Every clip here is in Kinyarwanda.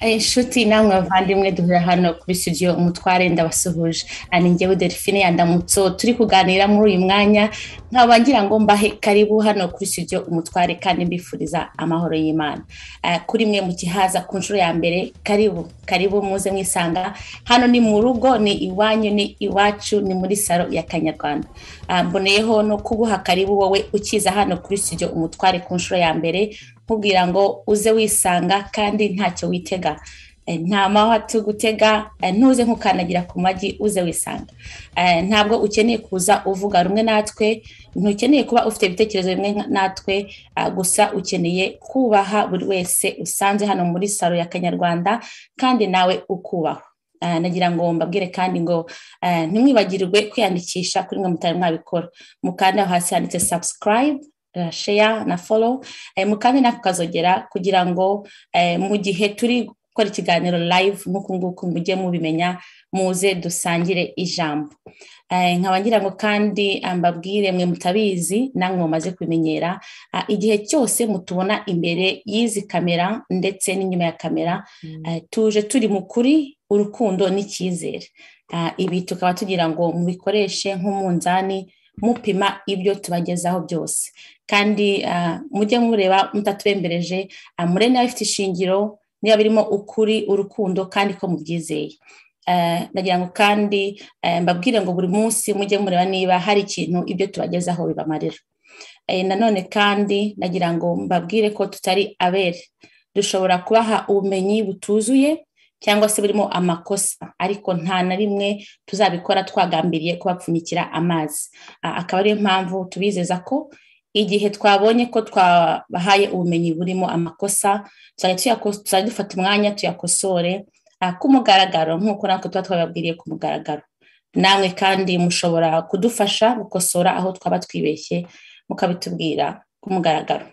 inshuti namwe bavandimwe duhura hano kuri studio umutware ndabasuhuje ani njyewe delphine yandamutso turi kuganira muri uyu mwanya nkaba ngira ngo mbahe karibu hano kuri studio umutware kandi mbifuriza amahoro y'imana Eh, kuri mwe mu kihaza ku nshuro ya mbere karibu karibu muze mwisanga hano ni mu rugo ni iwanyu ni iwacu ni muri salo ya kanyarwanda Ah, mboneyeho no kuguha karibu wowe ukiza hano kuri studio umutware ku nshuro ya mbere nkubwira ngo uze wisanga kandi ntacyo witega Eh, nta mahwa tugutega eh, ntuze nkukanagira ku magi uze wisanga Eh, ntabwo ukeneye kuza uvuga rumwe natwe ntukeneye kuba ufite ibitekerezo bimwe nka- natwe ah, gusa ukeneye kubaha buri wese usanze hano muri salo ya kanyarwanda kandi nawe ukubahwa Eh, nagira ngo mbabwire kandi ngo eh, ntimwibagirwe kwiyandikisha kuri mwe mutari mwabikora mukanda aho hasi handitse subscribe eh, share na follow eh, mukande nako kazogera kugira ngo eh, mu gihe turi gukora ikiganiro live nk'uku nguku mujye mubimenya muze dusangire ijambo Eh, nkaba ngira ngo kandi ah, mbabwire mwe mutabizi namwe mumaze kubimenyera ah, igihe cyose mutubona imbere y'izi kamera ndetse n'inyuma ya kamera eh, tuje turi mu kuri urukundo n'icyizere Ah, ibi tukaba tugira ngo mubikoreshe nk'umunzani mupima ibyo tubagezaho byose kandi ah, mujye mureba mutaturembereje ah, mure niba bifite ishingiro niba birimo ukuri urukundo kandi ko mubyizeye Eh, nagira ngo kandi eh, mbabwire ngo buri munsi mujye mureba niba hari ikintu ibyo tubagezaho bibamarira Eh, nanone kandi nagira ngo mbabwire ko tutari abere dushobora kubaha ubumenyi butuzuye cyangwa se burimo amakosa ariko nta na rimwe tuzabikora twagambiriye kubapfunyikira amazi Ah, akaba ariyo mpamvu tubizeza ko igihe twabonye ko twabahaye ubumenyi burimo amakosa tuzajya tuyako- tuzajya dufata umwanya tuyakosore ah, ku mugaragaro nk'uko natwe tuba twababwiriye ku mugaragaro namwe kandi mushobora kudufasha gukosora aho twaba twibeshye mukabitubwira ku mugaragaro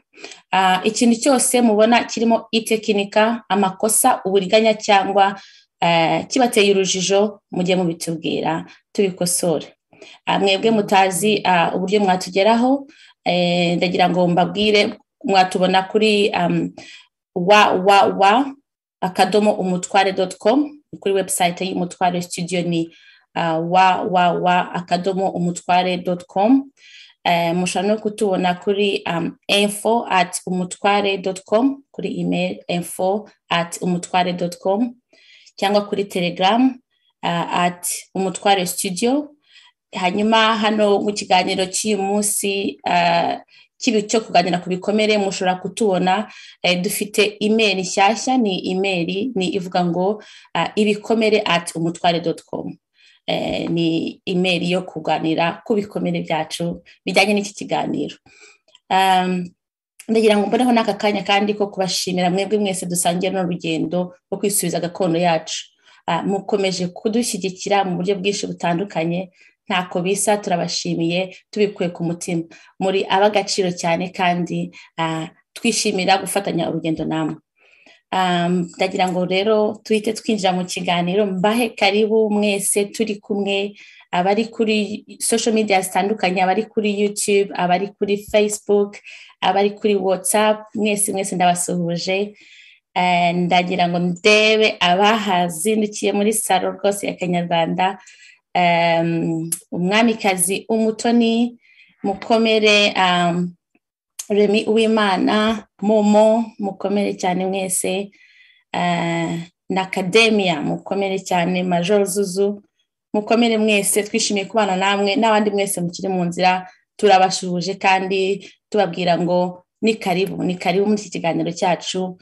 Ah, ikintu cyose mubona kirimo itekinika amakosa uburiganya cyangwa eh, kibateye urujijo mujye mubitubwira tubikosore Ah, mwebwe mutazi ah, uburyo mwatugeraho eh, ndagira ngo mbabwire mwatubona kuri um, wa wa wa akadomo umutware doti komu kuri webusayite y'umutware studio ni ah, wa wa wa akadomo umutware doti komu Eh, mushobora no kutubona kuri um, info at umutware com kuri email info at umutware com cyangwa kuri telegram uh, at umutware studio hanyuma hano mu kiganiro cy'uyu munsi uh, kibi cyo kuganira ku bikomere mushobora kutubona eh, dufite email nshyashya ni email ni ivuga ngo uh, ibikomere at umutware com eh, ni email yo kuganira ku bikomere byacu bijyanye n'iki kiganiro Um, ndagira ngo mboneho n'aka kanya kandi ko kubashimira mwebwe mwese dusangiye runo rugendo rwo kwisubiza gakondo yacu Ah, mukomeje kudushyigikira mu buryo bwinshi butandukanye ntako bisa turabashimiye tubikuye ku mutima muri ab'agaciro cyane kandi ah, twishimira gufatanya urugendo namwe Um, ndagira ngo rero tuhite twinjira mu kiganiro mbahe karibu mwese turi kumwe abari kuri social media zitandukanye abari kuri youtube abari kuri facebook abari kuri whatsapp mwese mwese ndabasuhuje Eh, ndagira ngo ndebe abahazindukiye muri salo rwose ya kanyarwanda Em, umwamikazi umutoni mukomere um, remi uwimana momo mukomere cyane mwese Eh, na akademiya mukomere cyane major zuzu mukomere mwese twishimiye kubana namwe n'abandi mwese mukiri mu nzira turabashuhuje kandi tubabwira ngo ni karibu ni karibu muri iki kiganiro cyacu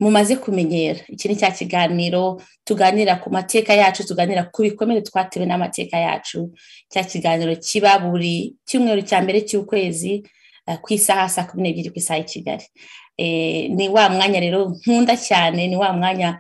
mumaze kumenyera iki ni cya kiganiro tuganira ku mateka yacu tuganira ku bikomere twatewe n'amateka yacu cya kiganiro kiba buri cyumweru cya mbere cy'ukwezi eh, ku isaha saa kumi n'ebyiri ku isaha y'i kigali Eh, ni wa mwanya rero nkunda cyane ni wa mwanya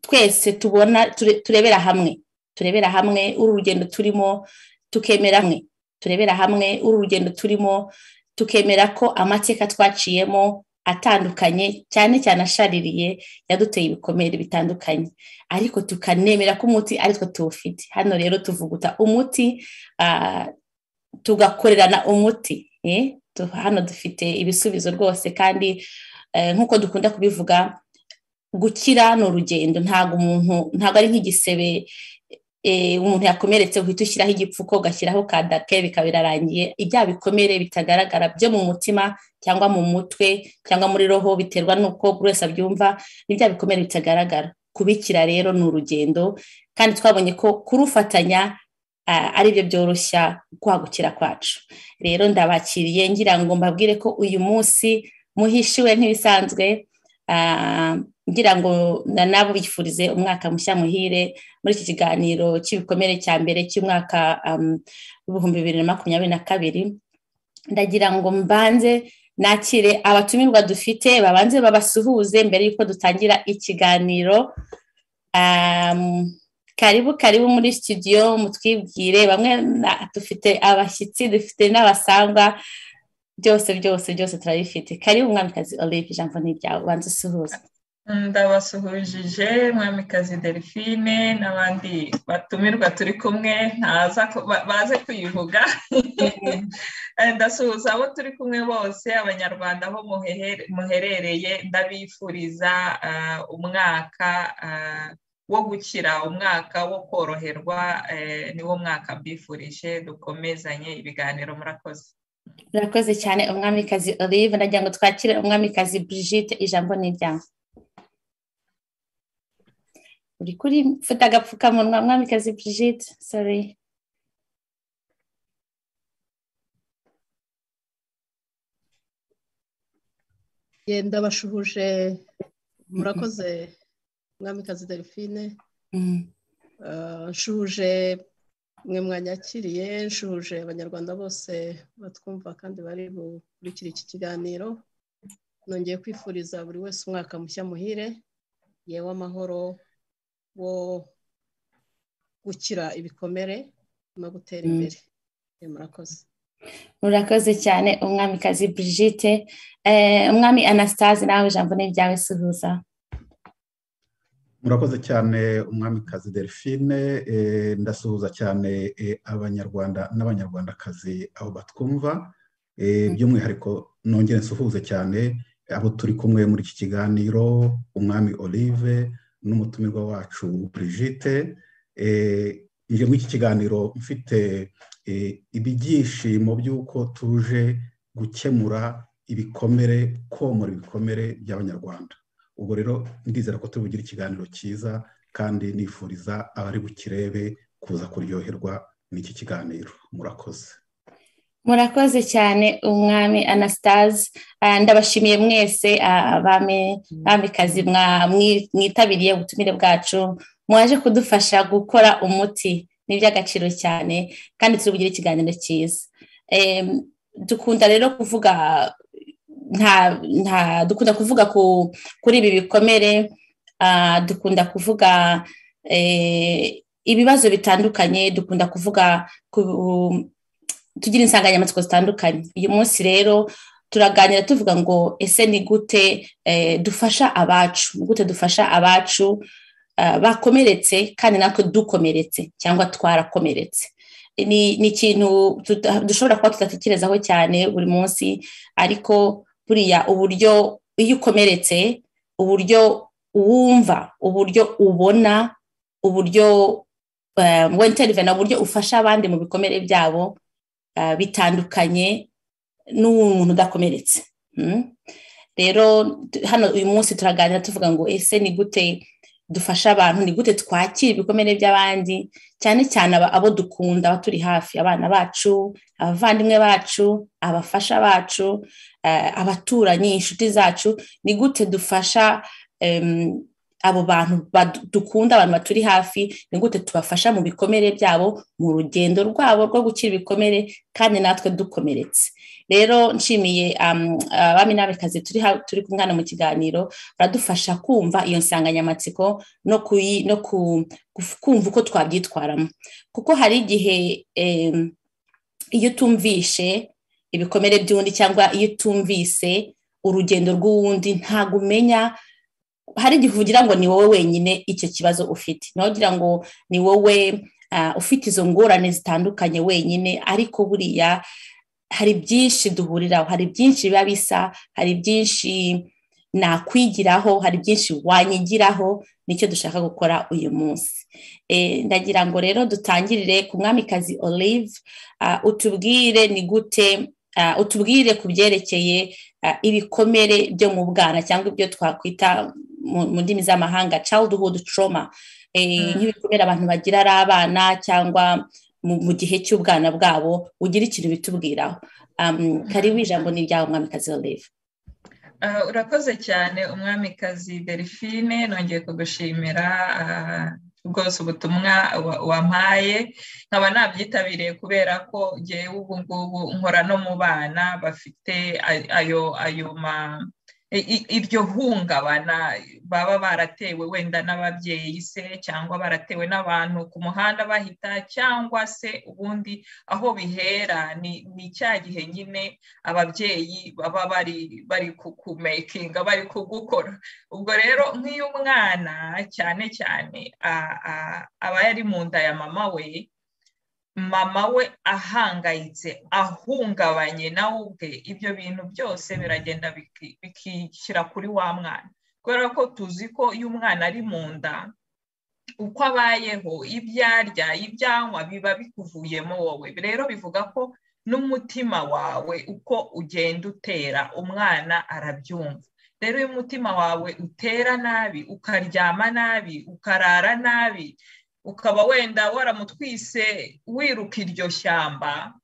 twese tubona ture- turebera hamwe turebera hamwe uru rugendo turimo tukemera hamwe turebera hamwe uru rugendo turimo tukemera ko amateka twaciyemo atandukanye cyane cyane ashaririye yaduteye ibikomere bitandukanye ariko tukanemera ko umuti aritwo tuwufite hano rero tuvuguta umuti ah, tugakorerana umuti eh? Tu- hano dufite ibisubizo rwose kandi eh, nk'uko dukunda kubivuga gukira ni urugendo ntabwo umuntu ntabwo ari nk'igisebe umuntu yakomeretse uhita ushyiraho igipfuko ugashyiraho kadake bikaba birarangiye ibya bikomere bitagaragara byo mu mutima cyangwa mu mutwe cyangwa muri roho biterwa n'uko buri wese abyumva n'ibya bikomere bitagaragara kubikira rero ni urugendo kandi twabonye ko kurufatanya ari byo byoroshya kwagukira kwacu rero ndabakiriye ngira ngo mbabwire ko uyu munsi muhishiwe nk'ibisanzwe ngira ngo na nabo bifurize umwaka mushya muhire muri iki kiganiro cy'ibikomere cya mbere cy'umwaka w'ibihumbi bibiri na makumyabiri na kabiri ndagira ngo mbanze nakire abatumirwa dufite babanze babasuhuze mbere y'uko dutangira ikiganiro karibu karibu muri studio mutwibwire bamwe dufite abashyitsi dufite n'abasangwa byose byose byose turabifite karibu mwamikazi olive ijambo ni iryawe ubanza usuhuza ndabasuhujije mwamikazi delphine n'abandi batumirwa turi kumwe baze kuyivuga ndasuhuza abo turi kumwe bose abanyarwanda aho muherereye ndabifuriza umwaka wo gukira umwaka wo koroherwa niwo mwaka mbifurije dukomezanye ibiganiro murakoze murakoze cyane umwamikazi olive ndagira ngo twakire umwamikazi Brigitte ijambo ni iryawe uri kuri mfite agapfukamunwa mwamikazi Brigitte sorry yenda bashuhuje murakoze mwamikazi delphine nshuhuje mwe mwanyakiriye nshuhuje abanyarwanda bose batwumva kandi bari bukurikira iki kiganiro nongeye kwifuriza buri wese umwaka mushya muhire yewe amahoro wo gukira ibikomere no gutera imbere murakoze murakoze cyane umwamikazi Brigitte umwami anastase nawe ijambo ni iryawe suhuza murakoze cyane umwamikazi delphine ndasuhuza cyane abanyarwanda n'abanyarwandakazi aho batwumva by'umwihariko nongere nsuhuze cyane abo turi kumwe muri iki kiganiro umwami olive n'umutumirwa wacu Brigitte nje muri iki kiganiro mfite ibyishimo by'uko tuje gukemura ibikomere komora ibikomere by'abanyarwanda ubwo rero ndizera ko turi bugire ikiganiro cyiza kandi nifuriza abari bukirebe kuza kuryoherwa n'iki kiganiro murakoze murakoze cyane umwami anastase ndabashimiye mwese abamikazi mwitabiriye ubutumire bwacu mwaje kudufasha gukora umuti ni iby'agaciro cyane kandi turi bugire ikiganiro cyiza dukunda rero kuvuga nta dukunda kuvuga kuri ibi bikomere dukunda kuvuga ibibazo bitandukanye dukunda kuvuga tugira insanganyamatsiko zitandukanye uyu munsi rero turaganira tuvuga ngo ese ni gute dufasha abacu ni gute dufasha abacu bakomeretse kandi natwe dukomeretse cyangwa twarakomeretse ni ikintu dushobora kuba tudatekerezaho cyane buri munsi ariko buriya uburyo iyo ukomeretse uburyo wumva uburyo ubona uburyo wenterivena uburyo ufasha abandi mu bikomere byabo bitandukanye n'umuntu udakomeretse rero hano uyu munsi turaganira tuvuga ngo ese ni gute dufasha abantu ni gute twakira ibikomere by'abandi cyane cyane abo dukunda aba turi hafi abana bacu abavandimwe bacu abafasha bacu abaturanyi inshuti zacu ni gute dufasha abo bantu dukunda abantu baturi hafi ni gute tubafasha mu bikomere byabo mu rugendo rwabo rwo gukira ibikomere kandi natwe dukomeretse rero nshimiye abami n'abakazi turi kumwana mu kiganiro baradufasha kumva iyo nsanganyamatsiko no kumva uko twabyitwaramo kuko hari igihe iyo utumvishe ibikomere by'undi cyangwa iyo utumvise urugendo rw'uwundi ntabwo umenya hari igihe ugira ngo ni wowe wenyine icyo kibazo ufite ntugira ngo ni wowe ufite izo ngorane zitandukanye wenyine ariko buriya hari byinshi duhuriraho hari byinshi biba bisa hari byinshi nakwigiraho hari byinshi wanyigiraho nicyo dushaka gukora uyu munsi ndagira ngo rero dutangirire ku mwamikazi olive utubwire ni gute utubwire ku byerekeye ibikomere byo mu bwana cyangwa ibyo twakwita mu ndimi z'amahanga childhood trauma nk'ibikomere abantu bagira ari abana cyangwa mu gihe cy'ubwana bwabo ugira ikintu bitubwiraho karibu ijambo ni ryawe mwamikazi olive urakoze cyane umwamikazi delphine nongeye kugushimira rwose ubutumwa wampaye nkaba nabyitabiriye kubera ko ngewe ubu ngubu nkora no mu bana bafite ayo ayo ma iryo hungabana baba baratewe wenda n'ababyeyi se cyangwa baratewe n'abantu ku muhanda bahita cyangwa se ubundi aho bihera ni cya gihe nyine ababyeyi baba bari bari kukumekinga bari kugukora ubwo rero nk'iyo umwana cyane cyane aba yari mu nda ya mama we mama we ahangayitse ahungabanye nawe ubwe ibyo bintu byose biragenda bikishyira kuri wa mwana kubera ko tuzi ko iyo umwana ari mu nda uko abayeho ibyo arya ibyo anywa biba bikuvuyemo wowe rero bivuga ko n'umutima wawe uko ugenda utera umwana arabyumva rero iyo umutima wawe utera nabi ukaryama nabi ukarara nabi ukaba wenda waramutwise wiruka iryo shyamba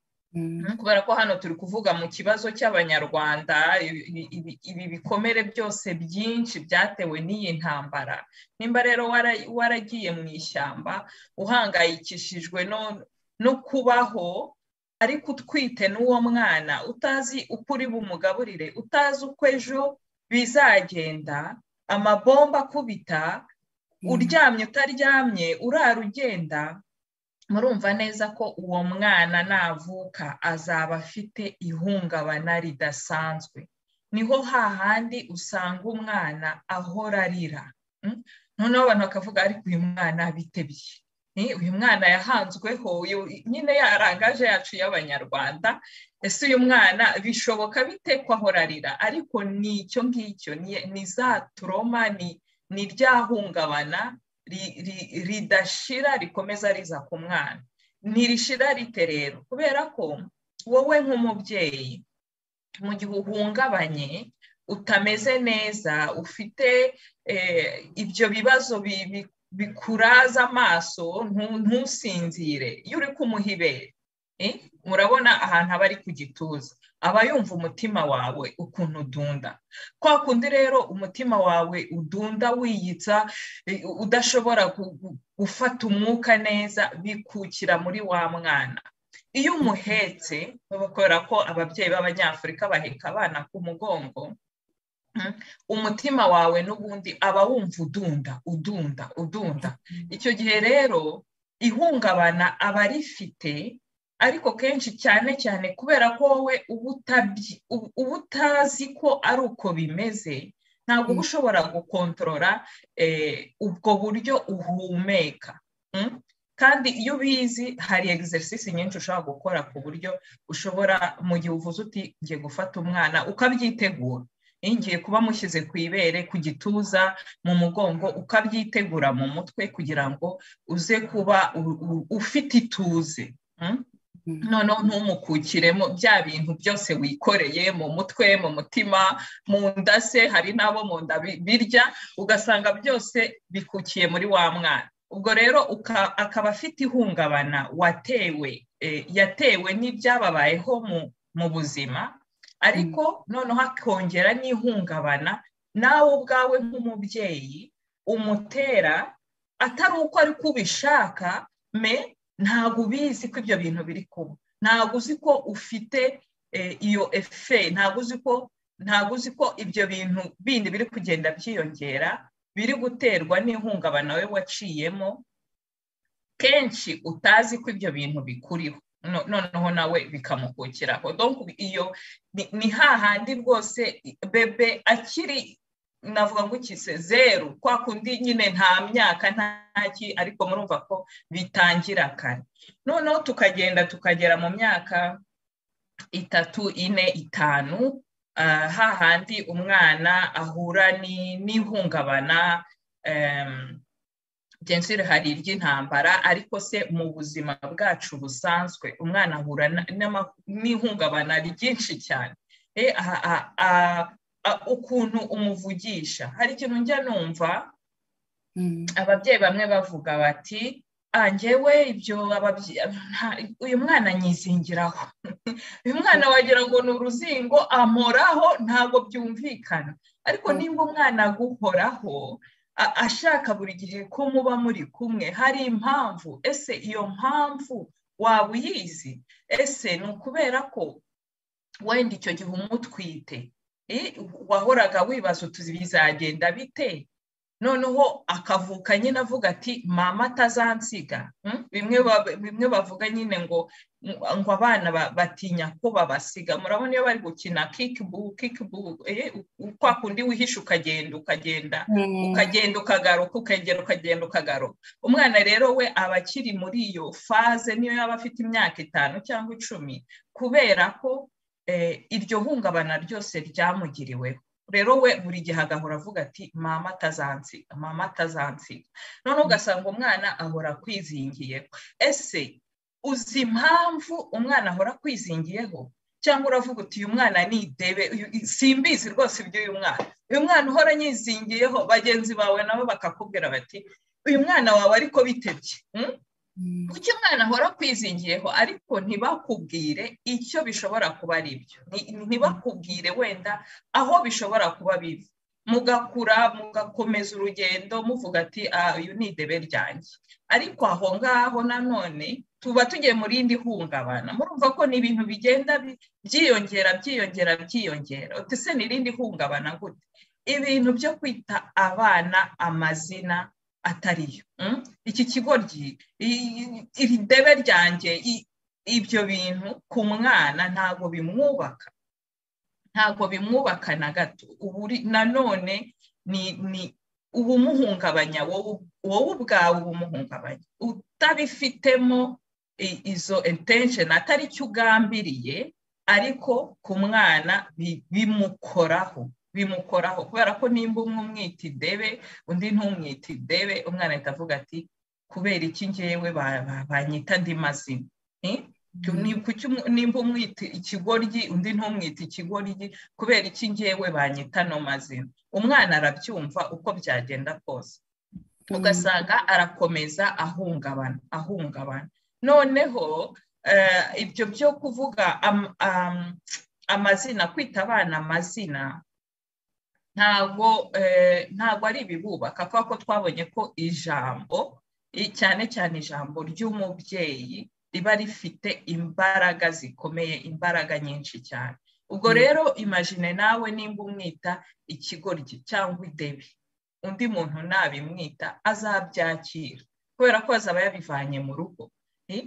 kubera ko hano turi kuvuga mu kibazo cy'abanyarwanda ibi bikomere byose byinshi byatewe n'iyi ntambara nimba rero waragiye mu ishyamba uhangayikishijwe no kubaho ariko utwite n'uwo mwana utazi uko uri bumugaburire utazi uko ejo bizagenda amabomba akubita uryamye utaryamye urara ugenda murumva neza ko uwo mwana navuka azaba afite ihungabana ridasanzwe niho hahandi usanga umwana ahora arira noneho abantu bakavuga ariko uyu mwana bitebye uyu mwana yahanzweho nyine yarangaje yacu y'abanyarwanda ese uyu mwana bishoboka bite ko ahora arira ariko ni icyo ngicyo ni za turoma ni ni rya hungabana ridashira rikomeza riza ku mwana ntirishira rite rero kubera ko wowe nk'umubyeyi mu gihe uhungabanye utameze neza ufite ibyo bibazo bikuraza amaso ntusinzire iyo uri kumuha ibere murabona ahantu aba ari ku gituza aba yumva umutima wawe ukuntu udunda kwa kundi rero umutima wawe udunda wiyitsa udashobora gufata umwuka neza bikukira muri wa mwana iyo umuhetse kubera ko ababyeyi b'abanyafurika baheka abana ku mugongo umutima wawe n'ubundi aba wumva udunda udunda udunda icyo gihe rero ihungabana aba rifite ariko kenshi cyane cyane kubera ko wowe uba utazi ko ari uko bimeze ntabwo uba ushobora gukontorora ubwo buryo uhumeka kandi iyo ubizi hari egisesisi nyinshi ushobora gukora ku buryo ushobora mu gihe uvuze uti ngiye gufata umwana ukabyitegura ngiye kuba mushyize ku ibere ku gituza mu mugongo ukabyitegura mu mutwe kugira ngo uze kuba ufite ituze noneho ntumukukiremo bya bintu byose wikoreye mu mutwe mu mutima mu nda se hari n'abo mu nda birya ugasanga byose bikukiye muri wa mwana ubwo rero akaba afite ihungabana watewe yatewe n'ibyababayeho mu buzima ariko noneho akongera n'ihungabana nawe ubwawe nk'umubyeyi umutera atari uko ari kubishaka me ntabwo ubizi ko ibyo bintu biri kuba ntabwo uzi ko ufite iyo efe ntabwo uzi ko ntabwo uzi ko ibyo bintu bindi biri kugenda byiyongera biri guterwa n'ihungabana we waciyemo kenshi utazi ko ibyo bintu bikuriho noneho nawe bikamukukiraho iyo ni hahandi rwose bebe akiri navuga ngo ukise zeru kwa kundi nyine nta myaka ntaki ariko murumva ko bitangira kare noneho tukagenda tukagera mu myaka itatu ine itanu hahandi umwana ahura n'ihungabana gensire hari iry'intambara ariko se mu buzima bwacu busanzwe umwana ahura n'ihungabana ryinshi cyane ukuntu umuvugisha hari ikintu njya numva ababyeyi bamwe bavuga bati njyewe ibyo uyu mwana anyizingiraho uyu mwana wagira ngo ni uruzingo amoraho ntabwo byumvikana ariko nimba umwana aguhoraho ashaka buri gihe ko muba muri kumwe hari impamvu ese iyo mpamvu waba uyizi ese ni ukubera ko wenda icyo gihe umutwite wahoraga wibaza utuzi bizagenda bite noneho akavuka nyine avuga ati mama atazansiga bimwe bavuga nyine ngo ngo abana batinya ko babasiga murabona iyo bari gukina kikibu kikibu kwa kundi wihisha ukagenda ukagenda ukagenda ukagaruka ukagera ukagenda ukagaruka umwana rero we aba akiri muri iyo faze niyo yaba afite imyaka itanu cyangwa icumi kubera ko iryo hungabana ryose ryamugiriweho rero we buri gihe agahora avuga ati mama atazansiga mama atazansiga noneho ugasanga umwana ahora akwizingiyeho ese uzi impamvu umwana ahora akwizingiyeho cyangwa uravuga uti uyu mwana ni idebe simbizi rwose iby'uyu mwana uyu mwana uhora anyizingiyeho bagenzi bawe nabo bakakubwira bati uyu mwana wawe ariko bitebye kuki umwana ahora akwizingiyeho ariko ntibakubwire icyo bishobora kuba ari byo ntibakubwire wenda aho bishobora kuba bibi mugakura mugakomeza urugendo muvuga ati uyu ni idebe ryanjye ariko aho ngaho nanone tuba tugiye mu rindi hungabana murumva ko ni ibintu bigenda byiyongera byiyongera byiyongera utese ni irindi hungabana gute ibintu byo kwita abana amazina atariyo iki kigoryi iri debe ryanjye ibyo bintu ku mwana ntabwo bimwubaka ntabwo bimwubaka na gato nanone ni ubumuhungabanya wowe ubwawe ubumuhungabanya utabifitemo izo intensheni atari cyo ugambiriye ariko ku mwana bimukoraho bimukoraho kubera ko nimba umwe umwita idebe undi ntumwita idebe umwana ahita avuga ati kubera iki ngewe banyita andi mazina nimba umwita ikigoryi undi ntumwita ikigoryi kubera iki ngewe banyita ano mazina umwana arabyumva uko byagenda kose ugasanga arakomeza ahungabana ahungabana noneho ibyo byo kuvuga amazina kwita abana amazina ntabwo ntabwo ari ibibubaka kubera ko twabonye ko ijambo cyane cyane ijambo ry'umubyeyi riba rifite imbaraga zikomeye imbaraga nyinshi cyane ubwo rero imajine nawe nimba umwita ikigoryi cyangwa idebe undi muntu nabimwita azabyakira kubera ko azaba yabivanye mu rugo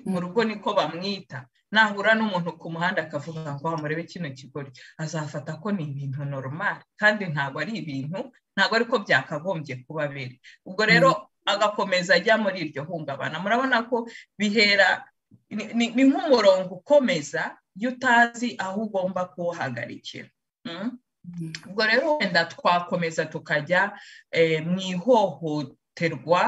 mu rugo niko bamwita nahura n'umuntu ku muhanda akavuga ngo murebe kino kigoryi azafata ko ni ibintu normal kandi ntabwo ari ibintu ntabwo ariko byakagombye kuba biri ubwo rero agakomeza ajya muri iryo hungabana murabona ko bihera ni nk'umurongo ukomeza iyo utazi aho ugomba kuwuhagarikira ubwo rero wenda twakomeza tukajya mu ihohoterwa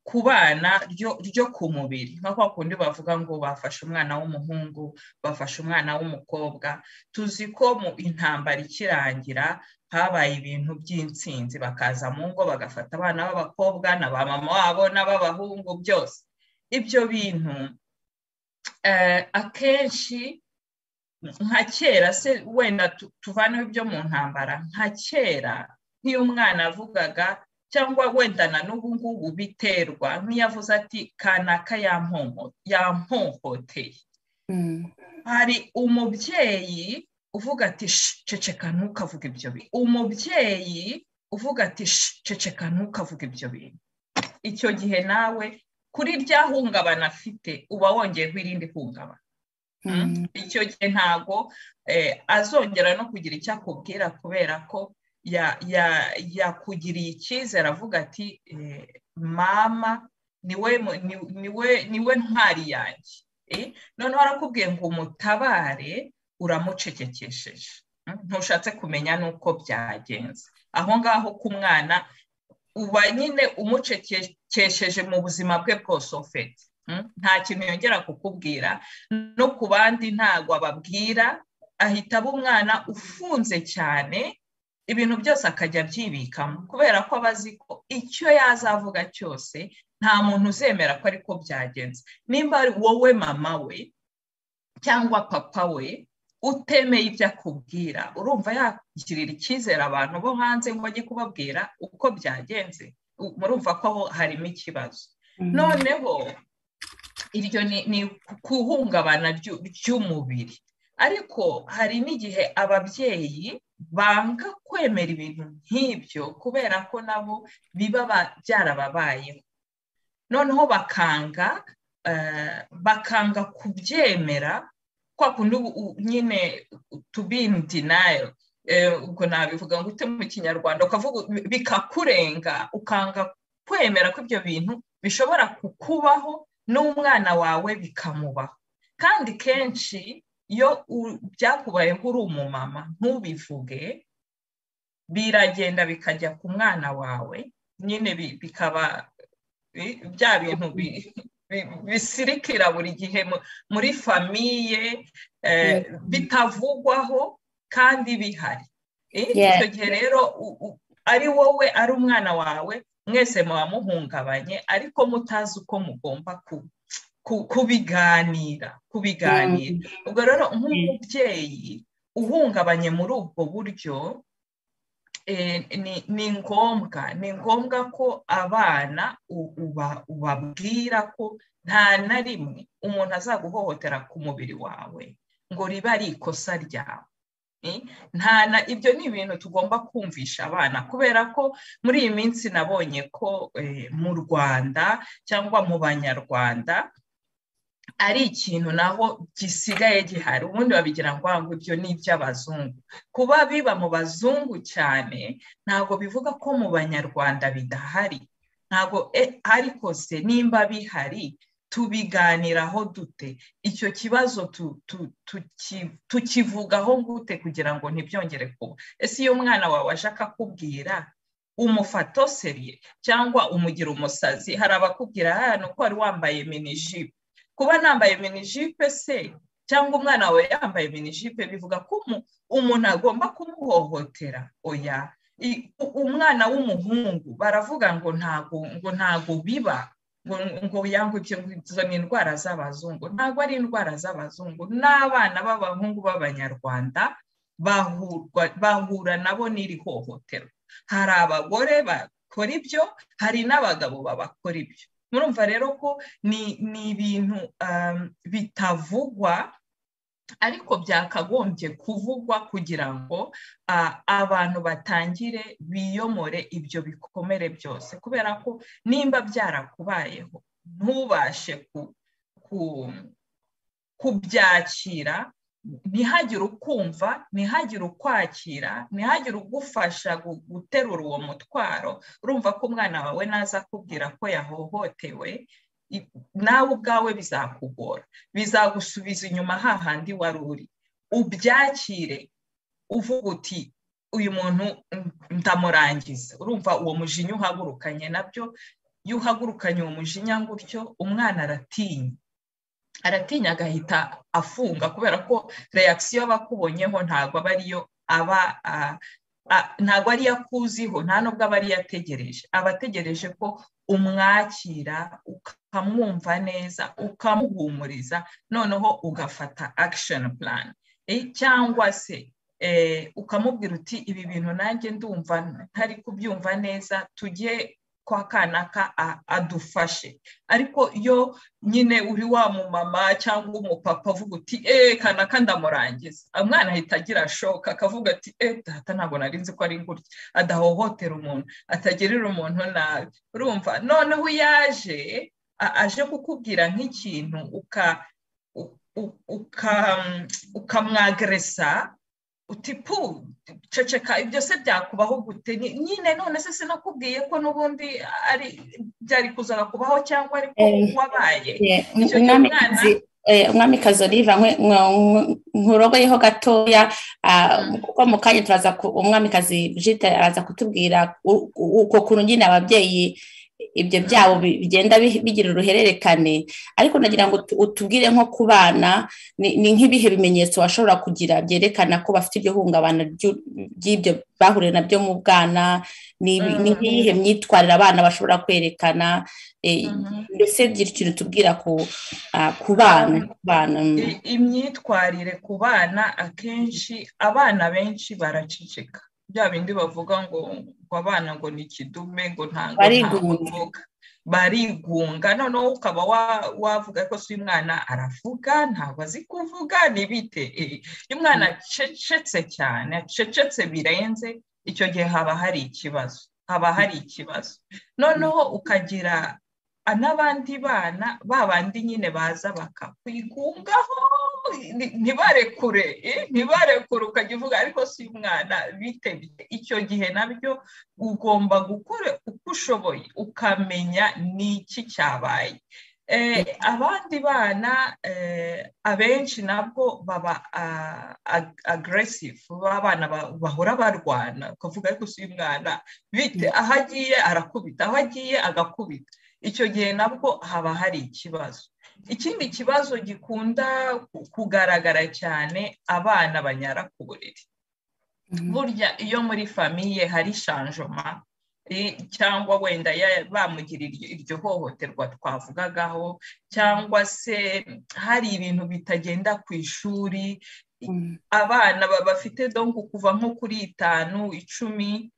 ku bana ryo ku mubiri nka kwa kundi bavuga ngo bafashe umwana w'umuhungu bafashe umwana w'umukobwa tuzi ko mu intambara ikirangira habaye ibintu by'insinzi bakaza mu ngo bagafata abana b'abakobwa na ba mama wabo n'ab'abahungu byose ibyo bintu akenshi nka kera se wenda tuvaneho ibyo mu ntambara nka kera nk'iyo umwana avugaga cyangwa wenda na n'ubu ngubu biterwa nk'iyavuze ati kanaka yampohoteye hari umubyeyi uvuga ati ceceka ntukavuga ibyo bintu umubyeyi uvuga ati ceceka ntukavuga ibyo bintu icyo gihe nawe kuri rya hungabana afite uba wongeyeho irindi hungabana icyo gihe ntabwo azongera no kugira icyo akubwira kubera ko yakugiriye icyizere avuga ati mama niwe ntwari yanjye noneho arakubwiye ngo umutabare uramucekekesheje ntushatse kumenya n'uko byagenze aho ngaho ku mwana uba nyine umucekesheje mu buzima bwe bwose ufite nta kintu yongera kukubwira no ku bandi ntabwo ababwira ahita aba umwana ufunze cyane ibintu byose akajya abyibikamo kubera ko aba azi ko icyo yazavuga cyose nta muntu uzemera ko ariko byagenze nimba ari wowe mama we cyangwa papa we utemeye ibyo akubwira urumva yakirira icyizere abantu bo hanze ngo ajye kubabwira uko byagenze murumva ko aho harimo ikibazo noneho iryo ni kuhungabana ry'umubiri ariko hari n'igihe ababyeyi banga kwemera ibintu nk'ibyo kubera ko nabo biba byarababayeho noneho bakanga bakanga kubyemera kwa kundi nyine to be in denial ubwo nabivuga ngo ute mu kinyarwanda ukavuga bikakurenga ukanga kwemera ko ibyo bintu bishobora kukubaho n'umwana wawe bikamubaho kandi kenshi iyo byakubayeho uri umumama ntubivuge biragenda bikajya ku mwana wawe nyine bikaba bya bintu bisirikira buri gihe muri famiye bitavugwaho kandi bihari icyo gihe rero ari wowe ari umwana wawe mwese muba muhungabanye ariko mutazi uko mugomba kubiganira kubiganira ubwo rero nk'umubyeyi uhungabanye muri ubwo buryo ni ngombwa ni ngombwa ko abana ubabwira ko nta na rimwe umuntu azaguhohotera ku mubiri wawe ngo ribe ari ikosa ryawe ibyo ni ibintu tugomba kumvisha abana kubera ko muri iyi minsi nabonye ko mu rwanda cyangwa mu banyarwanda ari ikintu naho gisigaye gihari ubundi babigira ngo ngo ibyo ni iby'abazungu kuba biba mu bazungu cyane ntabwo bivuga ko mu banyarwanda bidahari ntabwo ariko se nimba bihari tubiganiraho dute icyo kibazo tukivugaho gute kugira ngo ntibyongere kuba ese iyo umwana wawe aje akakubwira umufatoseriye cyangwa umugira umusazi hari abakubwira hano ko wari wambaye minijipe kuba nambaye minijipe se cyangwa umwana wawe yambaye minijipe bivuga ko umuntu agomba kumuhohotera oya umwana w'umuhungu baravuga ngo ntago biba ngo yangwe izo ni indwara z'abazungu ntabwo ari indwara z'abazungu n'abana b'abahungu b'abanyarwanda bahura nabo n'iri hohoterwa hari abagore bakora ibyo hari n'abagabo babakora ibyo murumva rero ko ni ibintu bitavugwa ariko byakagombye kuvugwa kugira ngo abantu batangire biyomore ibyo bikomere byose kubera ko nimba byarakubayeho ntubashe kubyakira ntihagire ukumva ntihagire ukwakira ntihagire ugufasha guterura uwo mutwaro urumva ko umwana wawe naza akubwira ko yahohotewe nawe ubwawe bizakugora bizagusubiza inyuma hahandi wari uri ubyakire uvuga uti uyu muntu ndamurangiza urumva uwo mujinya uhagurukanye nabyo iyo uhagurukanye uwo mujinya gutyo umwana aratinya aratinya agahita afunga kubera ko reakisiyo aba akubonyeho ntabwo aba ariyo aba ntabwo ariyo akuziho nta nubwo aba ariyo ategereje aba ategereje ko umwakira ukamwumva neza ukamuhumuriza noneho ugafata akisheni purani cyangwa se ukamubwira uti ibi bintu nanjye ndumva ntari kubyumva neza tujye kwa kanaka adufashe ariko yo nyine uri wa mumama cyangwa umupapa uvuga uti eee kanaka ndamurangiza umwana ahita agira shoka akavuga ati eee data ntabwo nari nzi ko ari gutya adahohotera umuntu atagirira umuntu nabi urumva noneho yaje aje kukubwira nk'ikintu ukamwageresa uti pu ceceka ibyo se byakubaho gute nyine none se sinakubwiye ko n'ubundi byari kuzaga kubaho cyangwa ariko wabaye umwami oliva nkurogoyeho gatoya kuko mu kanya turaza umwamikazi jita araza kutubwira uko kuntu nyine ababyeyi ibyo byabo bigenda bigira uruhererekane ariko nagira ngo utubwire nko ku bana ni nk'ibihe bimenyetso bashobora kugira byerekana ko bafite ibyo hungabana ry'ibyo bahuriye nabyo mu bwana ni nk'iyihe myitwarire abana bashobora kwerekana mbese gira ikintu tubwira ku bana imyitwarire ku bana akenshi abana benshi baraceceka bya bindi bavuga ngo ngo abana ngo ni ikidume ngo ntabwo ntavuga barigunga noneho ukaba wavuga ko si umwana aravuga ntabwo azi kuvuga bite iyo umwana acecetse cyane acecetse birenze icyo gihe haba hari ikibazo haba hari ikibazo noneho ukagira n'abandi bana ba bandi nyine baza bakakwigungaho ntibarekure ntibarekure ukajya uvuga ariko si umwana bite icyo gihe nabyo ugomba gukora uko ushoboye ukamenya ni iki cyabaye abandi bana abenshi nabwo baba agresive b'abana bahora barwana ukavuga ariko si umwana bite aho agiye arakubita aho agiye agakubita icyo gihe nabwo haba hari ikibazo ikindi kibazo gikunda kugaragara cyane abana banyara ku buriri burya iyo muri famiye hari shanjoma cyangwa wenda bamugirira iryo hohoterwa twavugagaho cyangwa se hari ibintu bitagenda ku ishuri abana bafite dongo kuva nko kuri itanu icumi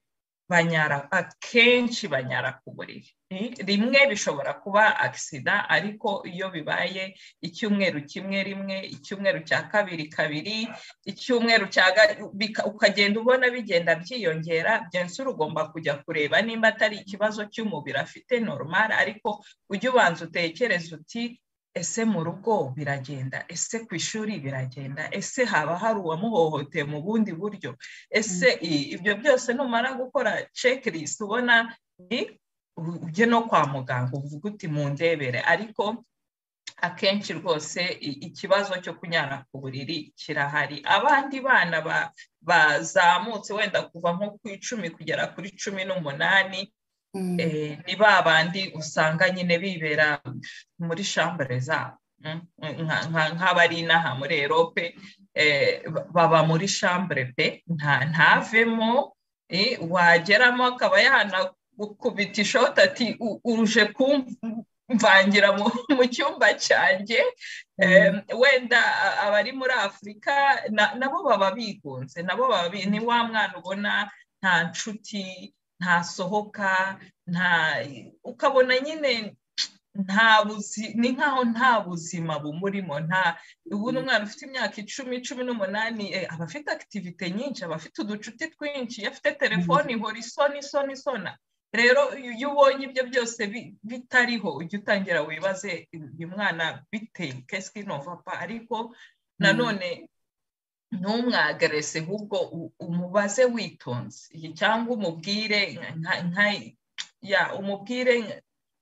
banyara akenshi banyara ku buriri rimwe bishobora kuba agisida ariko iyo bibaye icyumweru kimwe rimwe icyumweru cya kabiri kabiri icyumweru cya ukagenda ubona bigenda byiyongera byensura ugomba kujya kureba nimba atari ikibazo cy'umubiri afite normal ariko ujye ubanza utekereze uti ese mu rugo biragenda ese ku ishuri biragenda ese haba hari uwamuhohoteye mu bundi buryo ese ibyo byose numara gukora checklist ubona ujye no kwa muganga uvuga uti mu ndebere ariko akenshi rwose ikibazo cyo kunyara ku buriri kirahari abandi bana bazamutse wenda kuva nko ku icumi kugera kuri cumi n'umunani ni ba bandi usanga nyine bibera muri shambure zabo nk'abari inaha muri erope baba muri shambure pe ntavemo wageramo akaba yanakubita ishoti ati uruje kumvangira mu cyumba cyanjye wenda abari muri afurika nabo baba bigunze nabo ni wa mwana ubona nta nshuti ntasohoka nta ukabona nyine nta ni nkaho nta buzima bumurimo nta ubu umwana ufite imyaka icumi cumi n'umunani aba afite akitivite nyinshi aba afite uducuti twinshi iyo afite telefoni ihora isona isona isona rero iyo ubonye ibyo byose bitariho ujya utangira wibaze uyu mwana bite kesike novapa ariko nanone ntumwagarese ahubwo umubaze witonze cyangwa umubwire ya umubwire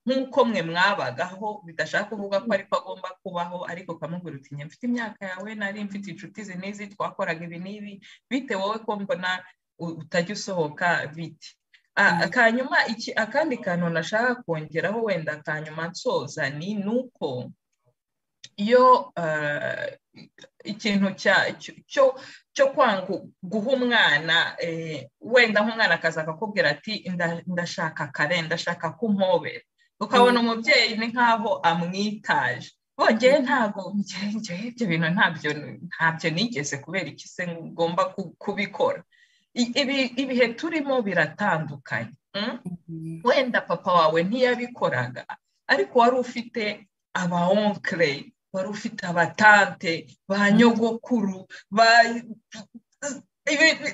nk'uko mwe mwabagaho bidashaka kuvuga ko ariko agomba kubaho ariko ukamubwira uti mfite imyaka yawe nari mfite inshuti izi n'izi twakoraga ibi n'ibi bite wowe ko mbona utajya usohoka biti akanyuma akandi kantu nashaka kongeraho wenda akanyuma nsoza ni uko iyo ikintu cyo kwanga guha umwana wenda nk'umwana akaza akakubwira ati ndashaka kare ndashaka ko umpobera ukabona umubyeyi ni nkaho amwitaje bongeye ntabwo njyewe ibyo bintu ntabyo nigeze kubera iki se ngomba kubikora ibihe turimo biratandukanye wenda papa wawe ntiyabikoraga ariko wari ufite aba onkere wari ufite abatante ba nyogokuru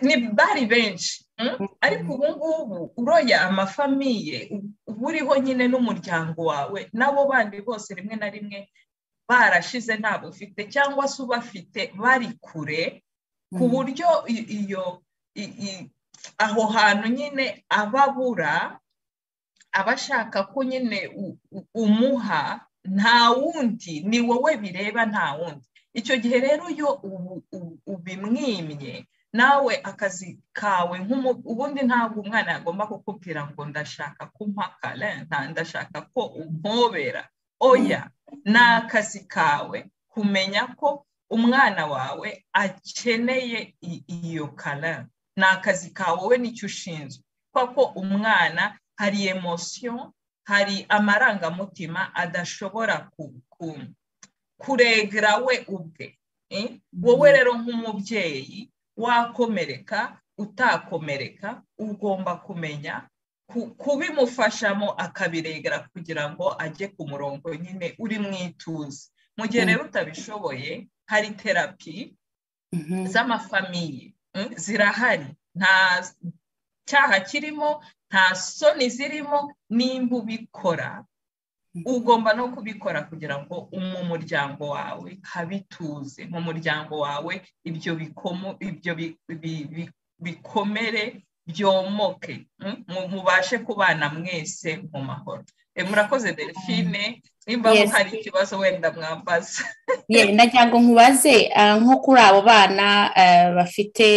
ni bari benshi ariko ubu ngubu uroya amafamiye uba uriho nyine n'umuryango wawe nabo bandi bose rimwe na rimwe barashize ntabwo ufite cyangwa se ubafite bari kure ku buryo iyo aho hantu nyine ababura abashaka ko nyine umuha nta wundi ni wowe bireba nta wundi icyo gihe rero iyo ubimwimye nawe akazi kawe ubundi ntabwo umwana yagomba kukubwira ngo ndashaka kumpaka ndashaka ko umpobera oya ni akazi kawe kumenya ko umwana wawe akeneye iyo kara ni akazi kawe wowe nicyo ushinzwe kuko umwana hari emosiyo hari amarangamutima adashobora kuregera we ubwe wowe rero nk'umubyeyi wakomereka utakomereka ugomba kumenya kubimufashamo akabiregera kugira ngo ajye ku murongo nyine uri mu ituze mu gihe rero utabishoboye hari terapi z'amafamiye zirahari nta cyaha kirimo nta soni zirimo nimba ubikora ugomba no kubikora kugira ngo mu muryango wawe habituze mu muryango wawe ibyo bikomere byomoke mubashe kubana mwese mu mahoro murakoze delphine nimba hari ikibazo wenda mwambaza nagira ngo nkubaze nko kuri abo bana bafite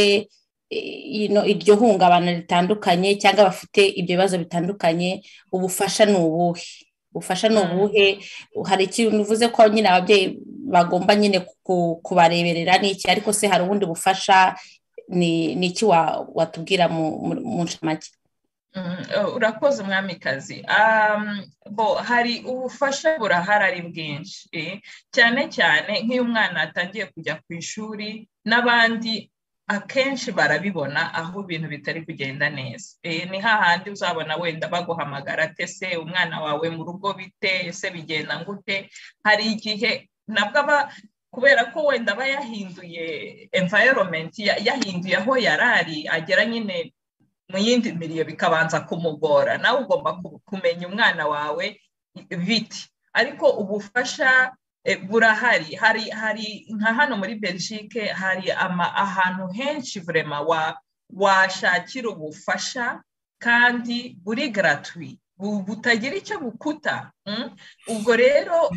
iryo hungabana ritandukanye cyangwa bafite ibyo bibazo bitandukanye ubufasha ni ubuhe ubufasha ni ubuhe hari ikintu uvuze ko nyine ababyeyi bagomba nyine kubareberera n'iki ariko se hari ubundi bufasha ni iki watubwira mu ncamake urakoze umwamikazi bo hari ubufasha burahari ari bwinshi cyane cyane nk'iyo umwana atangiye kujya ku ishuri n'abandi akenshi barabibona aho ibintu bitari kugenda neza ni hahandi uzabona wenda baguhamagara se umwana wawe mu rugo bite ese bigenda gute hari igihe nabwo aba kubera ko wenda aba yahinduye environment yahinduye aho yarari agera nyine mu yindi miriyo bikabanza kumugora nawe ugomba kumenya umwana wawe biti ariko ubufasha burahari hari hari nka hano muri belgique hari ahantu henshi burema washakira ubufasha kandi buri garatwi butagira icyo bukuta ubwo rero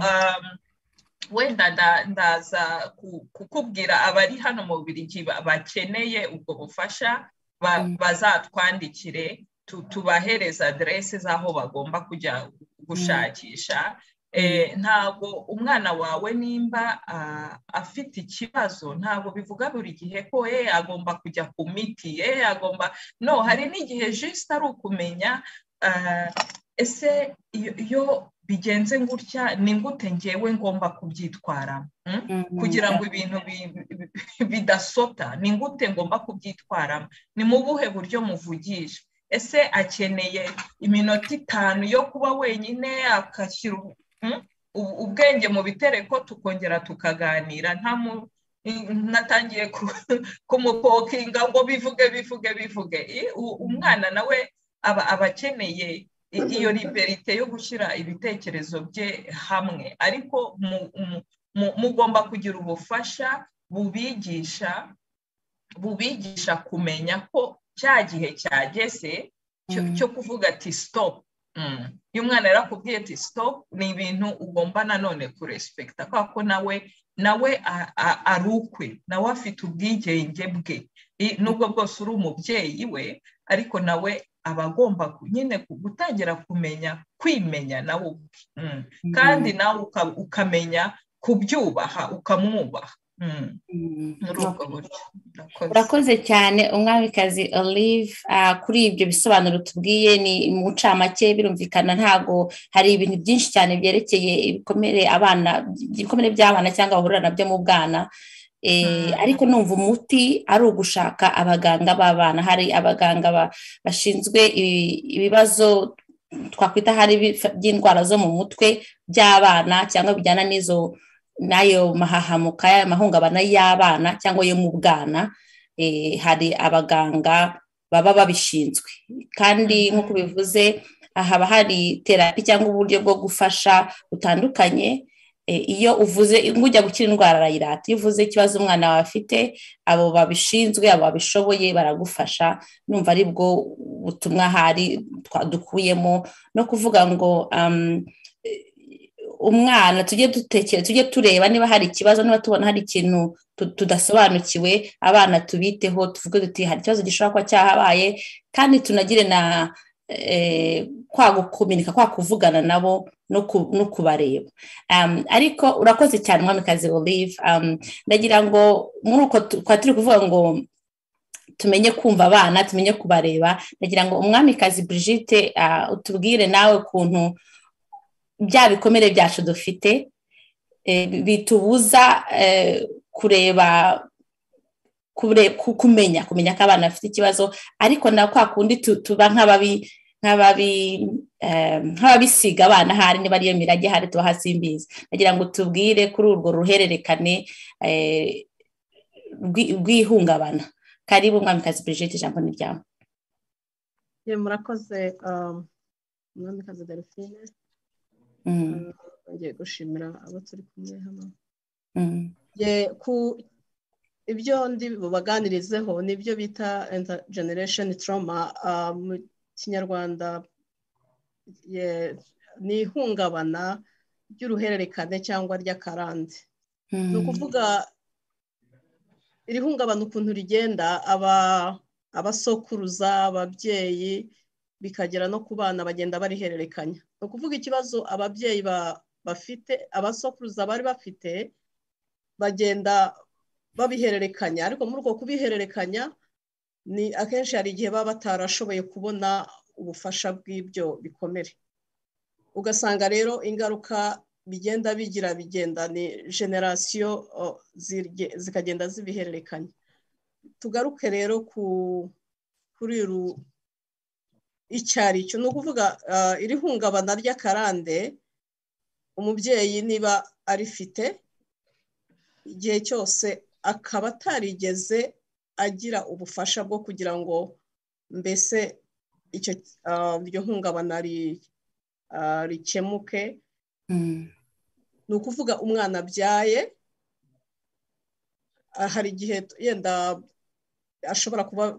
wenda ndaza kukubwira abari hano mu birigi bakeneye ubwo bufasha bazatwandikire tubahereza aderese z'aho bagomba kujya gushakisha ntabwo umwana wawe nimba afite ikibazo ntabwo bivuga buri gihe ko ye agomba kujya ku miti ye agomba no hari n'igihe jisite ari ukumenya ese iyo bigenze gutya ni gute ngewe ngomba kubyitwara kugira ngo ibintu bidasota ni gute ngomba kubyitwaramo ni mu buhe buryo muvugisha ese akeneye iminota itanu yo kuba wenyine agashyira ubwenge mu bitereko tukongera tukaganira natangiye kumupokinga ngo bivuge bivuge bivuge umwana nawe aba abakeneye iyo liberite yo gushyira ibitekerezo bye hamwe ariko mugomba kugira ubufasha bubigisha bubigisha kumenya ko cya gihe cyageze cyo kuvuga ati sitopu iyo umwana yarakubwiye ati sitopu ni ibintu ugomba nanone kurespekita kubera ko nawe nawe ari ukwe nawe afite ubwigenge bwe nubwo bwose uri umubyeyi we ariko nawe aba agomba nyine gutangira kumenya kwimenya nawe ubwe kandi nawe ukamenya kubyubaha ukamwubaha urakoze cyane umwamikazi olive kuri ibyo bisobanuro tubwiye ni mu bucamake birumvikana ntabwo hari ibintu byinshi cyane byerekeye ibikomere abana ibikomere by'abana cyangwa bahurira nabyo mu bwana ariko numva umuti ari ugushaka abaganga b'abana hari abaganga bashinzwe ibibazo twakwita hari by'indwara zo mu mutwe by'abana cyangwa bijyana n'izo n'ayo mahahamuka amahungabana y'abana cyangwa yo mu bwana hari abaganga baba babishinzwe kandi nk'uko bivuze haba hari terapi cyangwa uburyo bwo gufasha butandukanye iyo uvuze ujya gukira indwara arayirata iyo uvuze ikibazo umwana wawe afite abo babishinzwe abo babishoboye baragufasha numva ari bwo butumwa hari dukuyemo no kuvuga ngo umwana tujye dutekera tujye tureba niba hari ikibazo niba tubona hari ikintu tudasobanukiwe abana tubiteho tuvuge duti hari ikibazo gishobora kuba cyahabaye kandi tunagire na kwa gukominika kwa kuvugana nabo no kubareba ariko urakoze cyane umwamikazi burive ndagira ngo muri uko twa turi kuvuga ngo tumenye kumva abana tumenye kubareba ndagira ngo umwamikazi Brigitte utubwire nawe ukuntu bya bikomere byacu dufite bitubuza kureba kumenya kumenya ko abana bafite ikibazo ariko na kwa kundi tuba nk'ababi nk'ababisiga abana ahari niba ariyo mirage ahari tuba hasimbizi nagira ngo tubwire kuri urwo ruhererekane rw'ihungabana karibu umwamikazi Brigitte ijambo ni ryawe murakoze umwamikazi delphine ngiye gushimira abo turi kumwe hano ibyo ndi bubaganirizeho ni ibyo bita generation trauma mu kinyarwanda ni ihungabana ry'uruhererekane cyangwa ry'akarande ni ukuvuga iri hungabana ukuntu rigenda abasokuruza ababyeyi bikagera no ku bana bagenda barihererekanya ni ukuvuga ikibazo ababyeyi bafite abasokuruza bari bafite bagenda babihererekanya ariko muri uko kubihererekanya ni akenshi hari igihe baba batarashoboye kubona ubufasha bw'ibyo bikomere ugasanga rero ingaruka bigenda bigira bigenda ni generasiyo zikagenda zibihererekanya tugaruke rero kuri uru icyaricyo ni ukuvuga iri hungabana ry'akarande umubyeyi niba arifite igihe cyose akaba atarigeze agira ubufasha bwo kugira ngo mbese iryo hungabana rikemuke ni ukuvuga umwana abyaye hari igihe yenda ashobora kuba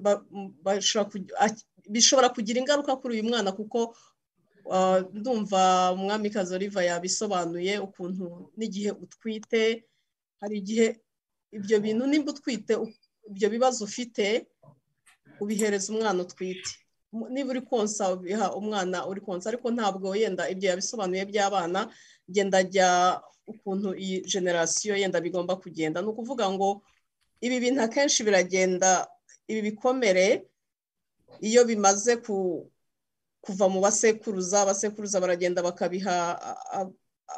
bishobora kugira ingaruka kuri uyu mwana kuko ndumva umwamikazi oliva yabisobanuye ukuntu n'igihe utwite hari igihe ibyo bintu nimba utwite ibyo bibazo ufite ubihereza umwana utwite niba uri konsa ubiha umwana uri konsa ariko ntabwo yenda ibyo yabisobanuye by'abana genda ajya ukuntu iyi generasiyo yenda bigomba kugenda ni ukuvuga ngo ibi bintu akenshi biragenda ibi bikomere iyo bimaze kuva mu basekuruza abasekuruza baragenda bakabiha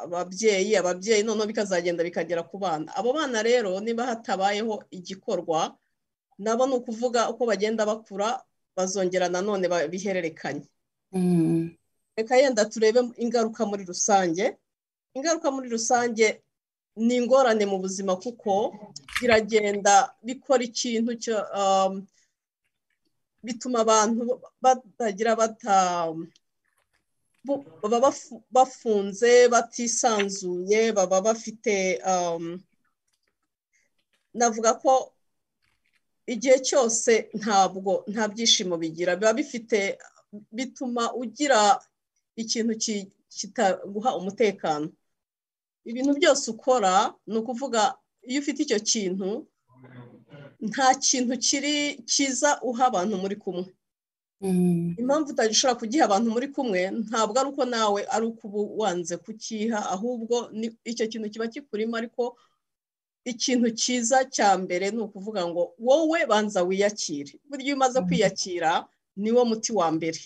ababyeyi ababyeyi noneho bikazagenda bikagera ku bana abo bana rero niba hatabayeho igikorwa nabo ni ukuvuga uko bagenda bakura bazongera nanone bihererekanye reka yenda turebe ingaruka muri rusange ingaruka muri rusange ni ingorane mu buzima kuko biragenda bikora ikintu cyo bituma abantu batagira bata baba bafunze batisanzuye baba bafite navuga ko igihe cyose ntabwo nta byishimo bigira biba bifite bituma ugira ikintu kitaguha umutekano ibintu byose ukora ni ukuvuga iyo ufite icyo kintu nta kintu kiri cyiza uha abantu muri kumwe impamvu utagishobora kugiha abantu muri kumwe ntabwo ari uko nawe ari uko uba wanze kukiha ahubwo icyo kintu kiba kikurimo ariko ikintu cyiza cya mbere ni ukuvuga ngo wowe banza wiyakire burya iyo umaze kwiyakira ni wo muti wa mbere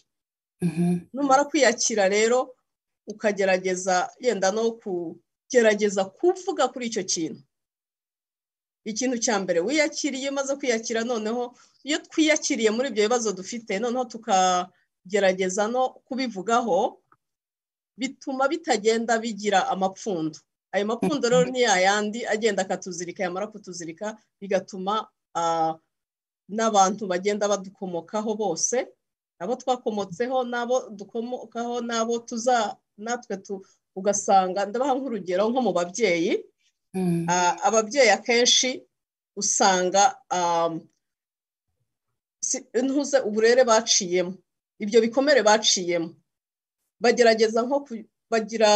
numara kwiyakira rero ukagerageza yenda no kugerageza kuvuga kuri icyo kintu ikintu cya mbere wiyakiriye maze kwiyakira noneho iyo twiyakiriye muri ibyo bibazo dufite noneho tukagerageza no kubivugaho bituma bitagenda bigira amapfundo ayo mapfundo rero ni yayandi agenda akatuzirika yamara kutuzirika bigatuma n'abantu bagenda badukomokaho bose abo twakomotseho n'abo dukomokaho n'abo tuza natwe ugasanga ndabaha nk'urugero nko mu babyeyi ababyeyi akenshi usanga ntuze uburere baciyemo ibyo bikomere baciyemo bagerageza nko bagira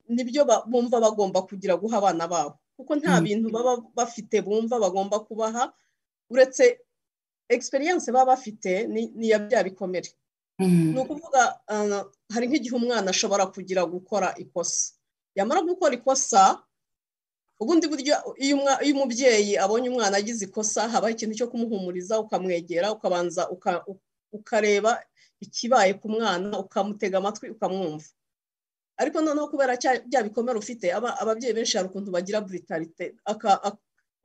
nibyo bumva bagomba kugira guha abana babo kuko nta bintu baba bafite bumva bagomba kubaha uretse egisperiyanse baba bafite ni iya bya bikomere ni ukuvuga hari nk'igihe umwana ashobora kugira gukora ikosa yamara gukora ikosa ubundi buryo iyo umubyeyi abonye umwana agize ikosa habaho ikintu cyo kumuhumuriza ukamwegera ukabanza ukareba ikibaye ku mwana ukamutega amatwi ukamwumva ariko noneho kubera bya bikomere ufite ababyeyi benshi hari ukuntu bagira buritarite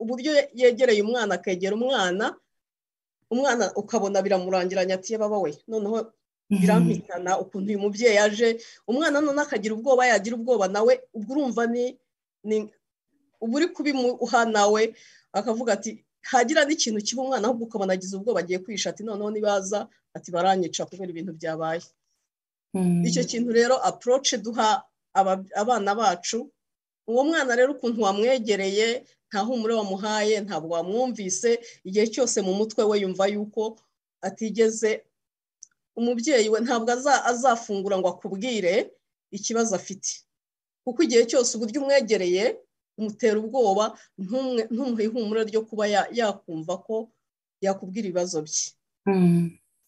uburyo yegereye umwana akegera umwana umwana ukabona biramurangiranya ati baba we noneho birampitana ukuntu uyu mubyeyi aje umwana noneho akagira ubwoba yagira ubwoba nawe ubwo urumva ni uba uri kubimuha nawe akavuga ati hagira n'ikintu kiba umwana ahubwo ukabona agize ubwoba agiye kwisha ati noneho nibaza ati baranyica kubera ibintu byabaye icyo kintu rero aporoce duha abana bacu uwo mwana rero ukuntu wamwegereye nta humure wamuhaye ntabwo wamwumvise igihe cyose mu mutwe we yumva yuko atigeze umubyeyi we ntabwo azafungura ngo akubwire ikibazo afite kuko igihe cyose uburyo umwegereye umutera ubwoba ntumuhe ihumure ryo kuba yakumva ko yakubwira ibibazo bye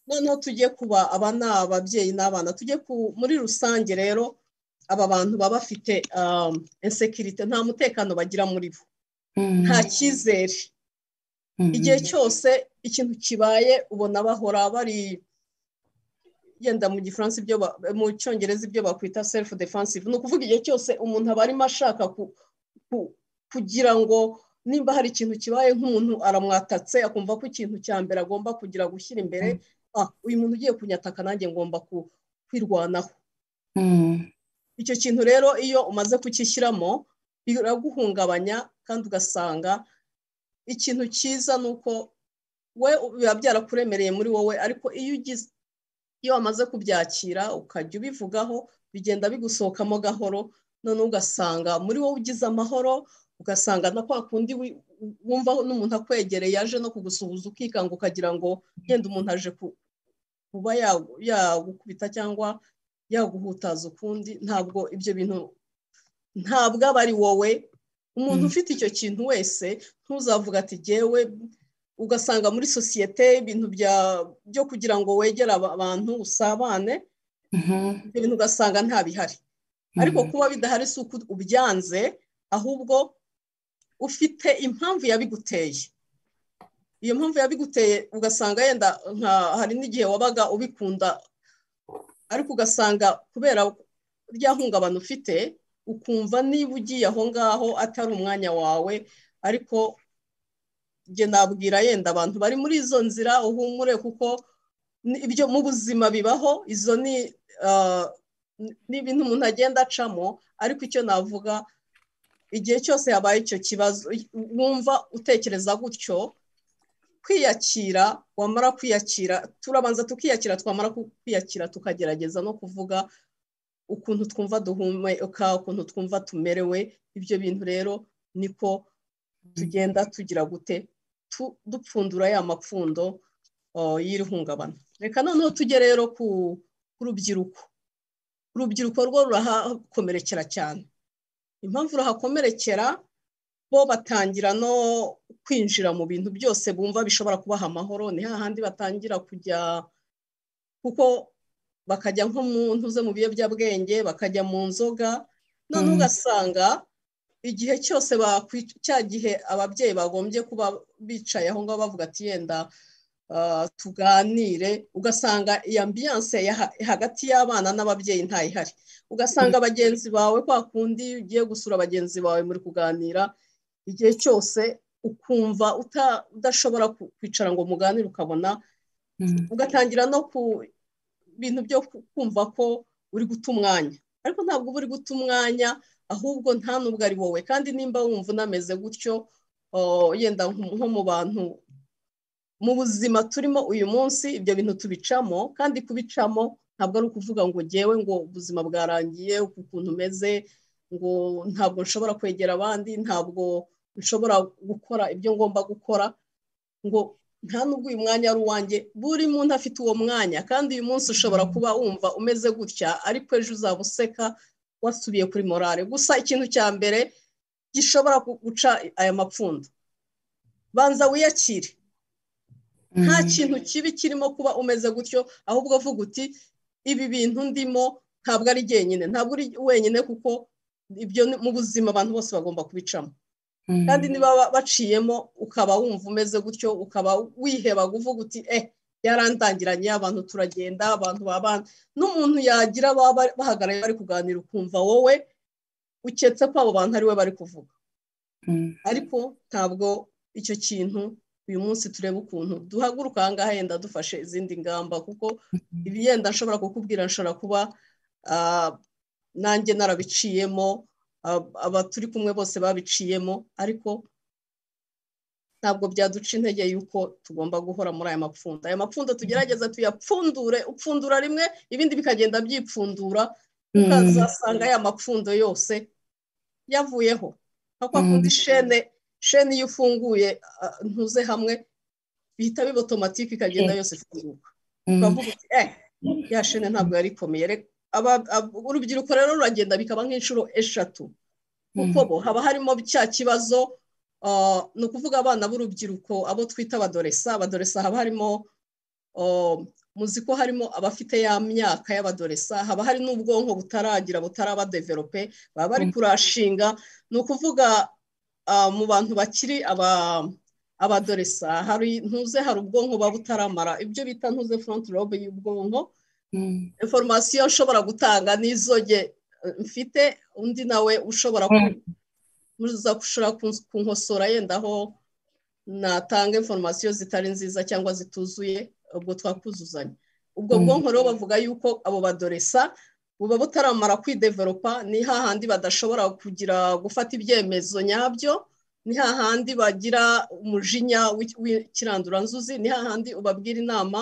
noneho tujye kuba aba ni ababyeyi n'abana tujye muri rusange rero aba bantu baba bafite insekirite nta mutekano bagira muri bo nta cyizere igihe cyose ikintu kibaye ubona bahora bari yenda mu gifaransa ibyo mu cyongereza ibyo bakwita self defensive ni ukuvuga igihe cyose umuntu aba arimo ashaka kugira ngo nimba hari ikintu kibaye nk'umuntu aramwatatse akumva ko ikintu cya mbere agomba kugira gushyira imbere uyu muntu ugiye kunyataka nanjye ngomba kwirwanaho icyo kintu rero iyo umaze kukishyiramo biraguhungabanya kandi ugasanga ikintu cyiza ni uko we biba byarakuremereye muri wowe ariko iyo ugize iyo wamaze kubyakira ukajya ubivugaho bigenda bigusohokamo gahoro noneho ugasanga muri wowe ugize amahoro ugasanga na kwa kundi wumva n'umuntu akwegereye aje no kugusuhuza ukikanga ukagira ngo yenda umuntu aje kuba yagukubita cyangwa yaguhutaza ukundi ntabwo ibyo bintu ntabwo aba ari wowe umuntu ufite icyo kintu wese ntuzavuga ati jyewe ugasanga muri sosiyete ibintu byo kugira ngo wegere abantu usabane ibyo bintu ugasanga ntabihari ariko kuba bidahari si uko ubyanze ahubwo ufite impamvu yabiguteye iyo mpamvu yabiguteye ugasanga yenda hari n'igihe wabaga ubikunda ariko ugasanga kubera rya hungabana ufite ukumva niba ugiye aho ngaho atari umwanya wawe ariko njye nabwira yenda abantu bari muri izo nzira uhumure kuko ibyo mu buzima bibaho izo ni ibintu umuntu agenda acamo ariko icyo navuga igihe cyose habaye icyo kibazo wumva utekereza gutyo kwiyakira wamara kwiyakira turabanza tukiyakira twamara kwiyakira tukagerageza no kuvuga ukuntu twumva duhumeka ukuntu twumva tumerewe ibyo bintu rero niko tugenda tugira gute dupfundura ya mapfundo y'iri hungabana reka noneho tujye rero ku rubyiruko urubyiruko rwo rurahakomerekera cyane impamvu ruhakomerekera bo batangira no kwinjira mu bintu byose bumva bishobora kubaha amahoro ni hahandi batangira kujya kuko bakajya nko mu ntuze mu biyobyabwenge bakajya mu nzoga none ugasanga igihe cyose cya gihe ababyeyi bagombye kuba bicaye aho ngaho bavuga ati yenda tuganire ugasanga iyi ambiyanse hagati y'abana n'ababyeyi ntayihari ugasanga bagenzi bawe kwa kundi ugiye gusura bagenzi bawe muri kuganira igihe cyose ukumva udashobora kwicara ngo muganire ukabona ugatangira no ku bintu byo kumva ko uri guta umwanya ariko ntabwo uba uri guta umwanya ahubwo nta n'ubwo ari wowe kandi nimba wumva unameze gutyo yenda nko mu bantu mu buzima turimo uyu munsi ibyo bintu tubicamo kandi kubicamo ntabwo ari ukuvuga ngo ngewe ngo ubuzima bwarangiye ukuntu umeze ngo ntabwo nshobora kwegera abandi ntabwo nshobora gukora ibyo ngomba gukora ngo nta n'ubwo uyu mwanya ari uwanjye buri muntu afite uwo mwanya kandi uyu munsi ushobora kuba wumva umeze gutya ariko ejo uzaba useka wasubiye kuri morale gusa ikintu cya mbere gishobora guca aya mapfundo banza wiyakire nta kintu kibi kirimo kuba umeze gutyo ahubwo uvuga uti ibi bintu ndimo ntabwo ari jyenyine ntabwo uri wenyine kuko ibyo mu buzima abantu bose bagomba kubicamo kandi niba baciyemo ukaba wumva umeze gutyo ukaba wiheba uvuga uti eh yarandangiranye abantu turagenda abantu babana n'umuntu yagira baba bahagaraye bari kuganira ukumva wowe uketse ko abo bantu ari we bari kuvuga ariko ntabwo icyo kintu uyu munsi turebe ukuntu duhaguruka aha ngaha yenda dufashe izindi ngamba kuko ibi yenda nshobora kukubwira nshobora kuba nanjye narabiciyemo aba turi kumwe bose babiciyemo ariko ntabwo byaduca intege y'uko tugomba guhora muri aya mapfunda aya mapfunda tugerageza tuyapfundure upfundura rimwe ibindi bikagenda byipfundura ukazasanga aya mapfundo yose yavuyeho nka kwa kundi shene shene iyo ufunguye ntuze hamwe bihita biba otomatike ikagenda yose ifunguka ukavuga uti eh ya shene ntabwo yari ikomeye urubyiruko rero ruragenda bikaba nk'inshuro eshatu kuko bo haba harimo cya kibazo ni ukuvuga abana b'urubyiruko abo twita abadoresa abadoresa haba harimo muzi ko harimo abafite ya myaka y'abadoresa haba hari n'ubwonko butaragira butarabadeverope baba bari kurashinga ni ukuvuga mu bantu bakiri abadoresa hari ntuze hari ubwonko buba butaramara ibyo bita ntuze furonti robe y'ubwonko inforomasiyo ushobora gutanga n'izoge mfite undi nawe ushobora ushobora kunkosora yenda aho natanga inforomasiyo zitari nziza cyangwa zituzuye ubwo twakuzuzanya ubwo bwonko rero bavuga yuko abo badoresa buba butaramara kwideveropa ni hahandi badashobora kugira gufata ibyemezo nyabyo ni hahandi bagira umujinya w'ikiranduranzuzi ni hahandi ubabwira inama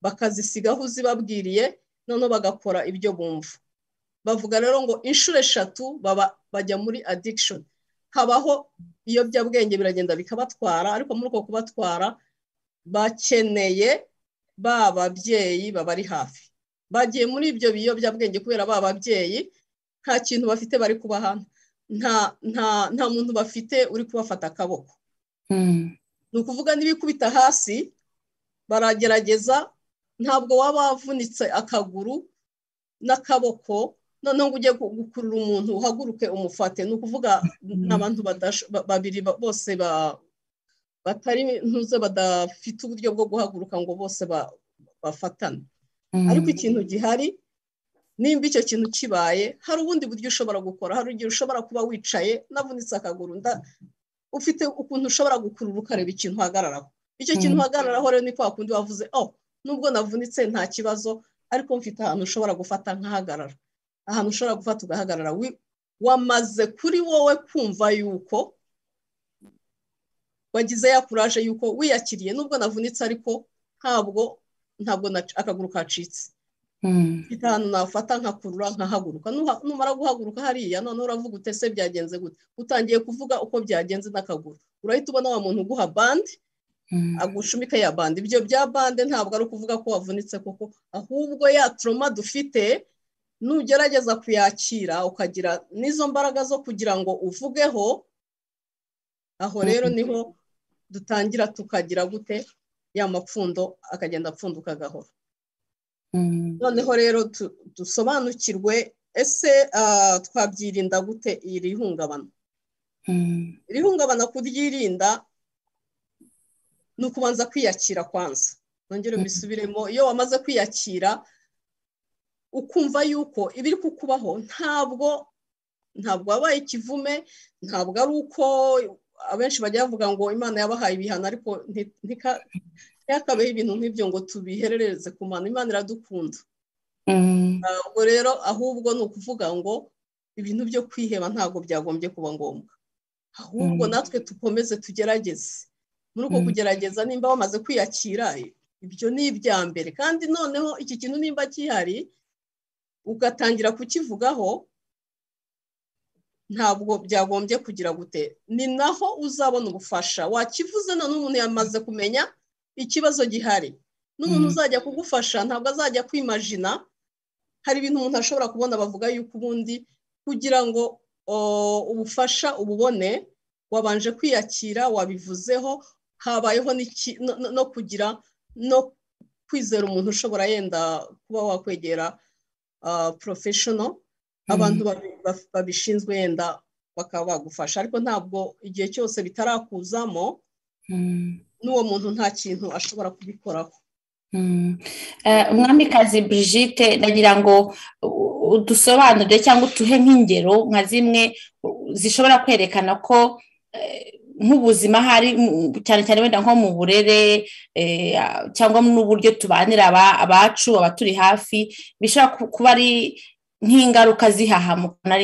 bakazisiga aho uzibabwiriye noneho bagakora ibyo bumva bavuga rero ngo inshuro eshatu bajya muri adikishoni habaho ibiyobyabwenge biragenda bikabatwara ariko muri uko kubatwara bakeneye ba babyeyi babari hafi bagiye muri ibyo biyobyabwenge kubera ba babyeyi nta kintu bafite bari kubaha nta nta nta muntu bafite uri kubafata akaboko ni ukuvuga n'ibikubita hasi baragerageza ntabwo waba wavunitse akaguru n'akaboko noneho ngo ujye gukurura umuntu uhaguruke umufate ni ukuvuga n'abantu babiri bose batari ntuze badafite uburyo bwo guhaguruka ngo bose bafatane ariko ikintu gihari nimba icyo kintu kibaye hari ubundi buryo ushobora gukora hari igihe ushobora kuba wicaye navunitse akaguru ufite ukuntu ushobora gukurura ukareba ikintu uhagararaho icyo kintu uhagararaho rero ni kwa kundi wavuze oh nubwo navunitse nta kibazo ariko mfite ahantu ushobora gufata nkahagarara ahantu ushobora gufata ugahagarara wamaze kuri wowe kumva yuko wagize ya kuraje yuko wiyakiriye nubwo navunitse ariko ntabwo ntabwo akaguru kacitse mfite ahantu nafata nkakurura nkahaguruka numara guhaguruka hariya noneho uravuga utese byagenze gute utangiye kuvuga uko byagenze n'akaguru urahita ubona wa muntu uguha bande agushumika ya bande ibyo bya bande ntabwo ari ukuvuga ko wavunitse kuko ahubwo ya toroma dufite nugerageza kuyakira ukagira n'izo mbaraga zo kugira ngo uvugeho aho rero niho dutangira tukagira gute ya mapfundo akagenda apfunduka agahora noneho rero dusobanukirwe ese twabyirinda gute iri hungabana iri hungabana kuryirinda ni ukubanza kwiyakira kwanza nongere mbisubiremo iyo wamaze kwiyakira ukumva yuko ibiri kukubaho ntabwo ntabwo wabaye ikivume ntabwo ari uko abenshi bajya bavuga ngo imana yabahaye ibihano ariko ntikabeho ibintu nk'ibyo ngo tubiherereze ku mano imana iradukunda ntabwo rero ahubwo ni ukuvuga ngo ibintu byo kwiheba ntabwo byagombye kuba ngombwa ahubwo natwe dukomeze tugerageze muri uko kugerageza nimba wamaze kwiyakira ibyo ni ibya mbere kandi noneho iki kintu nimba gihari ugatangira kukivugaho ntabwo byagombye kugira gute ni naho uzabona ubufasha wakivuze noneho umuntu yamaze kumenya ikibazo gihari n'umuntu uzajya kugufasha ntabwo azajya kwimajina hari ibintu umuntu ashobora kubona bavuga yuko ubundi kugira ngo ubufasha ububone wabanje kwiyakira wabivuzeho habayeho no kugira no kwizera umuntu ushobora yenda kuba wakwegera porofeshono abantu babishinzwe yenda bakaba bagufasha ariko ntabwo igihe cyose bitarakuzamo n'uwo muntu nta kintu ashobora kubikoraho umwamikazi Brigitte nagira ngo udusobanurire cyangwa utuhe nk'ingero nka zimwe zishobora kwerekana ko nk'ubuzima hari cyane cyane wenda nko mu burere cyangwa n'uburyo tubanira abacu abaturi hafi bishobora kuba ari nk'ingaruka zihahamuka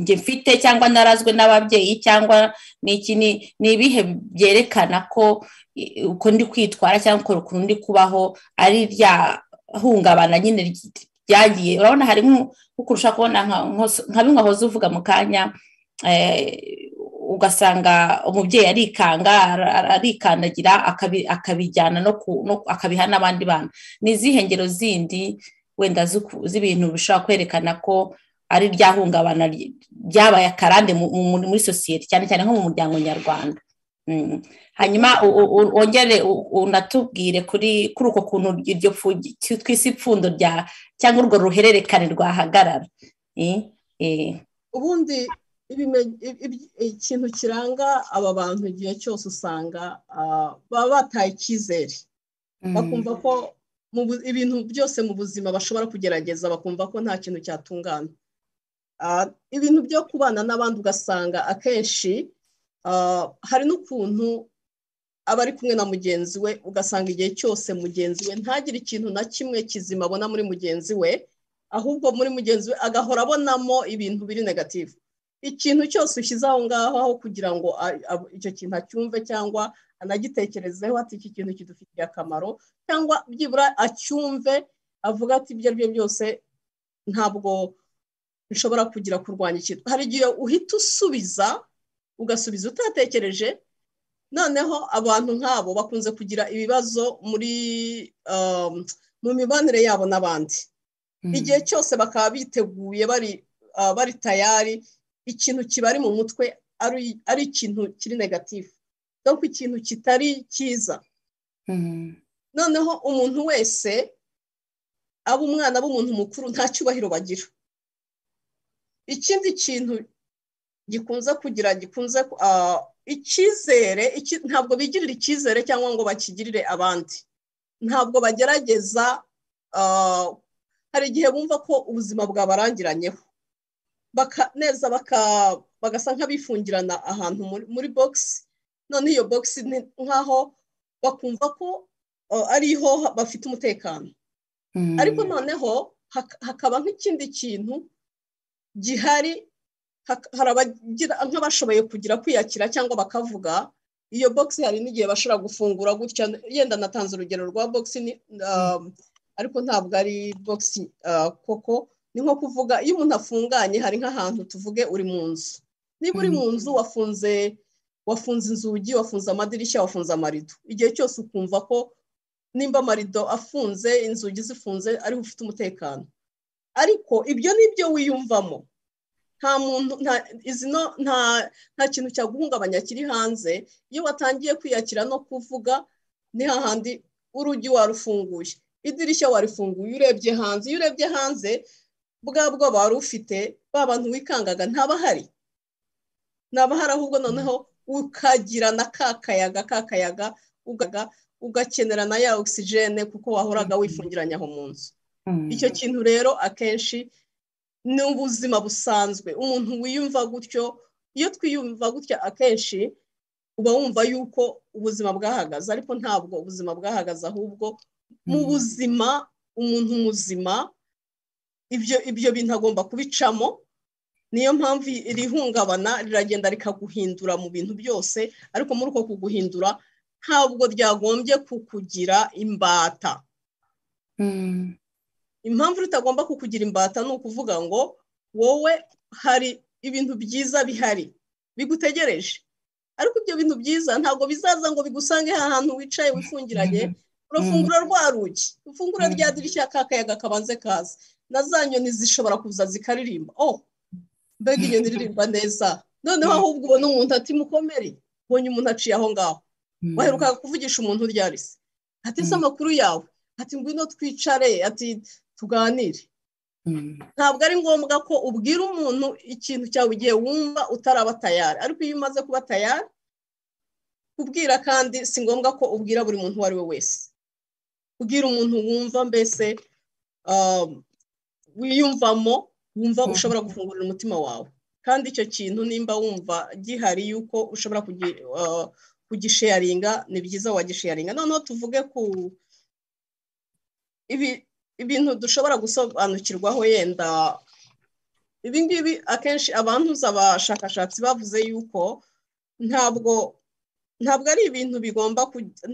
njye mfite cyangwa narazwe n'ababyeyi cyangwa n'iki ni ibihe byerekana ko uko ndi kwitwara cyangwa ukuntu ndi kubaho ari rya hungabana nyine ryagiye urabona hari nk'ukurusha kubona nka bimwe wahoze uvuga mu kanya ugasanga umubyeyi arikanga arikandagira akabijyana akabiha n'abandi bana ni izihe ngero zindi wenda z'ibintu bishobora kwerekana ko ari ryahungabana ryabaye akarande muri sosiyete cyane cyane nko mu muryango nyarwanda hanyuma wongere unatubwire kuri kuri uko kuntu iryo twise ipfundo rya cyangwa urwo ruhererekane rwahagarara ubundi ikintu kiranga aba bantu igihe cyose usanga baba bataye icyizere bakumva ko ibintu byose mu buzima bashobora kugerageza bakumva ko nta kintu cyatungana ibintu byo kubana n'abandi ugasanga akenshi hari n'ukuntu aba ari kumwe na mugenzi we ugasanga igihe cyose mugenzi we ntagire ikintu na kimwe kizima abona muri mugenzi we ahubwo muri mugenzi we agahora abonamo ibintu biri negativu ikintu cyose ushyize aho ngaho aho kugira ngo icyo kintu acyumve cyangwa anagitekerezeho ati iki kintu kidufitiye akamaro cyangwa byibura acyumve avuga ati ibyo ari byo byose ntabwo bishobora kugira kurwanya ikintu hari igihe uhita usubiza ugasubiza utatekereje noneho abantu nk'abo bakunze kugira ibibazo muri mu mibanire yabo n'abandi igihe cyose bakaba biteguye bari tayari ikintu kibari mu mutwe ari ikintu kiri negatifu dore ikintu kitari cyiza noneho umuntu wese aba umwana b'umuntu mukuru nta cyubahiro bagira ikindi kintu gikunze kugira gikunze icyizere ntabwo bigirira icyizere cyangwa ngo bakigirire abandi ntabwo bagerageza hari igihe bumva ko ubuzima bwabarangiranyeho neza bagasa nk'abifungirana ahantu muri bogisi noneho iyo bogisi nk'aho bakumva ko ariho bafite umutekano ariko noneho hakaba nk'ikindi kintu gihari hari abagira nk'abashoboye kugira kwiyakira cyangwa bakavuga iyo bogisi hari n'igihe bashobora gufungura gutya yenda natanze urugero rwa bogisi ariko ntabwo ari bogisi koko ni nko kuvuga iyo umuntu afunganye hari nk'ahantu tuvuge uri mu nzu niba uri mu nzu wafunze wafunze inzugi wafunze amadirishya wafunze amarido igihe cyose ukumva ko nimba amarido afunze inzugi zifunze ariho ufite umutekano ariko ibyo ni ibyo wiyumvamo nta muntu nta kintu cyaguhungabanya kiri hanze iyo watangiye kwiyakira no kuvuga ni hahandi urugi warufunguye idirishya warifunguye urebye hanze iyo urebye hanze bwa bwoba wari ufite ba bantu wikangaga ntabahari ntabahari ahubwo noneho ukagira na ka kayaga ka kayaga ugakenera na ya ogisijene kuko wahoraga wifungiranye aho mu nzu icyo kintu rero akenshi ni ubuzima busanzwe umuntu wiyumva gutyo iyo twiyumva gutya akenshi uba wumva yuko ubuzima bwahagaze ariko ntabwo ubuzima bwahagaze ahubwo mu buzima umuntu muzima ibyo ibyo bintu agomba kubicamo niyo mpamvu irihungabana riragenda rikaguhindura mu bintu byose ariko muri uko kuguhindura ntabwo ryagombye kukugira imbata impamvu ritagomba kukugira imbata ni ukuvuga ngo wowe hari ibintu byiza bihari bigutegereje ariko ibyo bintu byiza ntabwo bizaza ngo bigusange ahantu wicaye wifungiranye urafungura rwa rugi ufungura rya dirishya kakayaga kabanze kaza na za nyoni zishobora kuza zikaririmba oh mbega iyo ndirimba neza noneho ahubwo ubona umuntu ati mukomere ubonye umuntu aciye aho ngaho waherukaga kuvugisha umuntu uryari se ati se amakuru yawe ati ngwino twicare ati tuganire ntabwo ari ngombwa ko ubwira umuntu ikintu cyawe igihe wumva utaraba tayari ariko iyo umaze kuba tayari kubwira kandi si ngombwa ko ubwira buri muntu uwo ari we wese ubwira umuntu wumva mbese wiyumvamo wumva ushobora gufungurira umutima wawe kandi icyo kintu nimba wumva gihari yuko ushobora kugisheyaringa ni byiza wagisheyaringa noneho tuvuge ku ibintu dushobora gusobanukirwaho yenda ibi ngibi akenshi abantu abashakashatsi bavuze yuko ntabwo ntabwo ari ibintu bigomba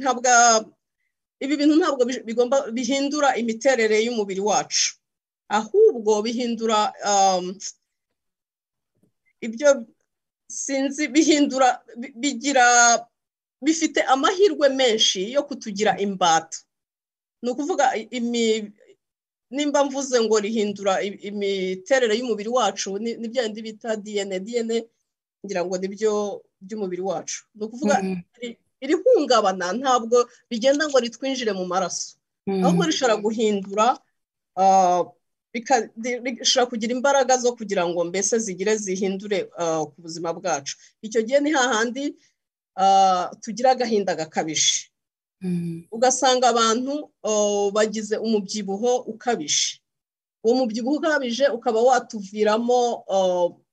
ntabwo ibi bintu ntabwo bigomba bihindura imiterere y'umubiri wacu ahubwo bihindura ibyo sinzi bihindura bigira bifite amahirwe menshi yo kutugira imbata ni ukuvuga nimba mvuze ngo rihindura imiterere y'umubiri wacu ni bya bindi bita diyene diyene ngira ngo nibyo by'umubiri wacu ni ukuvuga irihungabana ntabwo rigenda ngo ritwinjire mu maraso ahubwo rishobora guhindura rishobora kugira imbaraga zo kugira ngo mbese zigire zihindure ku buzima bwacu icyo gihe ni hahandi tugira agahinda gakabije ugasanga abantu bagize umubyibuho ukabije uwo mubyibuho ukabije ukaba watuviramo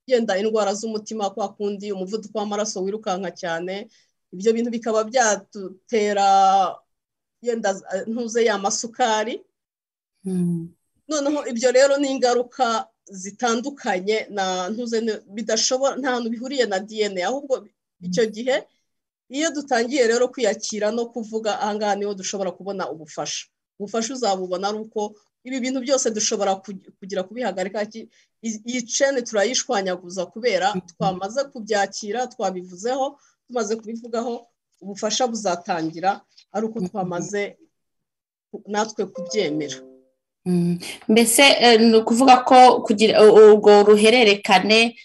yenda indwara z'umutima kwa kundi umuvuduko w'amaraso wirukanka cyane ibyo bintu bikaba byadutera yenda ntuze ya masukari noneho ibyo rero ni ingaruka zitandukanye na ntuze bidashobora nta hantu bihuriye na diyene ahubwo icyo gihe iyo dutangiye rero kwiyakira no kuvuga ahangaha niho dushobora kubona ubufasha ubufasha uzabubona ari uko ibi bintu byose dushobora kugira kubihagarika iyi cene turayishwanyaguza kubera twamaze kubyakira twabivuzeho tumaze kubivugaho ubufasha buzatangira ari uko twamaze natwe kubyemera mbese ni ukuvuga ko kugira ubwo ruhererekane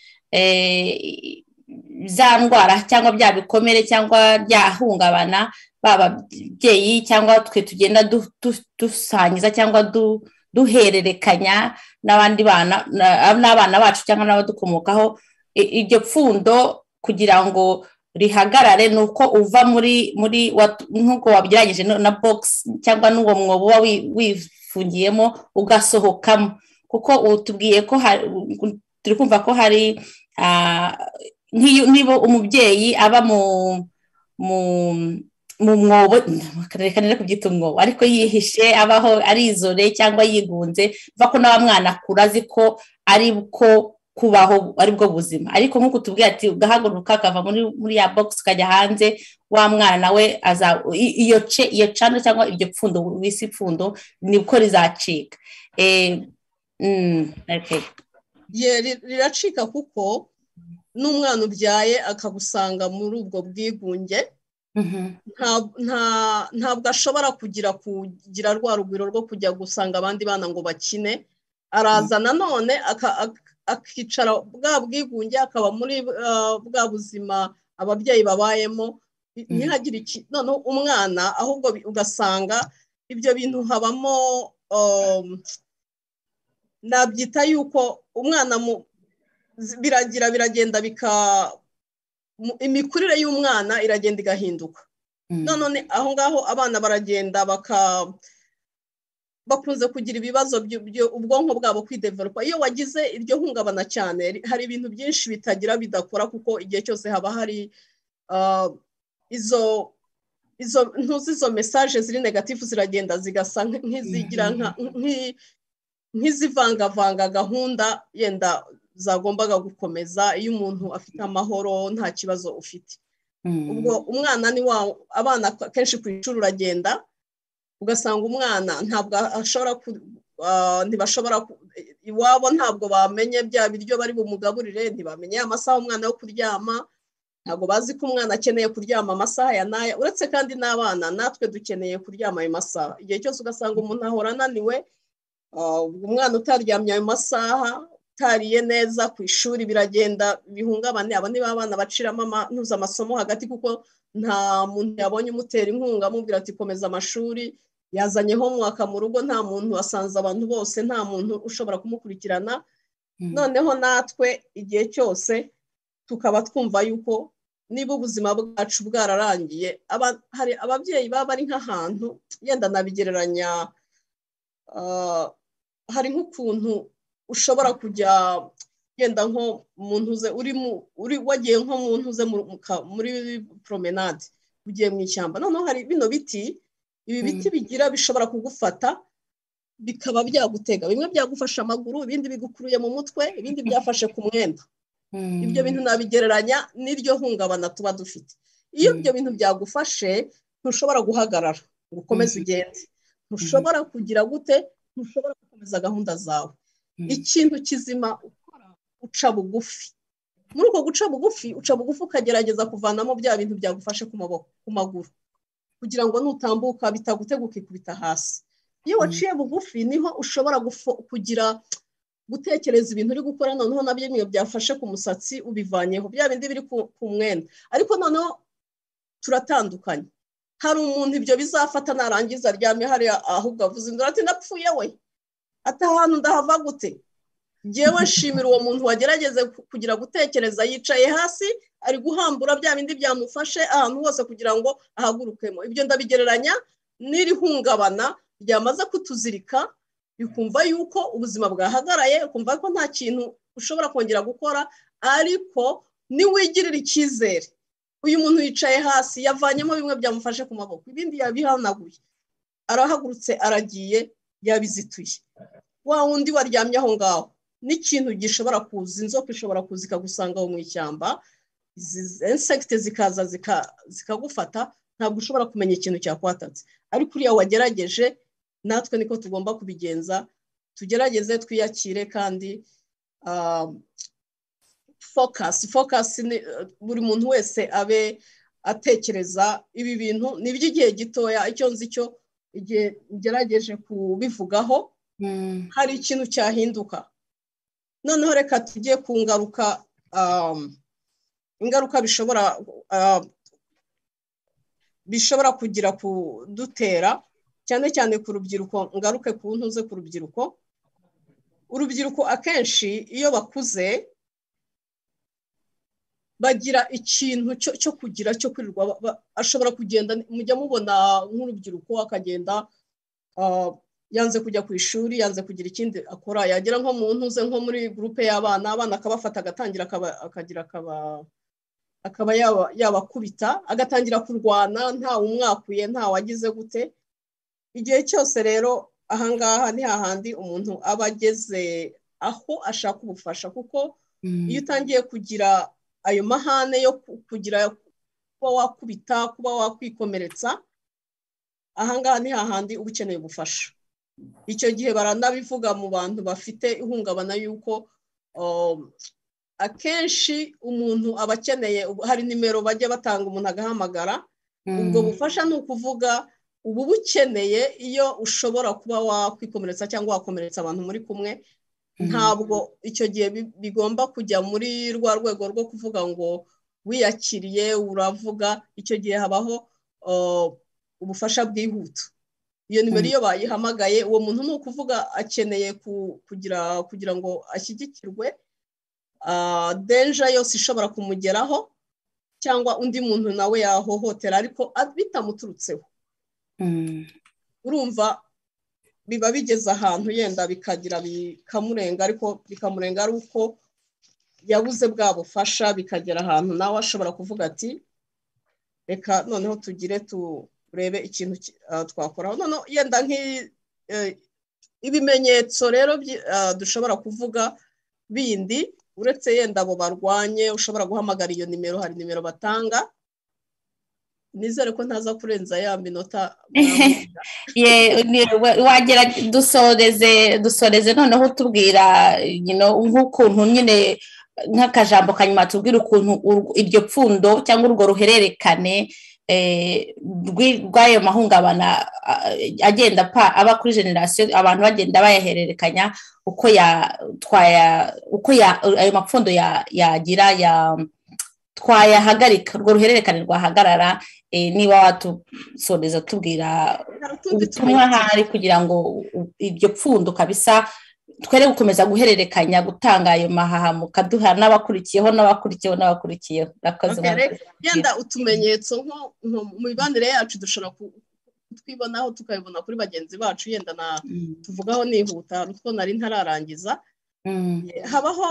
za ndwara cyangwa bya bikomere cyangwa byahungabana baba ababyeyi cyangwa twe tugenda dusangiza cyangwa duhererekanya n'abandi bana n'abana bacu cyangwa n'abadukomokaho iryo pfundo kugira ngo rihagarare ni uko uva muri muri nk'uko wabyirangije na bogisi cyangwa n'uwo mwobo uba wifungiyemo ugasohokamo kuko tubwiye ko turi kumva ko hari niba umubyeyi aba mu mwobo reka nire kubyita umwobo ariko yihishe abaho arizore cyangwa yigunze mva ko nawe mwana akura azi ko ari bwo kubaho ari bwo buzima ariko nk'uko tubwira ati ugahaguruka akava muri ya bogisi ukajya hanze wa mwana we iyo cano cyangwa iryo pfundo wisi pfundo nibwo rizacika riracika kuko n'umwana ubyaye akagusanga muri ubwo bwigunge ntabwo ashobora kugira kugira rwa rugwiro rwo kujya gusanga abandi bana ngo bakine araza nanone akicara bwa bwigunge akaba muri bwa buzima ababyeyi babayemo ntihagire iki noneho umwana ahubwo ugasanga ibyo bintu habamo nabyita yuko umwana mu biragira biragenda bika imikurire y'umwana iragenda igahinduka none aho ngaho abana baragenda baka bakunze kugira ibibazo ubwonko bwabo kwideveropa iyo wagize iryo hungabana cyane hari ibintu byinshi bitagira bidakora kuko igihe cyose haba hari izo izo ntuzi izo mesaje ziri negatifu ziragenda zigasa nk'izigira nk'izivangavanga gahunda yenda zagombaga gukomeza iyo umuntu afite amahoro nta kibazo ufite ubwo umwana ni wa abana kenshi ku ishuri uragenda ugasanga umwana ntabwo ashobora ntibashobora iwabo ntabwo bamenye bya biryo bari bumugaburire ntibamenye amasaha umwana yo kuryama ntabwo bazi ko umwana akeneye kuryama amasaha ya naya uretse kandi n'abana natwe dukeneye kuryama ayo masaha igihe cyose ugasanga umuntu ahora ananiwe umwana utaryamye ayo masaha utariye neza ku ishuri biragenda bihungabane aba ni ba bana baciramo amasomo hagati kuko nta muntu yabonye umutera inkunga amubwira ati komeza amashuri yazanye umwaka mu rugo nta muntu wasanze abantu bose nta muntu ushobora kumukurikirana noneho natwe igihe cyose tukaba twumva yuko niba ubuzima bwacu bwararangiye hari ababyeyi baba bari nk'ahantu yenda nabigereranya hari nk'ukuntu ushobora kujya yenda nko mu ntuze uri wagiye nko mu ntuze muri promenade ugiye mu ishyamba noneho hari bino biti ibi biti bigira bishobora kugufata bikaba byagutega bimwe byagufashe amaguru ibindi bigukuruye mu mutwe ibindi byafashe ku mwenda ibyo bintu nabigereranya n'iryo hungabana tuba dufite iyo ibyo bintu byagufashe ntushobora guhagarara ngo ukomeze ugende ntushobora kugira gute ntushobora gukomeza gahunda zawe ikintu kizima ukora uca bugufi muri uko guca bugufi uca bugufi ukagerageza kuvanamo bya bintu byagufashe ku maguru kugira ngo nutambuka bitagutega ukikubita hasi iyo waciye bugufi niho ushobora kugira gutekereza ibintu uri gukora noneho na bimwe byafashe ku musatsi ubivanyeho bya bindi biri ku mwenda ariko noneho turatandukanye hari umuntu ibyo bizafata narangiza aryamye hariya ahubwo avuze indura ati ndapfuye we atahantu ndahava gute ngewe nshimira uwo muntu wagerageze kugira gutekereza yicaye hasi ari guhambura bya bindi byamufashe ahantu hose kugira ngo ahagurukemo ibyo ndabigereranya n'iri hungabana ryamaze kutuzirika bikumva yuko ubuzima bwahagaraye ukumva ko nta kintu ushobora kongera gukora ariko niwigirira icyizere uyu muntu yicaye hasi yavanyemo bimwe byamufashe ku maboko ibindi yabihanaguye arahagurutse aragiye yabizituye wa wundi waryamye aho ngaho n'ikintu gishobora kuza inzoka ishobora kuza ikagusanga aho mu ishyamba insegite zikaza zikagufata ntabwo ushobora kumenya ikintu cyakwatatse ariko uriya wagerageje natwe niko tugomba kubigenza tugerageze twiyakire kandi fokasi fokasi buri muntu wese abe atekereza ibi bintu ni iby'igihe gitoya icyo nzi cyo igihe ngerageje kubivugaho hari ikintu cyahinduka noneho reka tujye ku ngaruka ingaruka bishobora bishobora kugira kudutera cyane cyane ku rubyiruko ngaruke ku ntuze ku rubyiruko urubyiruko akenshi iyo bakuze bagira ikintu cyo kugira cyo kwirirwa ashobora kugenda mujya mubona nk'urubyiruko akagenda yanze kujya ku ishuri yanze kugira ikindi akora yagera nko mu ntuze nko muri gurupe y'abana abana akabafata agatangira akagira akaba akaba yabakubita agatangira kurwana nta umwakuye nta wagize gute igihe cyose rero ahangaha ni hahandi umuntu aba ageze aho ashaka ubufasha kuko iyo utangiye kugira ayo mahane yo kugira kuba wakubita kuba wakwikomeretsa ahangaha ni hahandi uba ukeneye ubufasha icyo gihe baranabivuga mu bantu bafite ihungabana yuko akenshi umuntu aba akeneye hari nimero bajya batanga umuntu agahamagara ubwo bufasha ni ukuvuga ubu bukeneye iyo ushobora kuba wakwikomeretsa cyangwa wakomeretsa abantu muri kumwe ntabwo icyo gihe bigomba kujya muri rwa rwego rwo kuvuga ngo wiyakiriye uravuga icyo gihe habaho ubufasha bwihuta iyo nimero iyo bayihamagaye uwo muntu ni ukuvuga akeneye kugira kugira ngo ashyigikirwe denja yose ishobora kumugeraho cyangwa undi muntu nawe yahohotera ariko bitamuturutseho urumva biba bigeze ahantu yenda bikagira bikamurenga ariko bikamurenga ari uko yabuze bwa bufasha bikagera ahantu nawe ashobora kuvuga ati reka noneho tugire turebe ikintu twakoraho noneho yenda ibimenyetso rero dushobora kuvuga bindi uretse yenda abo barwanye ushobora guhamagara iyo nimero hari nimero batanga nizere ko ntaza kurenza ya minota wagera dusoreze dusoreze noneho tubwira nk'ukuntu nyine nk'akajambo kanyuma tubwira ukuntu iryo pfundo cyangwa urwo ruhererekane rw'ayo mahungabana agenda aba kuri generasiyo abantu bagenda bayahererekanya uko uko ayo mapfundo yagira twayahagarika urwo ruhererekane rwahagarara niba watusondeza tubwira ubutumwa ahari kugira ngo iryo pfundo kabisa twere gukomeza guhererekanya gutanga ayo mahaha mukaduha n'abakurikiyeho n'abakurikiyeho n'abakurikiyeho yenda utumenyetso nko mu mibanire yacu dushobora kutwibonaho tukabibona kuri bagenzi bacu yenda na tuvugaho nihuta utwo nari ntararangiza habaho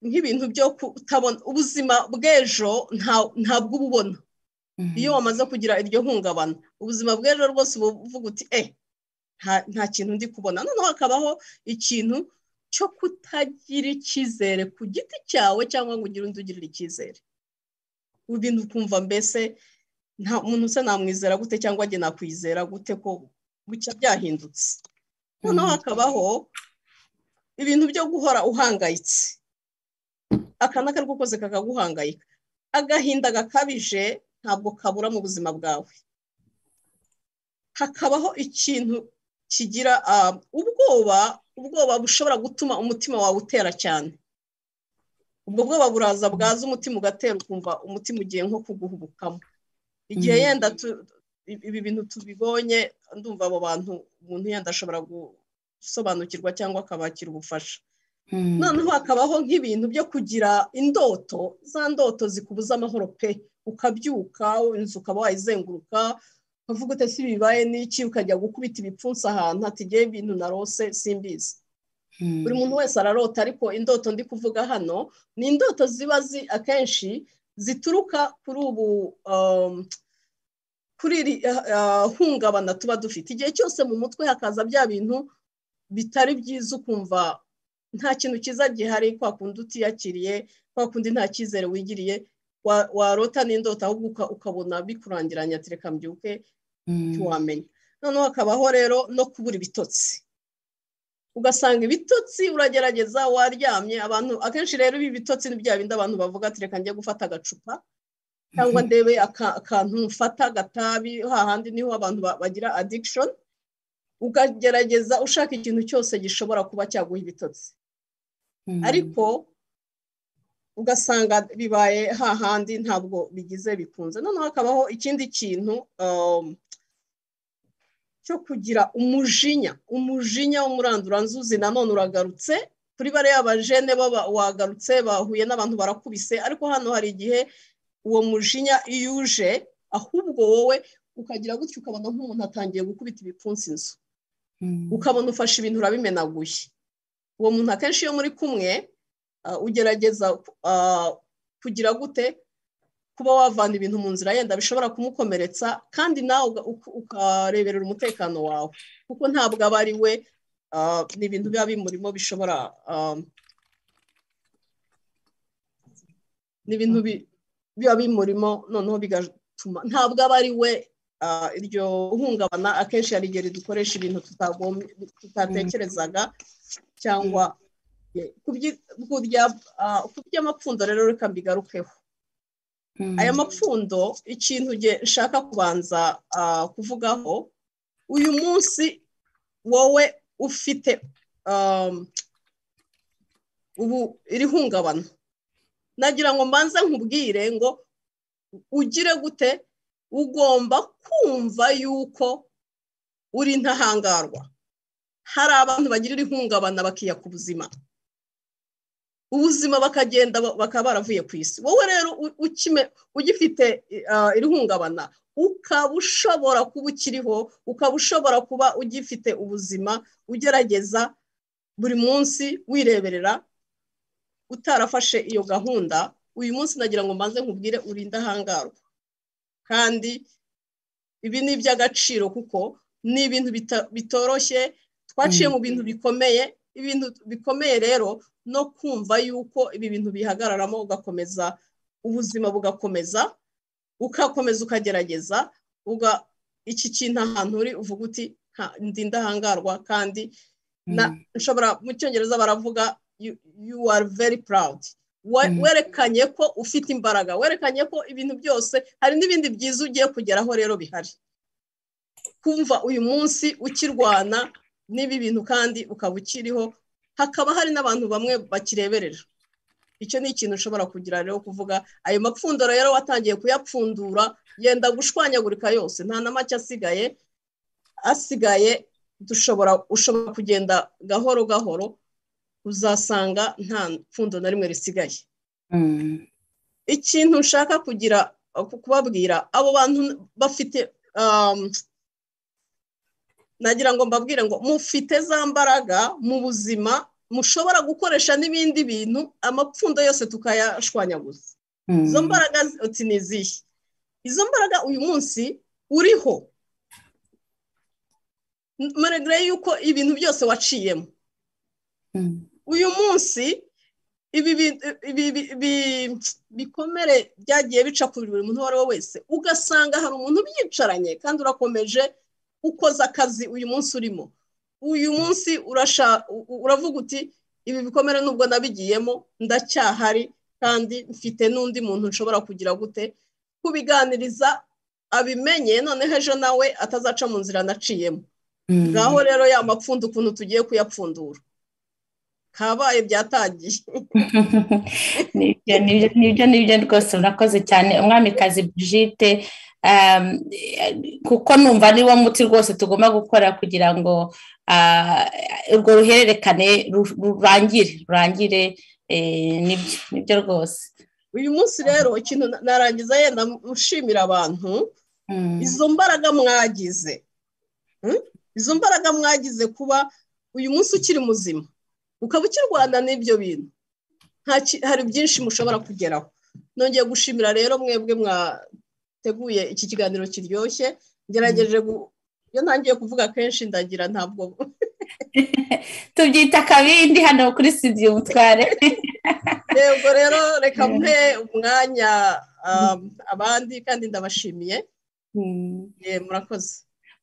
nk'ibintu byo kutabona ubuzima bw'ejo ntabwo uba ubona iyo wamaze kugira iryo hungabana ubuzima bw'ejo rwose uba uvuga uti e nta kintu ndi kubona noneho hakabaho ikintu cyo kutagira icyizere ku giti cyawe cyangwa ngo ugire undi ugirira icyizere ibintu ukumva mbese nta muntu usa namwizera gute cyangwa njye nakwizera gute ko bucya byahindutse noneho hakabaho ibintu byo guhora uhangayitse aka n'aka rwose kakaguhangayika agahinda gakabije ntabwo kabura mu buzima bwawe hakabaho ikintu kigira ubwoba ubwoba bushobora gutuma umutima wawe utera cyane ubwo bwoba buraza bwaza umutima ugatera ukumva umutima ugiye nko kuguhubukamo igihe yenda ibi bintu tubibonye ndumva abo bantu umuntu yenda ashobora gusobanukirwa cyangwa akabakira ubufasha noneho hakabaho nk'ibintu byo kugira indoto za ndoto zikubuza amahoro pe ukabyuka inzu ukaba wayizenguruka ukavuga uti si bibaye n'iki ukajya gukubita ibipfunsi ahantu hatigiyeho ibintu narose simbizi buri muntu wese ararota ariko indoto ndi kuvuga hano ni indoto ziba akenshi zituruka kuri ubu kuri iri hungabana tuba dufite igihe cyose mu mutwe hakaza bya bintu bitari byiza ukumva nta kintu cyiza gihari kwa kundi utiyakiriye kwa kundi nta cyizere wigiriye warota n'indota ahubwo ukabona bikurangiranya ati reka mbyuke ntiwamenya noneho hakabaho rero no kubura ibitotsi ugasanga ibitotsi uragerageza waryamye abantu akenshi rero ibi bitotsi ni bya bindi abantu bavuga ati reka njye gufata agacupa cyangwa ndebe akantu mfata agatabi hahandi niho abantu bagira adikishoni ukagerageza ushaka ikintu cyose gishobora kuba cyaguha ibitotsi ariko ugasanga bibaye hahandi ntabwo bigize bikunze noneho hakabaho ikindi kintu cyo kugira umujinya umujinya w'umuranduranzuzi nanone uragarutse kuri bariya bajene wagarutse bahuye n'abantu barakubise ariko hano hari igihe uwo mujinya iyo uje ahubwo wowe ukagira gutya ukabona nk'umuntu atangiye gukubita ibipfunsi inzu ukabona ufashe ibintu urabimenaguye uwo muntu akenshi iyo muri kumwe ugerageza kugira gute kuba wavana ibintu mu nzira yenda bishobora kumukomeretsa kandi nawe ukareberera umutekano wawe kuko ntabwo aba ari we ni ibintu biba bimurimo bishobora ni ibintu biba bimurimo noneho bigatuma ntabwo aba ari we iryo hungabana akenshi hari igihe ridukoresha ibintu tutatekerezaga cyangwa ku by'amapfundo rero reka mbigarukeho aya mapfundo ikintu nshaka kubanza kuvugaho uyu munsi wowe ufite ubu iri hungabana nagira ngo mbanze nkubwire ngo ugire gute ugomba kumva yuko uri ntahangarwa hari abantu bagira iri hungabana bakiyaka ubuzima ubuzima bakagenda bakaba baravuye ku isi wowe rero ugifite irihungabana ukaba ushobora kuba ukiriho ukaba ushobora kuba ugifite ubuzima ugerageza buri munsi wireberera utarafashe iyo gahunda uyu munsi nagira ngo mbanze nkubwire urinde ahangarwa kandi ibi ni iby'agaciro kuko ni ibintu bitoroshye twaciye mu bintu bikomeye ibintu bikomeye rero no kumva yuko ibi bintu bihagararamo ugakomeza ubuzima bugakomeza ugakomeza ukagerageza iki kintu ahantu uri uvuga uti ndi ndahangarwa kandi nshobora mu cyongereza baravuga you are very proud werekanye ko ufite imbaraga werekanye ko ibintu byose hari n'ibindi byiza ugiye kugeraho rero bihari kumva uyu munsi ukirwana n'ibi bintu kandi ukaba ukiriho hakaba hari n'abantu bamwe bakireberera icyo ni ikintu ushobora kugira rero kuvuga ayo mapfundura rero watangiye kuyapfundura yenda gushwanyagurika yose nta na make asigaye asigaye dushobora ushobora kugenda gahoro gahoro uzasanga nta pfundo na rimwe risigaye ikintu nshaka kugira kubabwira abo bantu bafite nagira ngo mbabwire ngo mufite za mbaraga mu buzima mushobora gukoresha n'ibindi bintu amapfundo yose tukayashwanyaguza izo mbaraga ni izihe izo mbaraga uyu munsi uriho maregare y'uko ibintu byose waciyemo uyu munsi ibi bikomere byagiye bica ku buri muntu uwo ari we wese ugasanga hari umuntu ubyicaranye kandi urakomeje ukoze akazi uyu munsi urimo uyu munsi uravuga uti ibi bikomere nubwo nabigiyemo ndacyahari kandi mfite n'undi muntu nshobora kugira gute kubiganiriza abimenye noneho ejo nawe atazaca mu nzira naciyemo ngaho rero ya mapfundo ukuntu tugiye kuyapfundura kabaye byatangiye nibyo nibyo rwose urakoze cyane umwamikazi bujite kuko numva niwo muti rwose tugomba gukora kugira ngo urwo ruhererekane rurangire rurangire nibyo nibyo rwose uyu munsi rero ikintu narangiza yenda ushimira abantu izo mbaraga mwagize izo mbaraga mwagize kuba uyu munsi ukiri muzima ukaba ukirwana n'ibyo bintu hari byinshi mushobora kugeraho nongeye gushimira rero mwebwe mwateguye iki kiganiro kiryoshye ngerageje iyo ntangiye kuvuga kenshi ndagira ntabwo tubyita akabindi hano kuri studio umutware yego rero reka mpe umwanya abandi kandi ndabashimiye murakoze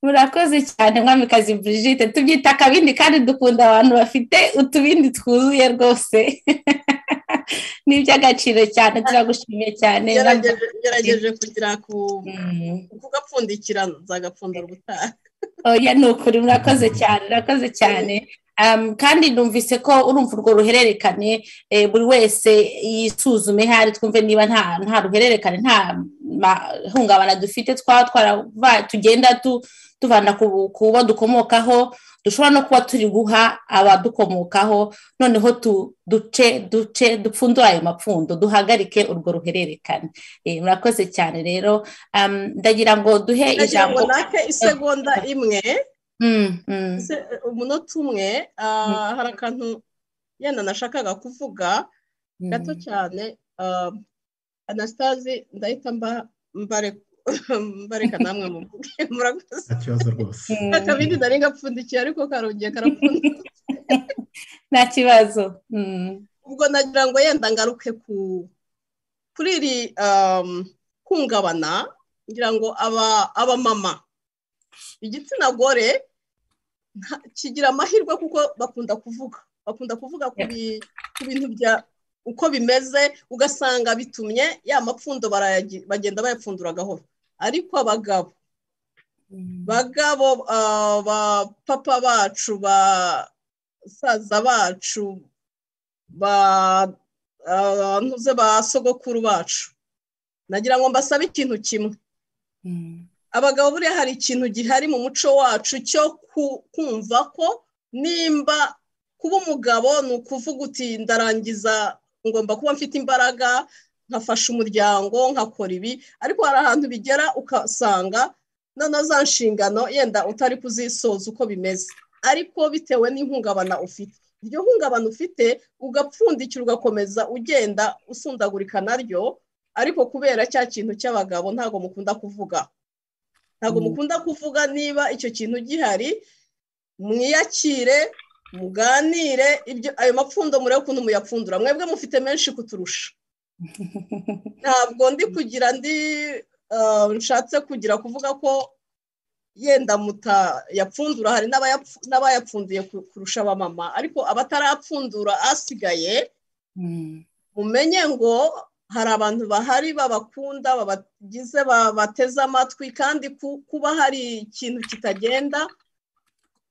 murakoze cyane mwamikazi Brigitte tubyita akabindi kandi dukunda abantu bafite utubindi twuzuye rwose ni iby'agaciro cyane turagushimiye cyane ngerageje kugira kugapfundikira nzagapfundura ubutaha oya ni ukuri murakoze cyane murakoze cyane kandi numvise ko urumva urwo ruhererekane buri wese yisuzume hari twumve niba nta ruhererekane nta hungabana dufite twaba tugenda tuvana ku bo dukomokaho dushobora no kuba turi guha abadukomokaho noneho duce duce dupfundure ayo mapfundo duhagarike urwo ruhererekane murakoze cyane rero ndagira ngo duhe ijambo nake isegonda imwe umunota umwe hari akantu yenda nashakaga kuvuga gato cyane anasitazi ndahita mbareka namwe muvuge murakoze nta kibazo rwose akabindi nari gapfundikiye ariko karongeye karapfundikiye nta kibazo ubwo nagira ngo yenda ngaruke kuri iri kungabana ngira ngo abamama igitsina gore kigira amahirwe kuko bakunda kuvuga bakunda kuvuga ku bintu bya uko bimeze ugasanga bitumye ya mapfundo bagenda bayapfundura gahoro ariko abagabo bagabo abapapa bacu basaza bacu ba sogokuru bacu nagira ngo mbasabe ikintu kimwe abagabo buriya hari ikintu gihari mu muco wacu cyo kumva ko nimba kuba umugabo ni ukuvuga uti ndarangiza ngomba kuba mfite imbaraga nkafasha umuryango nkakora ibi ariko hari ahantu bigera ugasanga noneho za nshingano yenda utari kuzisoza uko bimeze ariko bitewe n'ihungabana ufite iryo hungabana ufite ugapfundikira ugakomeza ugenda usundagurika naryo ariko kubera cya kintu cy'abagabo ntabwo mukunda kuvuga ntabwo mukunda kuvuga niba icyo kintu gihari mwiyakire muganire ayo mapfundo murebe ukuntu muyapfundura mwebwe mufite menshi kuturusha ntabwo ndi kugira ndi nshatse kugira kuvuga ko yenda mutayapfundura hari n'abayapfunduye kurusha abamama ariko abatarapfundura asigaye mumenye ngo hari abantu bahari babakunda babagize bateze amatwi kandi kuba hari ikintu kitagenda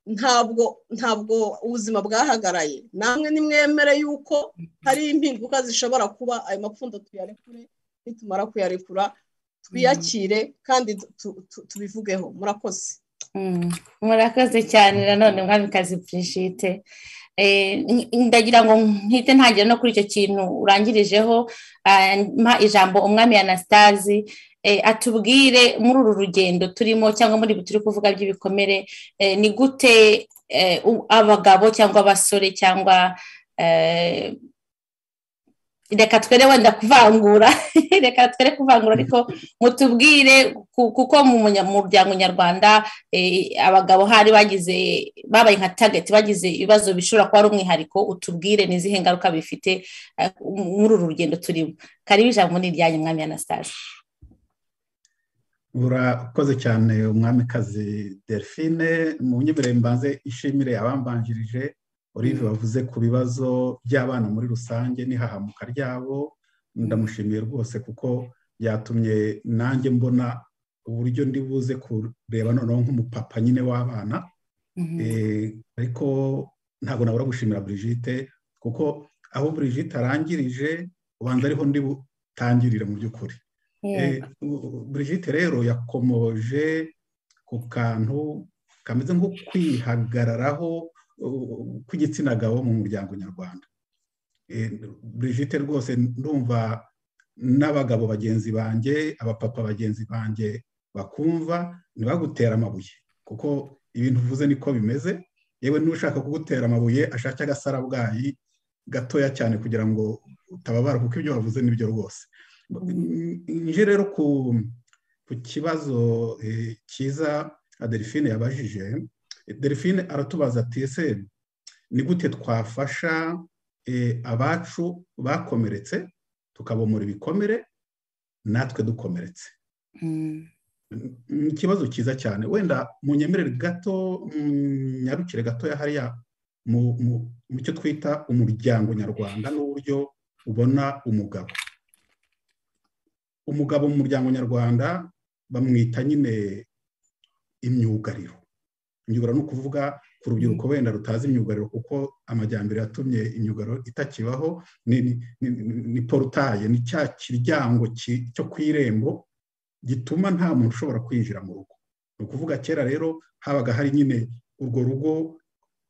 ntabwo ntabwo ubuzima bwahagaraye namwe nimwemere yuko hari impinduka zishobora kuba ayo mapfundo tuyarekure nitumara kuyarekura twiyakire kandi tubivugeho murakoze murakoze cyane nanone mwamikazi Brigitte ndagira ngo mpite ntangira no kuri icyo kintu urangirijeho mpa ijambo umwami anastasi atubwire muri uru rugendo turimo cyangwa muri turi kuvuga by'ibikomere ni gute abagabo cyangwa abasore cyangwa reka twere wenda kuvangura reka twere kuvangura ariko mutubwire kuko mu muryango nyarwanda abagabo hari bagize babaye nka tageti bagize ibibazo bishobora kuba ari umwihariko utubwire n'izihe ngaruka bifite muri uru rugendo turimo karibu ijambo ni iryanyu mwami anastasi urakoze cyane umwamikazi delphine mu nyemerere mbanze ishimire abambanjirije olive bavuze ku bibazo by'abana muri rusange n'ihahamuka ryabo ndamushimiye rwose kuko byatumye nanjye mbona uburyo ndibuze kureba noneho nk'umupapa nyine w'abana ariko ntabwo nabura gushimira Brigitte kuko aho Brigitte arangirije ubanza ariho butangirire mu by'ukuri Brigitte rero yakomoje ku kantu kameze nko kwihagararaho kw'igitsina gabo mu muryango nyarwanda Brigitte rwose ndumva n'abagabo bagenzi banjye abapapa bagenzi banjye bakumva ntibagutera amabuye kuko ibintu uvuze niko bimeze yewe n'ushaka kugutera amabuye ashaka agasarabwayi gatoya cyane kugira ngo utababara kuko ibyo wavuze nibyo rwose nje rero ku kibazo cyiza adelphine yabajije delphine aratubaza ati ese ni gute twafasha abacu bakomeretse tukabomora ibikomere natwe dukomeretse ni ikibazo cyiza cyane wenda mu nyemerere gato nyarukire gatoya hariya mu cyo twita umuryango nyarwanda n'uburyo ubona umugabo umugabo mu muryango nyarwanda bamwita nyine imyugariro imyugaro ni ukuvuga ku rubyiruko wenda rutazi imyugariro kuko amajyambere yatumye imyugaro itakibaho ni porutaye ni cya kiryango cyo ku irembo gituma nta muntu ushobora kwinjira mu rugo ni ukuvuga kera rero habaga hari nyine urwo rugo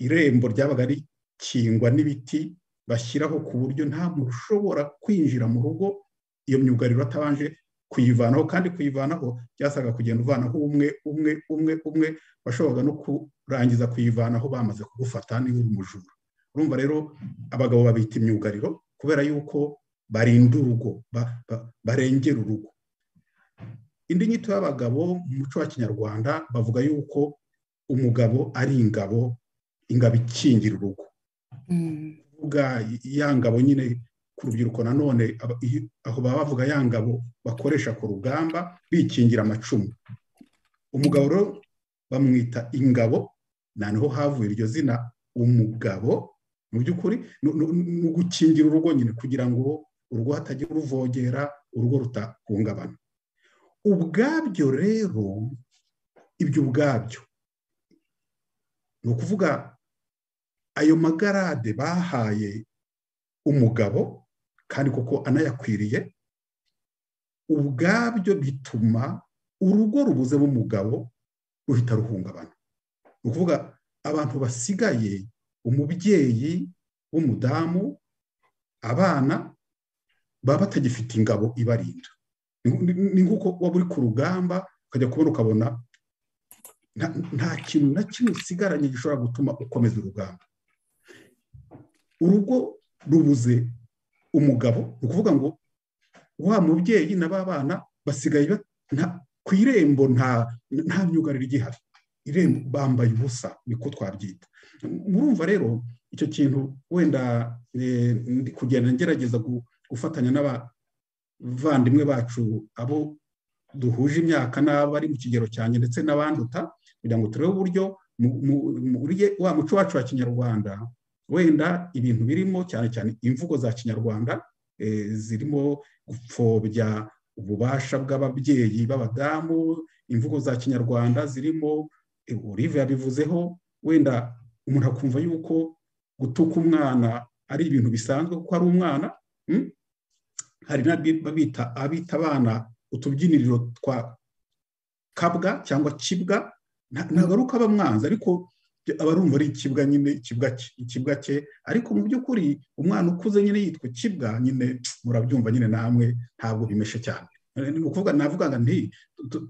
irembo ryabaga rikingwa n'ibiti bashyiraho ku buryo nta muntu ushobora kwinjira mu rugo iyo myugariro atabanje kuyivanaho kandi kuyivanaho byasaga kugenda uvanaho umwe umwe umwe umwe washoboraga no kurangiza kuyivanaho bamaze kugufata niba uri umujura urumva rero abagabo babita imyugariro kubera yuko barinda urugo barengera urugo indi nyito y'abagabo mu muco wa kinyarwanda bavuga yuko umugabo ari ingabo ingabo ikingira urugo kuvuga ya ngabo nyine ku rubyiruko nanone aho baba bavuga ya ngabo bakoresha ku rugamba bikingira amacumu umugabo rero bamwita ingabo noneho havuye iryo zina umugabo mu by'ukuri ni ugukingira urugo nyine kugira ngo urugo hatagira uruvogera urugo rutahungabana ubwabyo rero ibyo ubwabyo ni ukuvuga ayo magarade bahaye umugabo kandi kuko anayakwiriye ubwabyo bituma urugo rubuzemo umugabo ruhita ruhungabana ni ukuvuga abantu basigaye umubyeyi w'umudamu abana baba batagifite ingabo ibarinda ni nk'uko waba uri ku rugamba ukajya kubona ukabona nta kintu na kimwe usigaranye gishobora gutuma ukomeza urugamba urugo rubuze umugabo ni ukuvuga ngo wa mubyeyi na ba bana basigaye ku irembo nta myugariro igihari irembo bambaye ubusa niko twabyita murumva rero icyo kintu wenda ndi kugenda ngerageza gufatanya n'abavandimwe bacu abo duhuje imyaka n'abari mu kigero cyanjye ndetse n'abanduta kugira ngo turebe uburyo wa muco wacu wa kinyarwanda wenda ibintu birimo cyane cyane imvugo za kinyarwanda zirimo gupfobya ububasha bw'ababyeyi b'abadamu imvugo za kinyarwanda zirimo Olive yabivuzeho wenda umuntu akumva yuko gutuka umwana ari ibintu bisanzwe kuko ari umwana hari n'abita abita abana utubyiniriro twa kabwa cyangwa kibwa ntabwo ari uko aba mwanzi ariko abarumva ari ikibwa nyine ikibwa cye ariko mu by'ukuri umwana ukuze nyine yitwa ikibwa nyine murabyumva nyine namwe ntabwo bimeshe cyane ni ukuvuga navuga ngo nti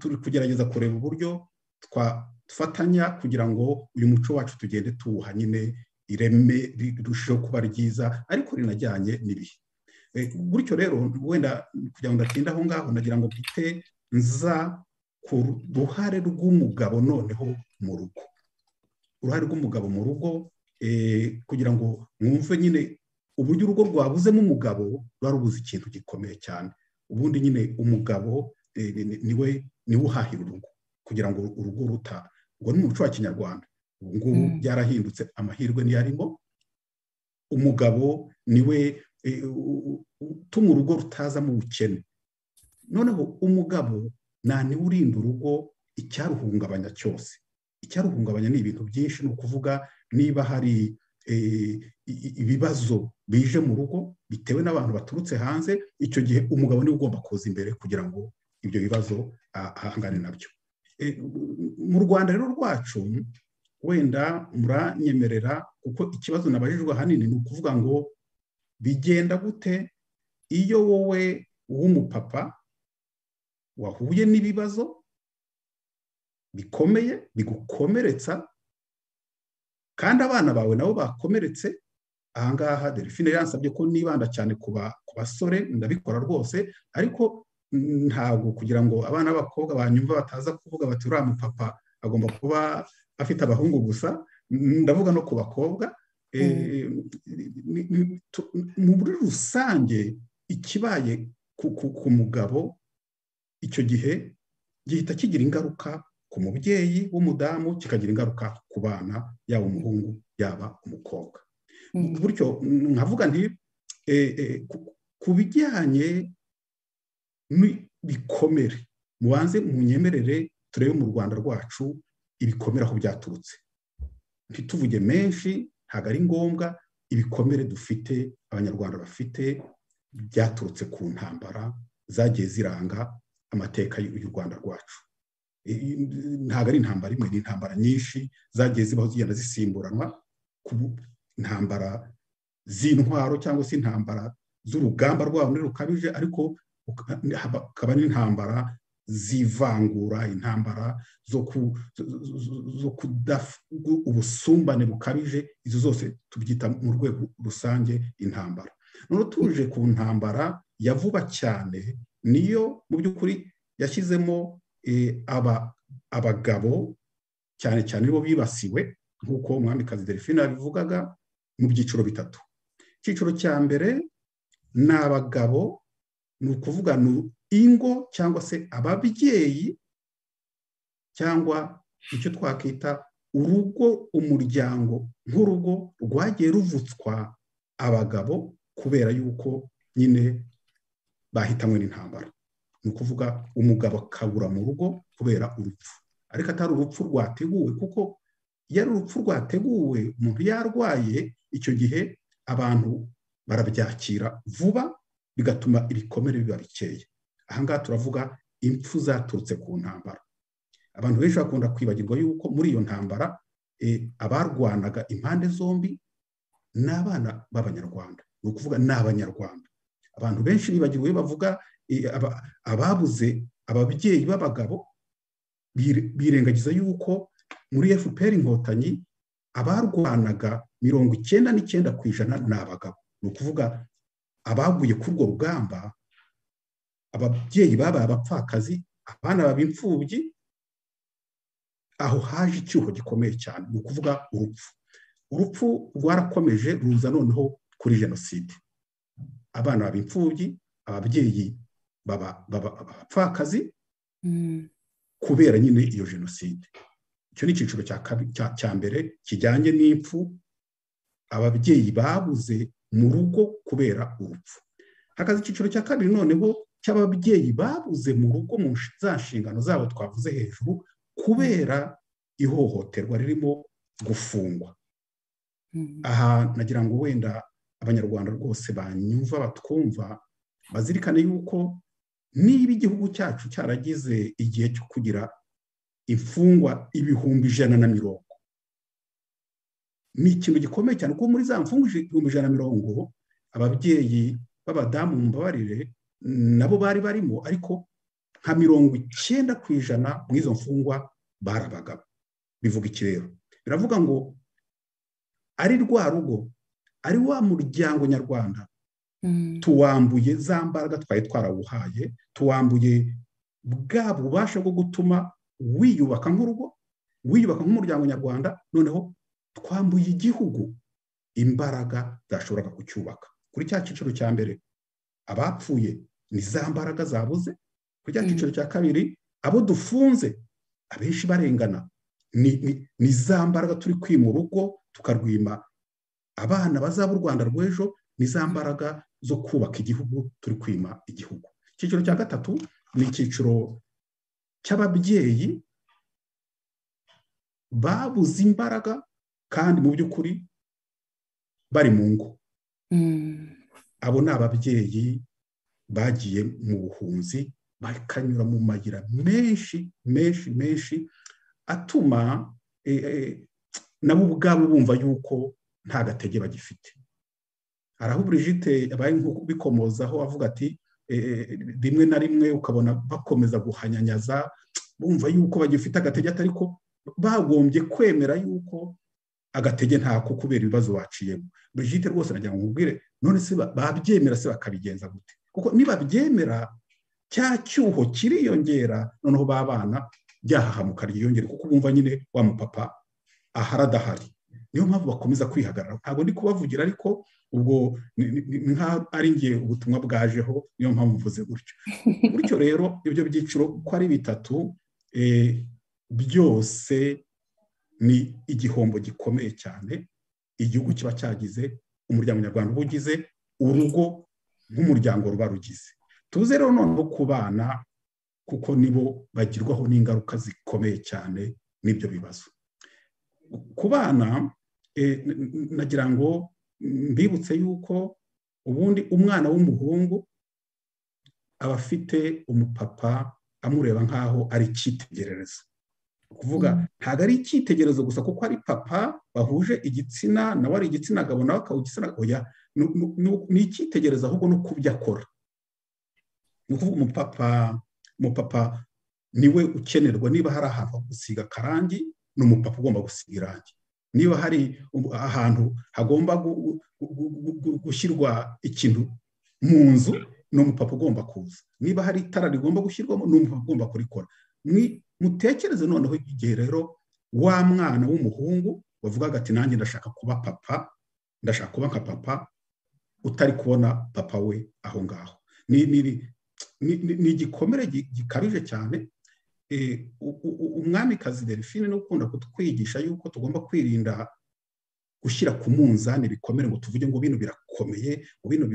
turi kugerageza kureba uburyo twafatanya kugira ngo uyu muco wacu tugende tuwuha nyine ireme rirusheho kuba ryiza ariko rinajyanye n'ibihe gutyo rero wenda kugira ngo ndatinda aho ngaho nagira ngo twite nza ku ruhare rw'umugabo noneho mu rugo uruhare rw'umugabo mu rugo kugira ngo mwumve nyine uburyo urugo rwabuzemo umugabo ruba rubuze ikintu gikomeye cyane ubundi nyine umugabo niwe niwe uhahira urugo kugira ngo urugo ruta ubwo ni umuco wa kinyarwanda ubu ngubu byarahindutse amahirwe niyo arimo umugabo niwe utuma urugo rutazamo ubukene noneho umugabo niwe urinda urugo icyaruhungabanya cyose icyaruhungabanya ni ibintu byinshi ni ukuvuga niba hari ibibazo bije mu rugo bitewe n'abantu baturutse hanze icyo gihe umugabo niwe ugomba kuza imbere kugira ngo ibyo bibazo ahangane nabyo mu rwanda rero rwacu wenda muranyemerera kuko ikibazo nabajijwe ahanini ni ukuvuga ngo bigenda gute iyo wowe w'umupapa wahuye n'ibibazo bikomeye bigukomeretsa kandi abana bawe nabo bakomeretse ahangaha delphine yansabye ko nibanda cyane ku basore ndabikora rwose ariko ntabwo kugira ngo abana b'abakobwa banyumva bataza kuvuga bati uriya mupapa agomba kuba afite abahungu gusa ndavuga no ku bakobwa muri rusange ikibaye ku mugabo icyo gihe gihita kigira ingaruka ku mubyeyi w'umudamu kikagira ingaruka ku bana yaba umuhungu yaba umukobwa bityo nkavuga nti ku bijyanye n'ibikomere mubanze munyemerere turebe mu rwanda rwacu ibikomere aho byaturutse ntituvuge menshi ntabwo ari ngombwa ibikomere dufite abanyarwanda bafite byaturutse ku ntambara zagiye ziranga amateka y'u rwanda rwacu ntabwo ari intambara imwe ni intambara nyinshi zagiye zibaho zigenda zisimburanwa ku ntambara z'intwaro cyangwa se intambara z'urugamba rwabo muri rukabije ariko hakaba n'intambara z'ivangura intambara zo ubusumbane bukabije izo zose tubyita mu rwego rusange intambara noneho tuje ku ntambara ya vuba cyane niyo mu by'ukuri yashyizemo abagabo cyane cyane bo bibasiwe nk'uko umwamikazi delphine yabivugaga mu byiciro bitatu icyiciro cya mbere ni abagabo ni ukuvuga ni ingo cyangwa se ababyeyi cyangwa icyo twakita urugo umuryango nk'urugo rwagiye ruvutswa abagabo kubera yuko nyine bahitanywe n'intambara ni ukuvuga umugabo akabura mu rugo kubera urupfu ariko atari urupfu rwateguwe kuko iyo ari urupfu rwateguwe umuntu yarwaye icyo gihe abantu barabyakira vuba bigatuma ibikomere biba bikeye ahangaha turavuga impfu zaturutse ku ntambara abantu benshi bakunda kwibagirwa yuko muri iyo ntambara abarwanaga impande zombi ni abana b'abanyarwanda ni ukuvuga ni abanyarwanda abantu benshi bibagirwa iyo bavuga ababuze ababyeyi b'abagabo birengagiza yuko muri fpr inkotanyi abarwanaga mirongo icyenda n'icyenda ku ijana ni abagabo ni ukuvuga abaguye kuri urwo rugamba ababyeyi babaye abapfakazi abana baba imfubyi aho haje icyuho gikomeye cyane ni ukuvuga urupfu urupfu rwarakomeje ruza noneho kuri jenoside abana baba imfubyi ababyeyi baba abapfakazi kubera nyine iyo jenoside icyo ni icyiciro cya mbere kijyanye n'impfu ababyeyi babuze mu rugo kubera urupfu hakaza icyiciro cya kabiri noneho cy'ababyeyi babuze mu rugo mu za nshingano zabo twavuze hejuru kubera ihohoterwa ririmo gufungwa aha nagira ngo wenda abanyarwanda rwose banyumva batwumva bazirikane yuko niba igihugu cyacu cyaragize igihe cyo kugira imfungwa ibihumbi ijana na mirongo ni ikintu gikomeye cyane kuko muri za mfungwa ibihumbi ijana na mirongo ababyeyi b'abadamu mbabarire nabo bari barimo ariko nka mirongo icyenda ku ijana mu izo mfungwa bari abagabo bivuga iki rero biravuga ngo ari rwa rugo ari wa muryango nyarwanda tuwambuye za mbaraga twari twarawuhaye tuwambuye bwa bubasha bwo gutuma wiyubaka nk'urugo wiyubaka nk'umuryango nyarwanda noneho twambuye igihugu imbaraga zashoboraga kucyubaka kuri cya cyiciro cya mbere abapfuye ni za mbaraga zabuze kuri cya cyiciro cya kabiri abo dufunze abenshi barengana ni za mbaraga turi kwima urugo tukarwima abana bazaba u rwanda rw'ejo ni za mbaraga zo kubaka igihugu turi kwima igihugu icyiciro cya gatatu ni icyiciro cy'ababyeyi babuze imbaraga kandi mu by'ukuri bari mu ngo abo ni ababyeyi bagiye mu buhunzi bakanyura mu mayira menshi menshi menshi atuma nabo ubwabo bumva yuko nta gatege bagifite araho burigite yabaye bikomozaho avuga ati rimwe na rimwe ukabona bakomeza guhanyanyaza bumva yuko bagifite agatege atari ko bagombye kwemera yuko agatege ntako kubera ibibazo waciyemo burigite rwose nagira ngo nkubwire none se babyemera se bakabigenza gute kuko nibabyemera cya cyuho kiriyongera noneho b'abana byahahamuka ryiyongera kuko bumva nyine wa mupapa aharadahari niyo mpamvu bakomeza kwihagarara ntabwo ndi kubavugira ariko ubwo ari ngiye ubutumwa bwajeho niyo mpamvu mvuze gutyo gutyo rero ibyo byiciro uko ari bitatu byose ni igihombo gikomeye cyane igihugu kiba cyagize umuryango nyarwanda uba ugize urugo nk'umuryango ruba rugize tuze rero noneho ku bana kuko nibo bagirwaho n'ingaruka zikomeye cyane n'ibyo bibazo ku bana nagira ngo mbibutse yuko ubundi umwana w'umuhungu aba afite umupapa amureba nk'aho ari icyitegererezo kuvuga ntabwo ari icyitegererezo gusa kuko ari papa bahuje igitsina nawe ari igitsina gabo nawe akaba igitsina oya ni icyitegererezo ahubwo no kubyo akora ni ukuvuga umupapa umupapa niwe ukenerwa niba hari ahantu ho gusiga akarangi ni umupapa ugomba gusiga irangi niba hari ahantu hagomba gushyirwa ikintu mu nzu ni umupapa ugomba kuza niba hari itara rigomba gushyirwamo ni umupapa ugomba kurikora mutekereze noneho igihe rero wa mwana w'umuhungu wavugaga ati nanjye ndashaka kuba papa ndashaka kuba nka papa utari kubona papa we aho ngaho ni igikomere gikabije cyane umwamikazi delphine no ukunda kutwigisha yuko tugomba kwirinda gushyira ku munzani bikomere ngo tuvuge ngo bino birakomeye ngo bino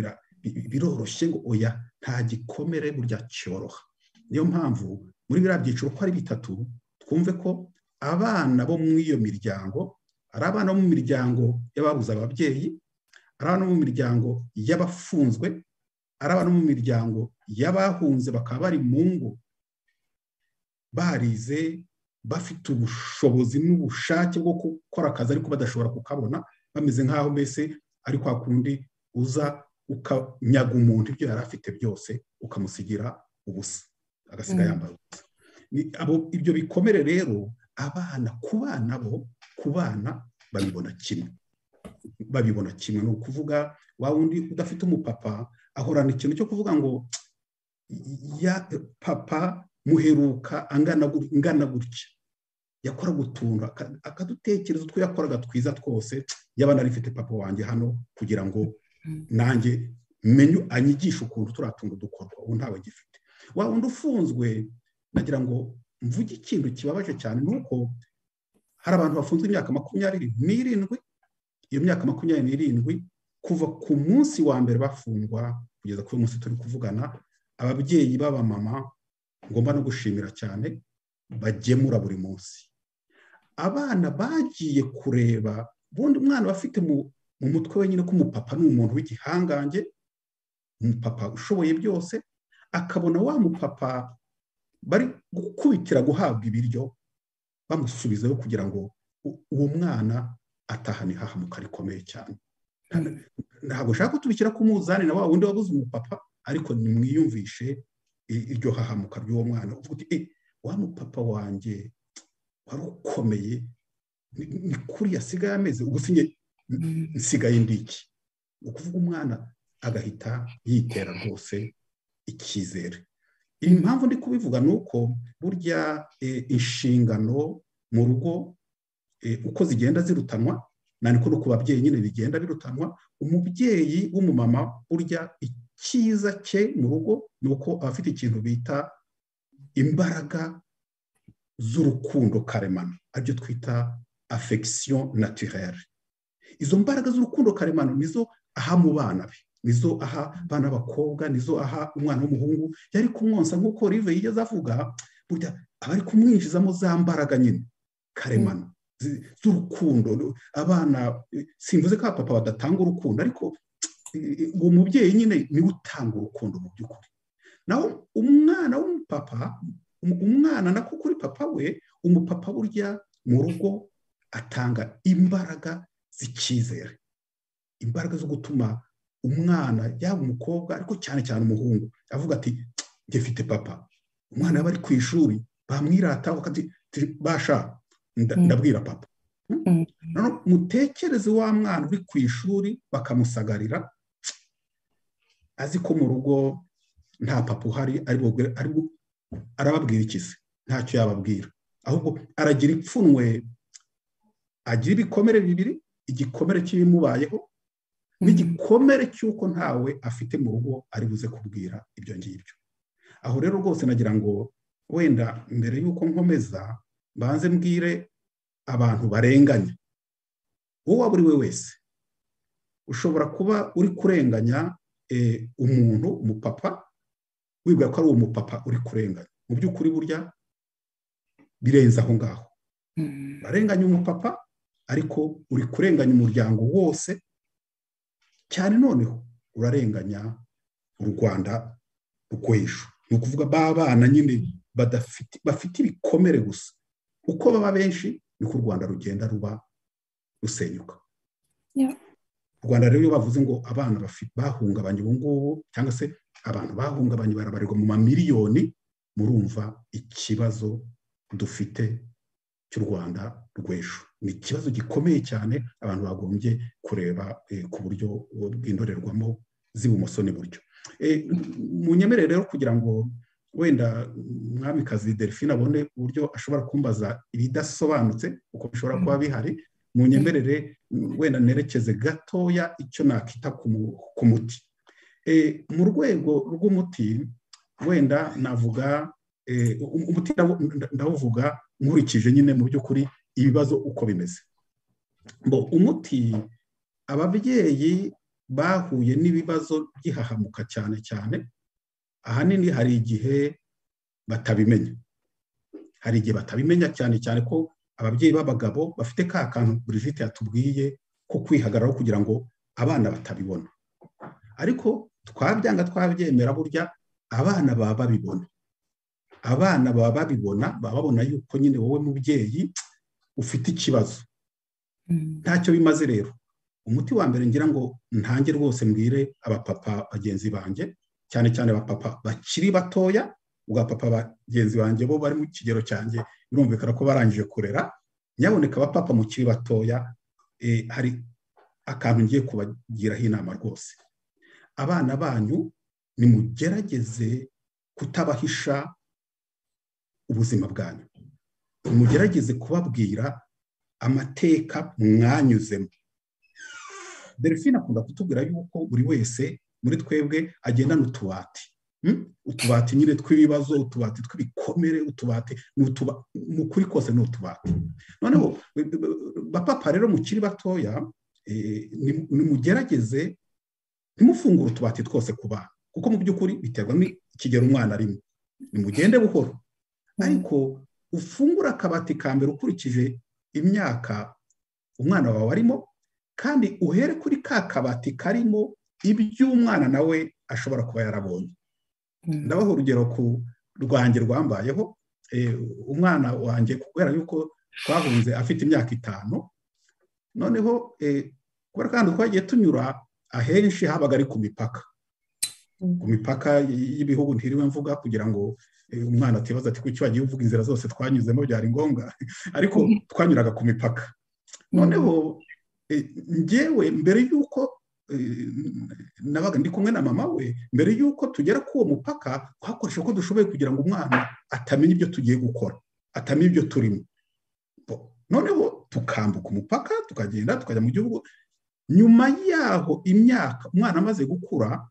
biroroshye ngo oya nta gikomere burya cyoroha niyo mpamvu muri biriya byiciro uko ari bitatu twumve ko abana bo muri iyo miryango ari abana bo mu miryango y'ababuze ababyeyi ari abana bo mu miryango y'abafunzwe ari abana bo mu miryango y'abahunze bakaba bari mu ngo barize bafite ubushobozi n'ubushake bwo gukora akazi ariko badashobora kukabona bameze nk'aho mbese ari kwa kundi uza ukanyaga umuntu ibyo yari afite byose ukamusigira ubusa agasiga yambaye ubusa ibyo bikomere rero abana ku bana bo ku bana babibona kimwe babibona kimwe ni ukuvuga wa wundi udafite umupapa ahorana ikintu cyo kuvuga ngo ya papa muheruka angana gutya yakoraga utuntu akadutekereza utwo yakoraga twiza twose yaba narifite papa wanjye hano kugira ngo nanjye menye anyigishe ukuntu turiya tuntu dukorwa ubu ntawe gifite wa wundi ufunzwe nagira ngo mvuge ikintu kibabaje cyane ni uko hari abantu bafunzwe imyaka makumyabiri n'irindwi iyo myaka makumyabiri n'irindwi kuva ku munsi wa mbere bafungwa kugeza kuri uyu munsi turi kuvugana ababyeyi b'abamama ngomba no gushimira cyane bagemura buri munsi abana bagiye kureba ubundi umwana bafite mu mutwe wenyine ko umupapa ni umuntu w'igihangange umupapa ushoboye byose akabona wa mupapa bari gukubitira guhabwa ibiryo bamusubizaho kugira ngo uwo mwana atahane ihahamuka rikomeye cyane ntabwo ushaka kutubikira ku muzani na wa wundi wabuze umupapa ariko nimwiyumvishe iryo hahamuka ry'uwo mwana uvuga uti wa mupapa wanjye wari ukomeye ni kuri yasigaye ameze ubwo nsigaye ndi iki ni ukuvuga umwana agahita yitera rwose icyizere iyi mpamvu ndi kubivuga ni uko burya inshingano mu rugo uko zigenda zirutanwa niko no ku babyeyi nyine bigenda birutanwa umubyeyi w'umumama burya icyiza cye mu rugo ni uko abafite ikintu bita imbaraga z'urukundo karemano aribyo twita afegisiyo naturere izo mbaraga z'urukundo karemano nizo aha mu bana be nizo aha abana b'abakobwa nizo aha umwana w'umuhungu yari kumwonsa nk'uko rive yigeze avuga burya aba ari kumwinjizamo za mbaraga nyine karemano z'urukundo abana simvuze ko papa badatanga urukundo ariko uwo mubyeyi nyine niwe utanga urukundo mu by'ukuri naho umwana w'umupapa umwana nako kuri papa we umupapa burya mu rugo atanga imbaraga z'icyizere imbaraga zo gutuma umwana yaba umukobwa ariko cyane cyane umuhungu avuga ati ngefite papa umwana yaba ari ku ishuri bamwirataho basha ndabwira papa mutekereze wa mwana uri ku ishuri bakamusagarira azi ko mu rugo nta papa uhari arababwira ikizi ntacyo yababwira ahubwo aragira ipfunwe agira ibikomere bibiri igikomere cy'ibimubayeho n'igikomere cy'uko ntawe afite mu rugo ari buze kubwira ibyo ngibyo aho rero rwose nagira ngo wenda mbere y'uko nkomeza mbanze mbwire abantu barenganya uwo waba uri we wese ushobora kuba uri kurenganya umuntu umupapa wibwira ko ari uwo mupapa uri kurenganya mu by'ukuri burya birenze aho ngaho barenganya umupapa ariko uri kurenganya umuryango wose cyane noneho urarenganya u rwanda rw'ejo ni ukuvuga ba bana nyine bafite ibikomere gusa uko baba benshi niko u rwanda rugenda ruba rusenyuka u rwanda rero iyo bavuze ngo abana bahungabanye ubu ngubu cyangwa se abantu bahungabanye barabarirwa mu mamiliyoni murumva ikibazo dufite cy'u rwanda rw'ejo ni ikibazo gikomeye cyane abantu bagombye kureba ku buryo bw'indorerwamo z'ibumoso n'iburyo mu nyemerere rero kugira ngo wenda umwamikazi delphine abone uburyo ashobora kumbaza ibidasobanutse kuko bishobora kuba bihari mu nyemerere wenda nerekeze gatoya icyo nakita ku muti mu rwego rw'umuti wenda navuga umuti ndawuvuga nkurikije nyine mu by'ukuri ibibazo uko bimeze ngo umuti ababyeyi bahuye n'ibibazo by'ihahamuka cyane cyane ahanini hari igihe batabimenya hari igihe batabimenya cyane cyane ko ababyeyi b'abagabo bafite ka kantu burivite yatubwiye ko kwihagararaho kugira ngo abana batabibona ariko twabyanga twabyemera burya abana baba babibona abana baba babibona baba babona yuko nyine wowe mubyeyi ufite ikibazo ntacyo bimaze rero umuti wa mbere ngira ngo ntange rwose mbwire abapapa bagenzi banjye cyane cyane abapapa bakiri batoya abapapa bagenzi banjye bo bari mu kigero cyanjye birumvikana ko barangije kurera nyaboneka abapapa mukiri batoya hari akantu ngiye kubagiraho inama rwose abana banyu nimugerageze kutabahisha ubuzima bwanyu mugerageze kubabwira amateka mwanyuzemo delphine akunda kutubwira yuko buri wese muri twebwe agendana utubati utubati nyine tw'ibibazo utubati tw'ibikomere utubati mu kuri kose ni utubati noneho bapapa rero mukiri batoya nimugerageze ntimufungure utubati twose ku bana kuko mu by'ukuri biterwa n'ikigero umwana arimo nimugende buhoro ariko ufungure akabati ka mbere ukurikije imyaka umwana wawe arimo kandi uhere kuri ka kabati karimo iby'umwana nawe ashobora kuba yarabonye ndabaha urugero ku rwanjye rwambayeho umwana wanjye kubera yuko twahunze afite imyaka itanu noneho kubera kandi twagiye tunyura ahenshi habaga ari ku mipaka ku mipaka y'ibihugu ntiriwe mvuga kugira ngo umwana atibaza ati kuki wagiye uvuga inzira zose twanyuzemo byari ngombwa ariko twanyuraga ku mipaka noneho ngewe mbere y'uko nabaga ndi kumwe na mama we mbere y'uko tugera kuri uwo mupaka twakoresha uko dushoboye kugira ngo umwana atamenya ibyo tugiye gukora atamenya ibyo turimo noneho tukambuka umupaka tukagenda tukajya mu gihugu nyuma yaho imyaka umwana amaze gukura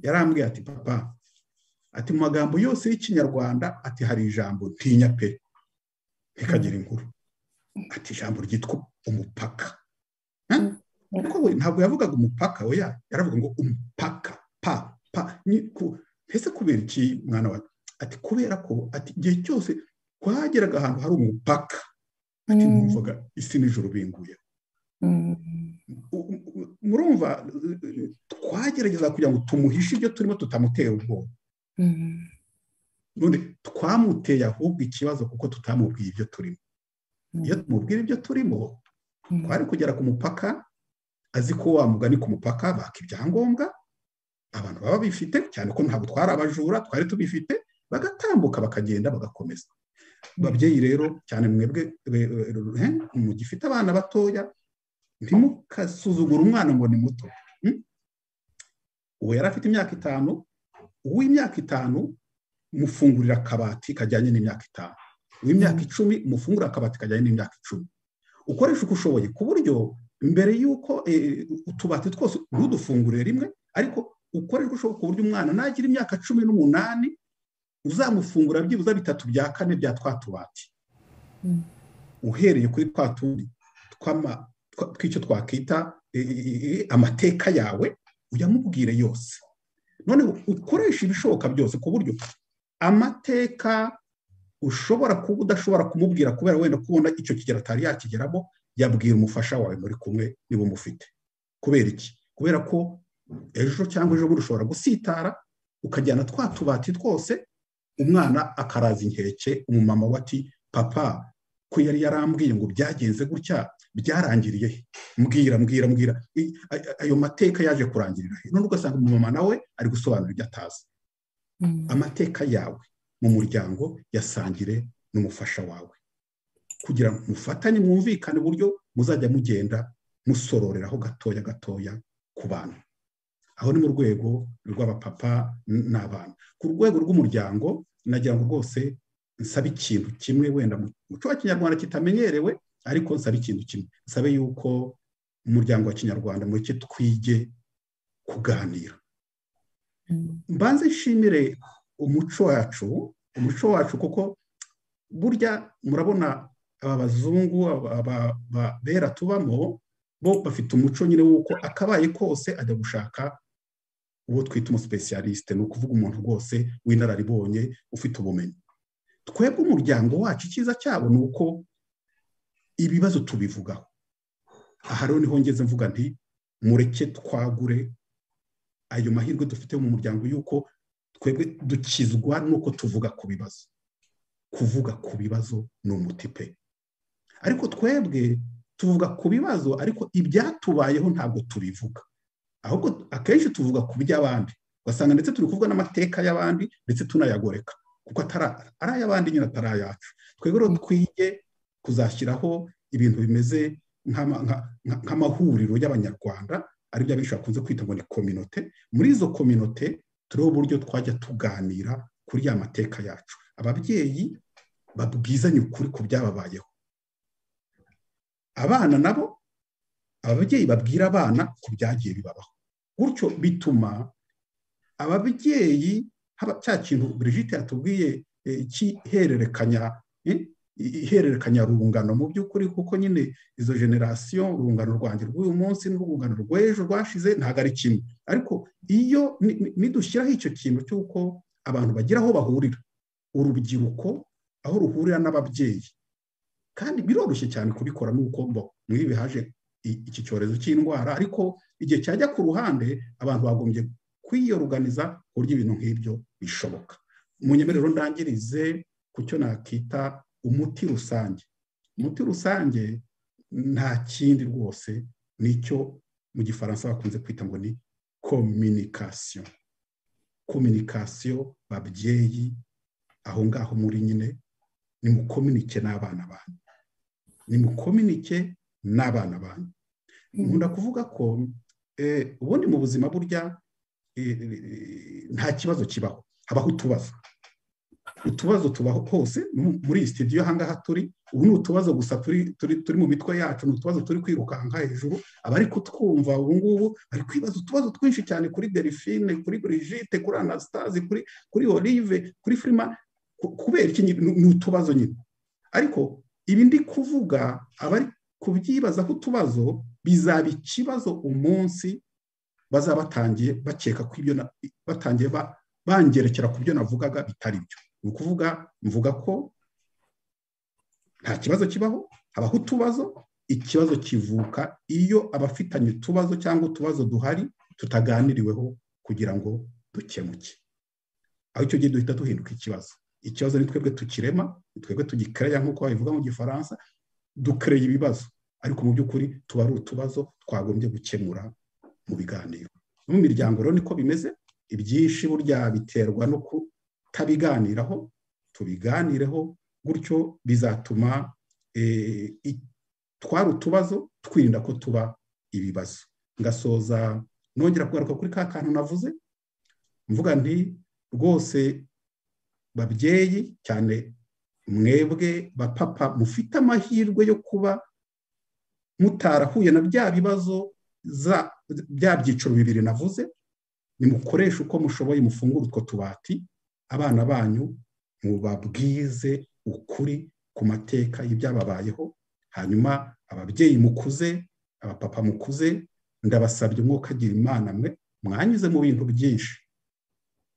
yarambwiye ati papa ati mu magambo yose y'ikinyarwanda ati hari ijambo ntinya pe ntikagire inkuru ati ijambo ryitwa umupaka ntabwo yavugaga umupaka we yaravuga ngo umupaka pa pa mbese kubera iki mwana wawe ati kubera ko ati igihe cyose twageraga ahantu hari umupaka ati numvaga isi nijoro binguyeho murumva twagerageza kugira ngo tumuhishe ibyo turimo tutamutera ubwoba twamuteye ahubwo ikibazo kuko tutamubwiye ibyo turimo iyo tumubwira ibyo turimo twari kugera ku mupaka azi ko wa mugani ku mupaka baka ibyangombwa abantu baba bifite cyane ko ntabwo twari abajura twari tubifite bagatambuka bakagenda bagakomeza babyeyi rero cyane mwebwe mugifite abana batoya ntimukasuzugure umwana ngo ni muto uwo yari afite imyaka itanu uw'imyaka itanu mufungurira akabati kajyanye n'imyaka itanu uw'imyaka icumi mufungurira akabati kajyanye n'imyaka icumi ukoresha uko ushoboye ku buryo mbere y'uko utubati twose ntudufungurire rimwe ariko ukoresha uko ushoboye ku buryo umwana nagira imyaka cumi n'umunani uzamufungura byibuze bitatu bya kane bya twa tubati uhereye kuri twa tundi tw'icyo twakwita amateka yawe uyamubwire yose noneho ukoresha ibishoboka byose ku buryo amateka ushobora kuba udashobora kumubwira kubera wenda kubona icyo kigero atari yakigeramo yabwira umufasha wawe muri kumwe niba umufite kubera iki kubera ko ejo cyangwa ejo bundi ushobora gusitara ukajyana twa tubati twose umwana akaraza inkeke umumama we ati papa ko yari yarambwiye ngo byagenze gutya byarangiriye he mbwira mbwira mbwira ayo mateka yaje kurangirira he none ugasanga umumama nawe ari gusobanura ibyo atazi amateka yawe mu muryango yasangire n'umufasha wawe kugira ngo mufatanye mwumvikane uburyo muzajya mugenda musororeraho gatoya gatoya ku bana aho ni mu rwego rw'abapapa n'abana ku rwego rw'umuryango nagira ngo rwose nsabe ikintu kimwe wenda mu muco wa kinyarwanda kitamenyerewe ariko nsabe ikintu kimwe nsabe yuko umuryango wa kinyarwanda mureke twige kuganira mbanze nshimire umuco wacu umuco wacu kuko burya murabona aba bazungu bera tubamo bo bafite umuco nyine w'uko akabaye kose ajya gushaka uwo twita umusipesiyalisite ni ukuvuga umuntu rwose w'inararibonye ufite ubumenyi twebwe umuryango wacu icyiza cyabo ni uko ibibazo tubivugaho aha rero niho ngeze mvuga nti mureke twagure ayo mahirwe dufite mu muryango y'uko twebwe dukizwa n'uko tuvuga ku bibazo kuvuga ku bibazo ni umuti pe ariko twebwe tuvuga ku bibazo ariko ibyatubayeho ntabwo tubivuga ahubwo akenshi tuvuga ku by'abandi ugasanga ndetse turi kuvuga n'amateka y'abandi ndetse tunayagoreka kuko atari ay'abandi nyine atari ayacu twebwe rero twige kuzashyiraho ibintu bimeze nk'amahuriro y'abanyarwanda aribyo abenshi bakunze kwita ngo ni kominote muri izo kominote turiho uburyo twajya tuganira kuri ya mateka yacu ababyeyi babwizanye ukuri ku byababayeho abana nabo ababyeyi babwira abana ku byagiye bibabaho gutyo bituma ababyeyi haba cya kintu Brigitte yatubwiye cy'ihererekanya ihererekanya rungano mu by'ukuri kuko nyine izo generasiyo urungano rwanjye rw'uyu munsi n'urungano rw'ejo rwashize ntabwo ari kimwe ariko iyo nidushyiraho icyo kintu cy'uko abantu bagira aho bahurira urubyiruko aho ruhurira n'ababyeyi kandi biroroshye cyane kubikora n'uko muri ibi haje iki cyorezo cy'indwara ariko igihe cyajya ku ruhande abantu bagombye kwiyoruganiza ku buryo ibintu nk'ibyo bishoboka mu nyemerero ndangirize ku cyo nakita umuti rusange umuti rusange nta kindi rwose nicyo mu gifaransa bakunze kwita ngo ni kominikasiyo kominikasiyo babyeyi aho ngaho muri nyine nimukominike n'abana banyu nimukominike n'abana banyu nkunda kuvuga ko ubundi mu buzima burya nta kibazo kibaho habaho utubazo utubazo tubaho hose muri iyi sitidiyo ahangaha turi ubu ni utubazo gusa turi mu mitwe yacu ni utubazo turi kwirukanka hejuru abari kutwumva ubu ngubu bari kwibaza utubazo twinshi cyane kuri delphine kuri brigitte kuri anasitazi kuri olive kuri firima kubera iki ni utubazo nyine ariko ibi ndi kuvuga abari kubyibazaho utubazo bizaba ikibazo umunsi bazaba batangiye bakeka ko ibyo batangiye bangerekera ku byo navugaga bitari byo ni ukuvuga mvuga ko nta kibazo kibaho habaho utubazo ikibazo kivuka iyo abafitanye utubazo cyangwa utubazo duhari tutaganiriweho kugira ngo dukemuke aho icyo gihe duhita duhinduka ikibazo ikibazo ni twebwe tukirema ni twebwe tugikereya nk'uko babivuga mu gifaransa dukereye ibibazo ariko mu by'ukuri tuba ari utubazo twagombye gukemura mu biganiro no mu miryango rero niko bimeze ibyinshi burya biterwa no kutabiganiraho tubiganireho gutyo bizatuma twari utubazo twirinda ko tuba ibibazo ngasoza nongera kugaruka kuri ka kantu navuze mvuga nti rwose babyeyi cyane mwebwe bapapa mufite amahirwe yo kuba mutarahuye na bya bibazo bya byiciro bibiri navuze nimukoreshe uko mushoboye mufungura utwo tubati abana banyu mubabwize ukuri ku mateka y'ibyababayeho hanyuma ababyeyi mukuze abapapa mukuze ndabasabye umwuka agira imana mwe mwanyuze mu bintu byinshi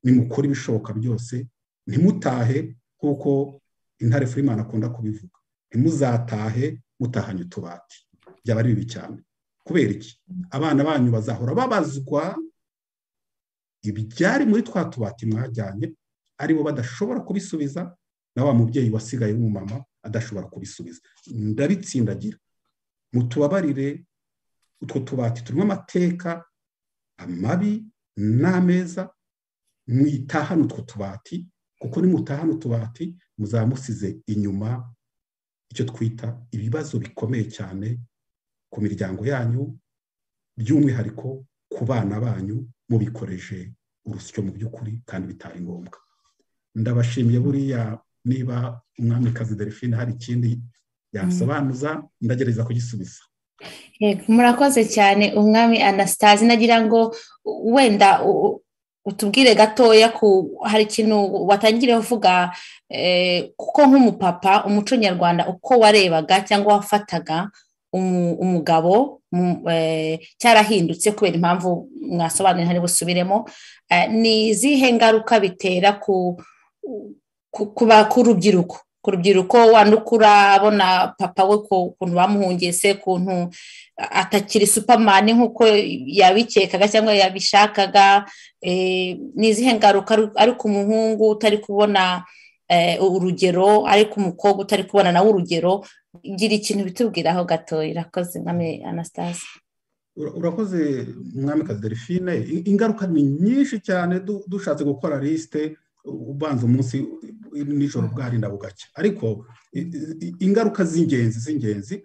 nimukore ibishoboka byose ntimutahe nk'uko intare furimana akunda kubivuga ntimuzatahe mutahanye utubati byaba ari bibi cyane kubera iki abana banyu bazahora babazwa ibyari muri twa tubati mwajyanye aribo badashobora kubisubiza na wa mubyeyi wasigaye w'umumama adashobora kubisubiza ndabitsindagira mutubabarire utwo tubati turimo amateka amabi n'ameza mwitahane utwo tubati kuko nimutahane utubati muzaba musize inyuma icyo twita ibibazo bikomeye cyane ku miryango yanyu by'umwihariko ku bana banyu mubikoreje urusyo mu by'ukuri kandi bitari ngombwa ndabashimiye buriya niba umwamikazi delphine hari ikindi yasobanuza ndagerageza kugisubiza murakoze cyane umwami anasitazi nagira ngo wenda utubwire gatoya ku hari ikintu watangiriye uvuga kuko nk'umupapa umuco nyarwanda uko warebaga cyangwa wafataga umugabo cyarahindutse kubera impamvu mwasobanuye ntari busubiremo ni izihe ngaruka bitera ku rubyiruko ku rubyiruko wandukura abona papa we ukuntu bamuhungiye se ukuntu atakiri supamani nk'uko yabikekaga cyangwa yabishakaga ni izihe ngaruka ari ku muhungu utari kubona urugero ariko umukobwa utari kubona nawe urugero gira ikintu bitubwiraho gato irakoze mwami anastase urakoze mwami kazi delphine ingaruka ni nyinshi cyane dushatse gukora lisite ubanza umunsi nijoro bwarinda bugacya ariko ingaruka z'ingenzi z'ingenzi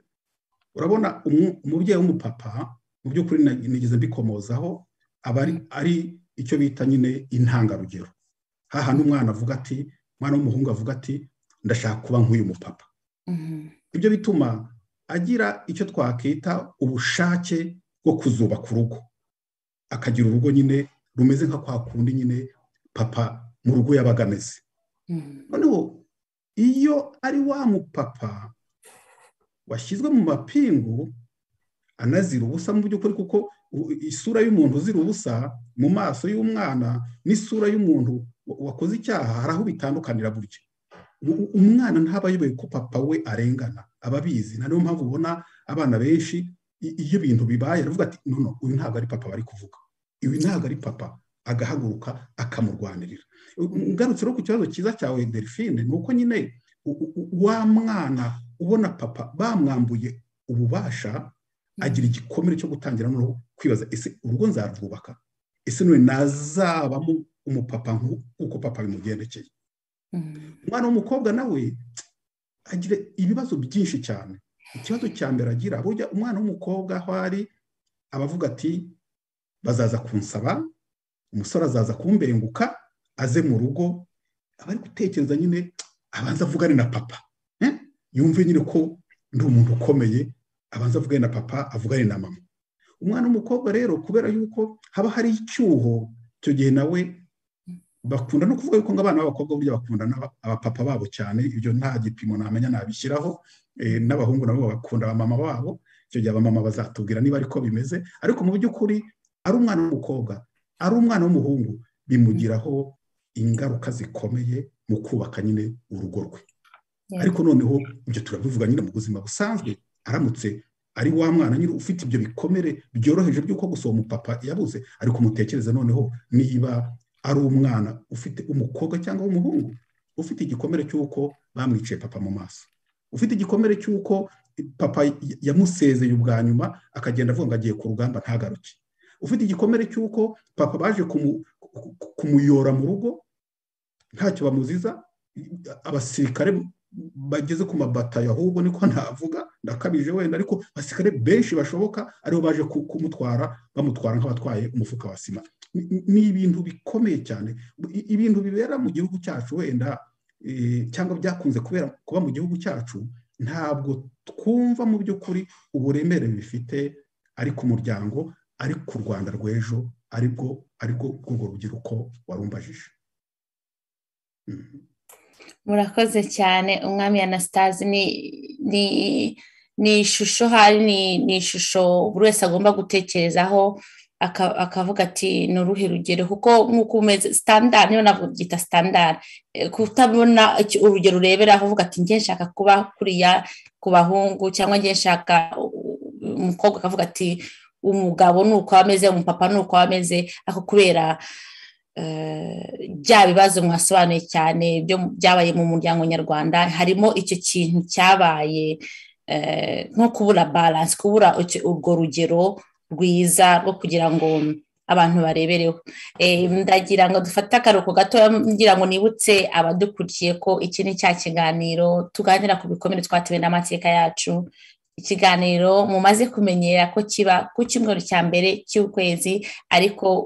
urabona umubyeyi w'umupapa mu by'ukuri nigeze mbikomozaho aba ari icyo bita nyine intangarugero hahana umwana avuga ati umwana w'umuhungu avuga ati ndashaka kuba nk'uyu mupapa ibyo bituma agira icyo twakita ubushake bwo kuzubaka urugo akagira urugo nyine rumeze nka kwa kundi nyine papa mu rugo yabaga ameze noneho iyo ari wa mupapa washyizwe mu mapingu anazira ubusa mu by'ukuri kuko isura y'umuntu uzira ubusa mu maso y'umwana n'isura y'umuntu wakoze icyaha hari aho bitandukanira buryo umwana ntaba ayoboye ko papa we arengana aba abizi niyo mpamvu ubona abana benshi iyo ibintu bibaye aravuga ati nono uyu ntabwo ari papa bari kuvuga uyu ntabwo ari papa agahaguruka akamurwanirira ngarutse no ku kibazo cyiza cyawe delphine ni uko nyine wa mwana ubona papa bamwambuye ububasha agira igikomere cyo gutangira no kwibaza ese urugo nzarwubaka ese none nazabamo umupapa nk'uko papa bimugendekeye umwana w'umukobwa nawe agira ibibazo byinshi cyane ikibazo cya mbere agira burya umwana w'umukobwa aho ari abavuga ati bazaza kunsaba umusore azaza kumbenguka aze mu rugo aba ari gutekereza nyine abanza avugane na papa yumve nyine ko ndi umuntu ukomeye abanza avugane na papa avugane na mama umwana w'umukobwa rero kubera yuko haba hari icyuho icyo gihe nawe bakunda no kuvuga yuko abana b'abakobwa burya bakunda abapapa babo cyane ibyo nta gipimo namenya nabishyiraho n'abahungu nabo bakunda abamama babo icyo gihe abamama bazatubwira niba ariko bimeze ariko mu by'ukuri ari umwana w'umukobwa ari umwana w'umuhungu bimugiraho ingaruka zikomeye mu kubaka nyine urugo rwe ariko noneho ibyo turabivuga nyine mu buzima busanzwe aramutse ari wa mwana nyine ufite ibyo bikomere byoroheje by'uko gusohora umupapa yabuze ariko umutekereze noneho niba ari umwana ufite umukobwa cyangwa umuhungu ufite igikomere cy'uko bamwiciye papa mu maso ufite igikomere cy'uko papa yamusezeye ubwa nyuma akagenda avuga ngo agiye ku rugamba ntagaruke ufite igikomere cy'uko papa baje kumuyora mu rugo ntacyo bamuziza abasirikare bageze ku mabatayo ahubwo niko navuga ndakabije wenda ariko abasirikare benshi bashoboka aribo baje kumutwara bamutwara nk'abatwaye umufuka wa sima ni ibintu bikomeye cyane ibintu bibera mu gihugu cyacu wenda cyangwa byakunze kubera kuba mu gihugu cyacu ntabwo twumva mu by'ukuri uburemere bifite ari ku muryango ari ku rwanda rw'ejo aribwo aribwo urwo rubyiruko warumbajije murakoze cyane umwami anastase ni ni ishusho hari ni ishusho buri wese agomba gutekerezaho akavuga ati ni uruhe rugero kuko nk'uko umeze sitandari niyo ntabwo byita sitandari kutabona urugero ureberaho uvuga ati njye nshaka kuba kuriya ku bahungu cyangwa njye nshaka umukobwa akavuga ati umugabo ni uko ameze umupapa ni uko ameze ako kubera bya bibazo mwasobanuye cyane byabaye mu muryango nyarwanda harimo icyo kintu cyabaye nko kubura baranse kubura urwo rugero rwiza rwo kugira ngo abantu barebereho ndagira ngo dufate akaruhuko gato ngira ngo nibutse abadukurikiye ko iki ni cya kiganiro tuganira ku bikomere twatewe n'amateka yacu ikiganiro mumaze kumenyera ko kiba ku cyumweru cya mbere cy'ukwezi ariko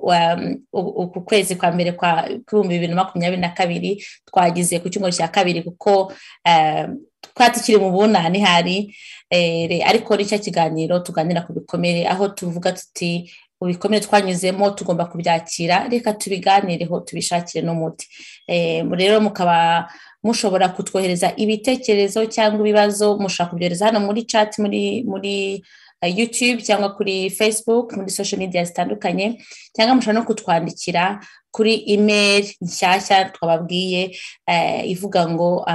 uku kwezi kwa mbere kwa ibihumbi bibiri na makumyabiri na kabiri twagize ku cyumweru cya kabiri kuko twari tukiri mu bunani hari ariko n'icyo kiganiro tuganira ku bikomere aho tuvuga tuti ibikomere twanyuzemo tugomba kubyakira reka tubiganireho tubishakire n'umuti rero mukaba mushobora kutwohereza ibitekerezo cyangwa ibibazo mushobora kubyohereza hano muri chat muri muri youtube cyangwa kuri facebook muri social media zitandukanye cyangwa mushobora no kutwandikira kuri email nshyashya twababwiye ivuga ngo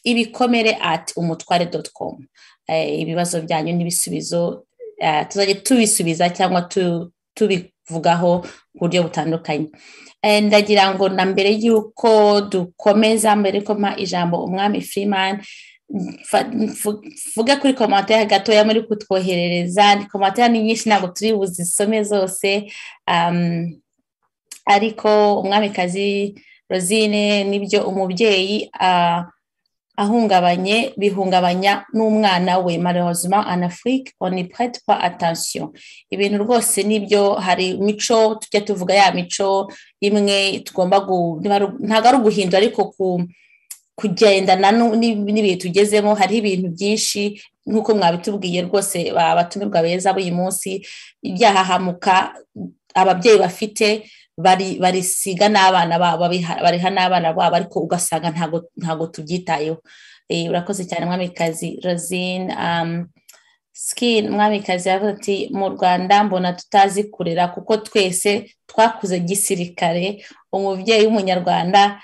ibikomere ati umutware doti komu ibibazo byanyu n'ibisubizo tuzajya tubisubiza cyangwa tubivugaho ku buryo butandukanye ndagira ngo na mbere y'uko dukomeza mbere y'uko mpa ijambo umwami Freeman mvuge kuri komantere gatoya muri kutwoherereza ni komantere ni nyinshi ntabwo turi buzisome zose ariko umwamikazi rosine nibyo umubyeyi ahungabanye bihungabanya n'umwana we marozima anafurike onipurete pa atansiyo ibintu rwose nibyo hari imico tujya tuvuga ya mico imwe tugomba ntabwo ari uguhindura ariko kugendana n'ibihe tugezemo hariho ibintu byinshi nk'uko mwabitubwiye rwose abatumirwa beza b'uyu munsi ibyahahamuka ababyeyi bafite barisiga n'abana babo bariha n'abana babo ariko ugasanga ntabwo tubyitayeho urakoze cyane mwamikazi rozine sikini mwamikazi yavuze ati mu rwanda mbona tutazi kurera kuko twese twakuze gisirikare umubyeyi w'umunyarwanda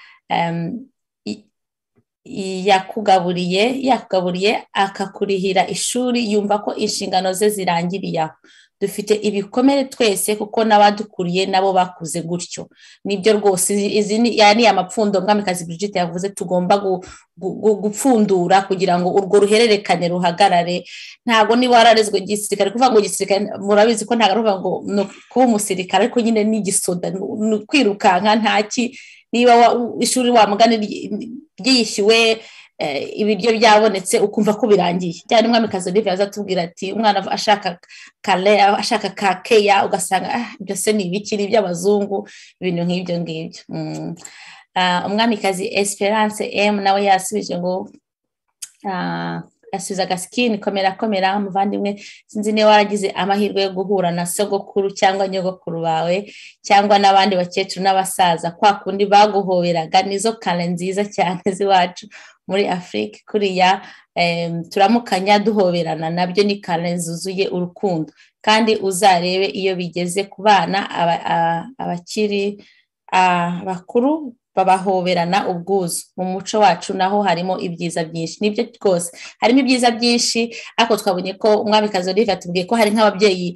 yakugaburiye yakugaburiye akakurihira ishuri yumva ko inshingano ze zirangiriye aho dufite ibikomere twese kuko n'abadukuriye nabo bakuze gutyo nibyo rwose izi ni amapfundo mwamikazi Brigitte yavuze tugomba gupfundura kugira ngo urwo ruhererekane ruhagarare ntabwo niba wararezwe igisirikare kuvuga ngo igisirikare murabizi ko ntabwo ari ukuvuga ngo ni kuba umusirikare ariko nyine ni igisoda ni ukwirukanka ntaki niba ishuri wamugana ryishyuwe ibiryo byabonetse ukumva ko birangiye cyane umwamikazi olivier azatubwira ati umwana ashaka kare ashaka ka keya ugasanga byose ni ibiki ni iby'abazungu ibintu nk'ibyo ngibyo umwamikazi esperance m nawe yasubije ngo asubiza agasikini komera komera umuvandimwe sinzi niba waragize amahirwe yo guhura na sogokuru cyangwa nyogokuru bawe cyangwa n'abandi bakecuru n'abasaza kwa kundi baguhoberaga nizo kare nziza cyane z'iwacu muri afurika kuriya turamukanya duhoberana nabyo ni kare zuzuye urukundo kandi uzarebe iyo bigeze ku bana abakiri bakuru babahoberana ubwuzu mu muco wacu naho harimo ibyiza byinshi nibyo rwose harimo ibyiza byinshi ariko twabonye ko umwamikazi olivier atubwiye ko hari nk'ababyeyi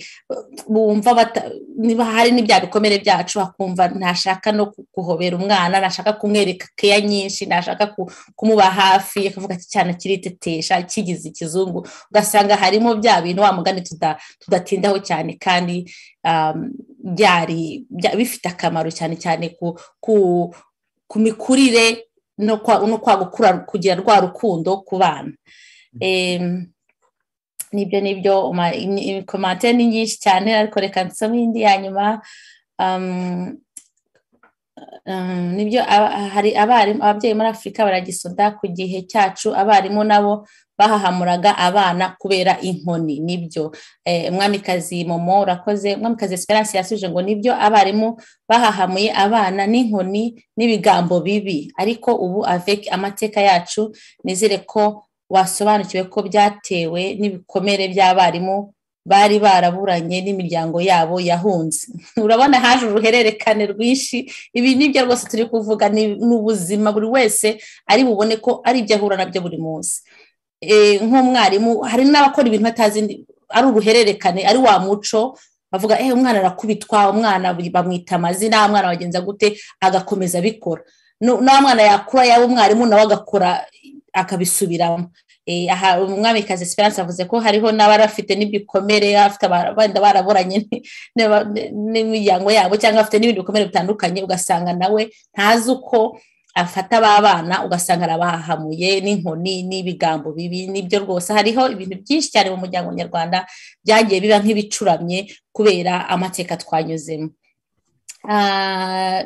bumva niba hari n'ibya bikomere byacu akumva ntashaka no guhobera umwana ntashaka kumwereka keya nyinshi ntashaka kumuba hafi akavuga cyane akiritetesha kigize ikizungu ugasanga harimo bya bintu wa mugani tudatindaho cyane kandi byari bifite akamaro cyane cyane ku ku mikurire no kwa gukura kugira rwa rukundo ku bana nibyo nibyo komante ni nyinshi cyane ariko reka nsome indi ya nyuma nibyo hari abarimu ababyeyi muri afurika baragisoda ku gihe cyacu abarimu nabo bahahamuraga abana kubera inkoni nibyo umwamikazi momo urakoze umwamikazi esperance yasubije ngo nibyo abarimu bahahamuye abana n'inkoni n'ibigambo bibi ariko ubu aveki amateka yacu nizere ko wasobanukiwe ko byatewe n'ibikomere by'abarimu bari baraburanye n'imiryango yabo yahunze urabona haje uruhererekane rwinshi ibi nibyo rwose turi kuvuga ni ubuzima buri wese ari bubone ko ari ibyo ahura nabyo buri munsi nk'umwarimu hari n'abakora ibintu atazi ari uruhererekane ari wa muco bavuga eee umwana arakubitwa umwana bamwita amazina umwana wagenza gute agakomeza abikora n'uwo mwana yakura yaba umwarimu nawe agakora akabisubiramo aha umwamikazi esperance avuze ko hariho n'abarafite n'ibikomere afite abandi baraburanye n'imiryango yabo cyangwa afite n'ibindi bikomere bitandukanye ugasanga nawe ntazi uko afata ba bana ugasanga arabahahamuye n'inkoni n'ibigambo bibi nibyo rwose hariho ibintu byinshi cyane mu muryango nyarwanda byagiye biba nk'ibicuramye kubera amateka twanyuzemo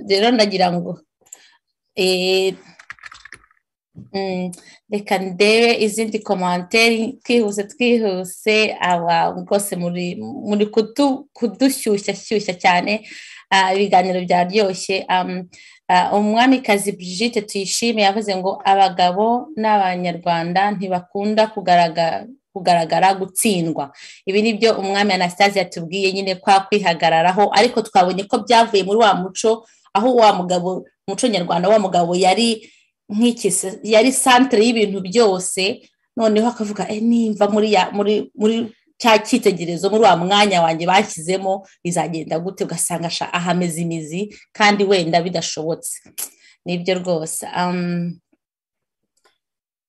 rero ndagira ngo reka ndebe izindi komanteri twihuse twihuse aba rwose muri kudushyushyashyushya cyane ibiganiro byaryoshye umwamikazi Brigitte tuyishime yavuze ngo abagabo n'abanyarwanda ntibakunda kugaragara gutsindwa ibi ni byo umwami anastase yatubwiye nyine kwa kwihagararaho ariko twabonye ko byavuye muri wa muco aho wa mugabo umuco nyarwanda wa mugabo yari nk'ikise yari santire y'ibintu byose noneho akavuga nimba muri cya cyitegererezo muri wa mwanya wanjye bashyizemo bizagenda gute ugasanga ahameze imizi kandi wenda bidashobotse nibyo rwose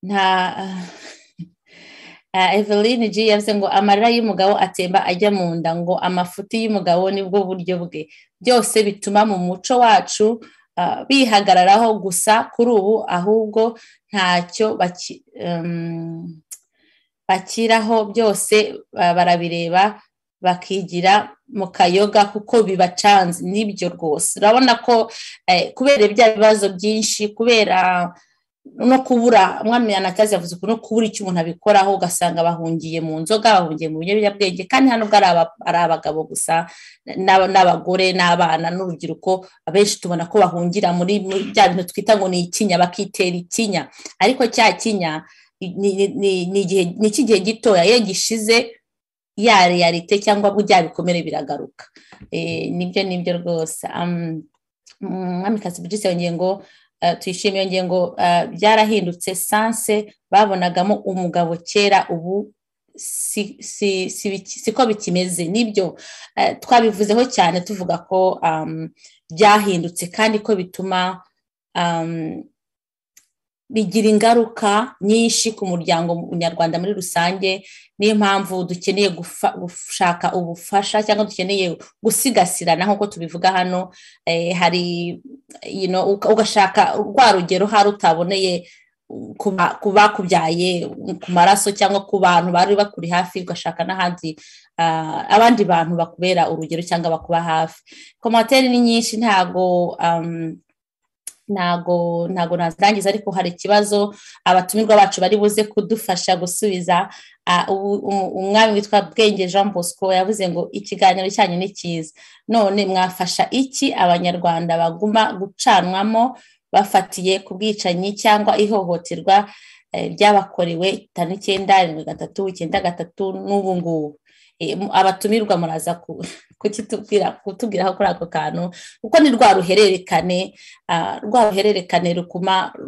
nta eveline g yavuze ngo amarira y'umugabo atemba ajya mu nda ngo amafuti y'umugabo nibwo buryo bwe byose bituma mu muco wacu bihagararaho gusa kuri ubu ahubwo ntacyo bakiraho byose barabireba bakigira mu kayoga kuko bibacanze nibyo rwose urabona ko kubera ibya bibazo byinshi kubera no kubura umwami yanakazi yavuze ko no kubura icyo umuntu abikoraho ugasanga bahungiye mu nzoga bahungiye mu biyobyabwenge kandi hano ubwo ari abagabo gusa n'abagore n'abana n'urubyiruko abenshi tubona ko bahungira muri bya bintu twita ngo ni ikinya bakitera ikinya ariko cya kinya ni icy'igihe gitoya iyo gishize ya realite cyangwa bya bikomere biragaruka nibyo nibyo rwose umwamikazi buri yongeye ngo tuyishimiye iyo ngingo byarahindutse sanse babonagamo umugabo kera ubu siko bikimeze nibyo twabivuzeho cyane tuvuga ko byahindutse kandi ko bituma bigira ingaruka nyinshi ku muryango nyarwanda muri rusange niyo mpamvu dukeneye gushaka ubufasha cyangwa dukeneye gusigasirana nk'uko tubivuga hano hari ugashaka rwa rugero hari utaboneye ku bakubyaye ku maraso cyangwa ku bantu bari bakuri hafi ugashaka n'ahandi abandi bantu bakubera urugero cyangwa bakuba hafi komateri ni nyinshi ntabwo ntago ntago nazirangiza ariko hari ikibazo abatumirwa bacu bari buze kudufasha gusubiza umwami witwa bwenge jean bosco yavuze ngo ikiganiro cyanyu ni cyiza none mwafasha iki abanyarwanda baguma gucanwamo bafatiye ku bwicanyi cyangwa ihohoterwa ryabakorewe itanu icyenda irindwi gatatu icyenda gatatu n'ubu ngubu abatumirwa muraza kutubwiraho kuri ako kantu kuko ni rwa ruhererekane rwa ruhererekane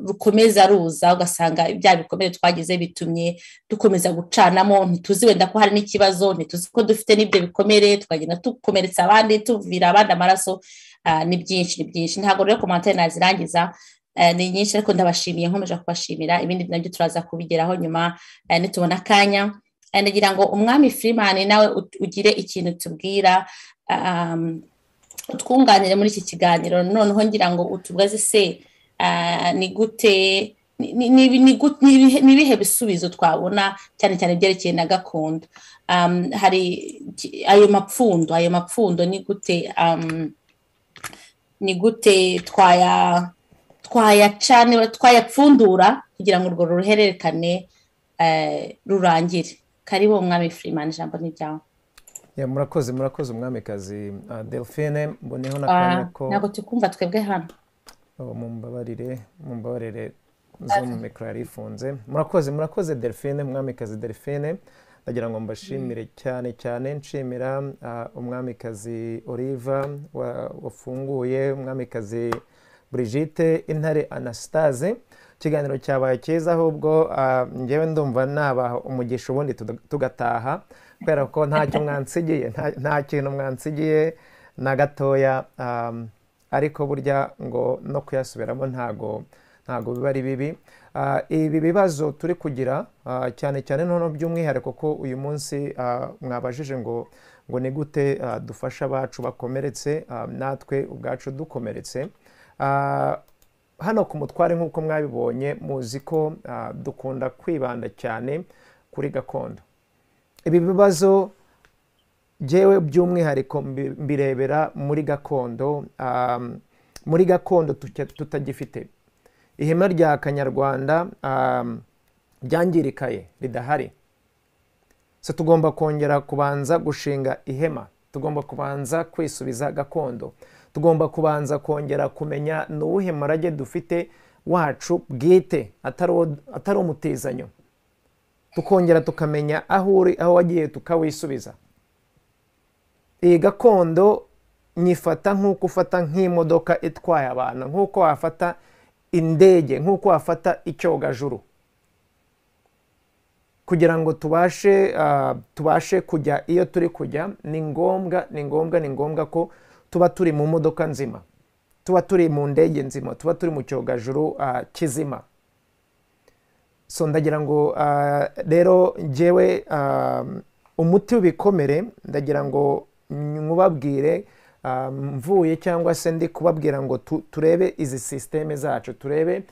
rukomeza ruza ugasanga ibya bikomere twagize bitumye dukomeza gucanamo ntituzi wenda ko hari n'ikibazo ntituzi ko dufite n'ibyo bikomere twagenda dukomeretsa abandi tuvira abandi amaraso ni byinshi ni byinshi ntabwo rero komantere nazirangiza ni nyinshi ariko ndabashimiye nkomeje kubashimira ibindi nabyo turaza kubigeraho nyuma nitubona akanya nagira ngo umwami firimani nawe ugire ikintu tubwira utwunganire muri iki kiganiro noneho ngira ngo utubaze se ni gute ni ibihe bisubizo twabona cyane cyane byerekeye na gakondo hari ayo mapfundo ayo mapfundo ni gute ni gute twaya twayaca twayapfundura kugira ngo urwo ruhererekane rurangire karibu umwami Freeman ijambo ni ryawe murakoze murakoze umwamikazi delphine mboneho n'akantu ko ntabwo tukumva twebwe hano mumbabarire mumbabarire zo mu mikoro yari ifunze murakoze murakoze delphine umwamikazi delphine ndagira ngo mbashimire cyane cyane nshimira umwamikazi oliva wafunguye umwamikazi Brigitte intare anasitaze ikiganiro cyabaye cyiza ahubwo ngewe ndumva nabaha umugisha ubundi tugataha kubera ko ntacyo mwansigiye nta kintu mwansigiye na gatoya ariko burya ngo no kuyasubiramo ntago ntago biba ari bibi ibi bibazo turi kugira cyane cyane noneho by'umwihariko ko uyu munsi mwabajije ngo ngo ni gute dufasha abacu bakomeretse natwe ubwacu dukomeretse hano ku mutware nk'uko mwabibonye muzi ko dukunda kwibanda cyane kuri gakondo ibi bibazo byewe by'umwihariko mbirebera muri gakondo muri gakondo tutagifite ihema rya kanyarwanda ryangirikaye ridahari so tugomba kongera kubanza gushinga ihema tugomba kubanza kwisubiza gakondo tugomba kubanza kongera kumenya ni uwuhe murage dufite wacu bwite atari umutizanyo tukongera tukamenya aho uri aho wagiye tukawisubiza iyi gakondo nyifata nk'uko ufata nk'imodoka itwaye abantu nk'uko wafata indege nk'uko wafata icyogajuru kugira ngo tubashe tubashe kujya iyo turi kujya ni ngombwa ni ngombwa ni ngombwa ko tuba turi mu modoka nzima tuba turi mu ndege nzima tuba turi mu cyogajuru kizima so ndagira ngo rero ngewe umuti w'ibikomere ndagira ngo nkubabwire mvuye cyangwa se ndi kubabwira ngo turebe izi sisiteme zacu turebe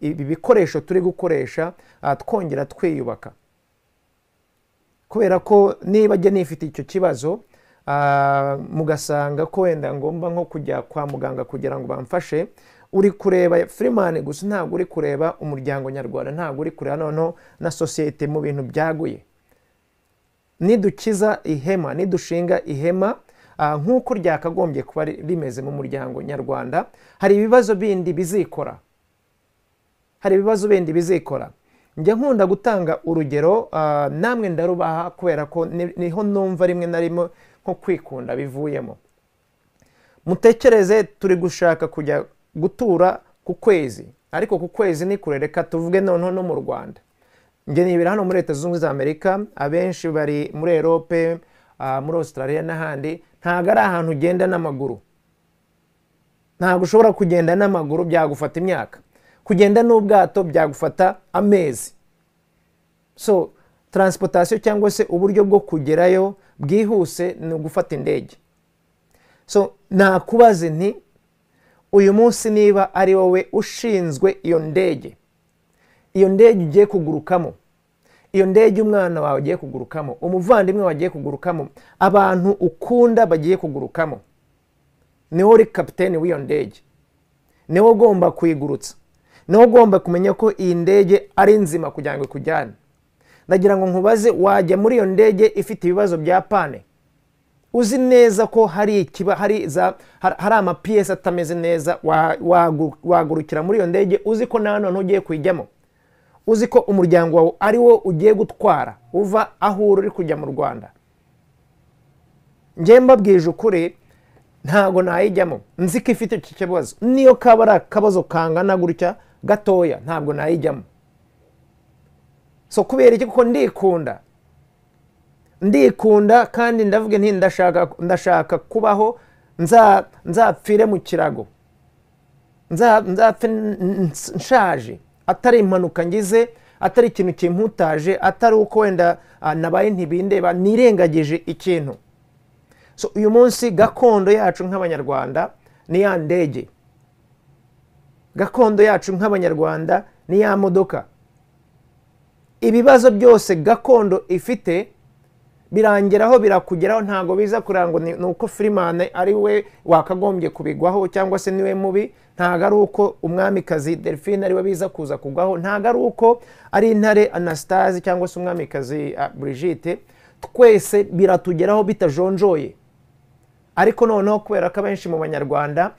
ibi bikoresho turi gukoresha twongera twiyubaka kubera ko niba njye nifite icyo kibazo mugasanga ko wenda ngomba nko kujya kwa muganga kugira ngo bamfashe uri kureba firimani gusa ntabwo uri kureba umuryango nyarwanda ntabwo uri kureba noneho na sosiyete mu bintu byaguye nidukiza ihema nidushinga ihema nk'uko ryakagombye kuba rimeze mu muryango nyarwanda hari ibibazo bindi bizikora hari ibibazo bindi bizikora njya nkunda gutanga urugero namwe ndarubaha kubera ko niho numva rimwe na rimwe nko kwikunda bivuyemo mutekereze turi gushaka kujya gutura ku kwezi ariko ku kwezi ni kure reka tuvuge noneho no mu rwanda njye nibera hano muri leta zunze ubumwe za amerika abenshi bari muri erope muri australia n'ahandi ntabwo ari ahantu ugenda n'amaguru ntabwo ushobora kugenda n'amaguru byagufata imyaka kugenda n'ubwato byagufata amezi so taransipotasiyo cyangwa se uburyo bwo kugerayo bwihuse ni ugufata indege so nakubaze nti uyu munsi niba ari wowe ushinzwe iyo ndege iyo ndege ugiye kugurukamo iyo ndege umwana wawe agiye kugurukamo umuvandimwe wawe agiye kugurukamo abantu ukunda bagiye kugurukamo niwo uri kapitene w'iyo ndege niwo ugomba kuyigurutsa niwo ugomba kumenya ko iyi ndege ari nzima kugira ngo ikujyane ndagira ngo nkubaze wajya muri iyo ndege ifite ibibazo bya pane uzi neza ko hari hari amapiyesi atameze neza wagurukira muri iyo ndege uzi ko nta none ugiye kuyijyamo uzi ko umuryango wawe ari wo ugiye gutwara uva aho uri uri kujya mu rwanda njyemba mbabwije ukuri ntabwo nayijyamo nzi ko ifite iki kibazo niyo kaba ari akabazo kangana gutya gatoya ntabwo nayijyamo so kubera iki kuko ndikunda ndikunda kandi ndavuga nti ndashaka kubaho nzapfire mu kirago nzapfe nshaje atari impanuka ngize atari ikintu kimputaje atari uko wenda nabaye ntibindeba nirengagije ikintu so uyu munsi gakondo yacu nk'abanyarwanda ni ya ndege gakondo yacu nk'abanyarwanda ni ya modoka ibibazo byose gakondo ifite birangeraho birakugeraho ntabwo biza kurangwa ni uko firimane ari we wakagombye kubigwaho cyangwa se niwe mubi ntabwo ari uko umwamikazi delphine ari we biza kuza kugwaho ntabwo ari uko ari intare anasitazi cyangwa se umwamikazi Brigitte twese biratugeraho bitajonjoye ariko noneho kubera ko abenshi mu banyarwanda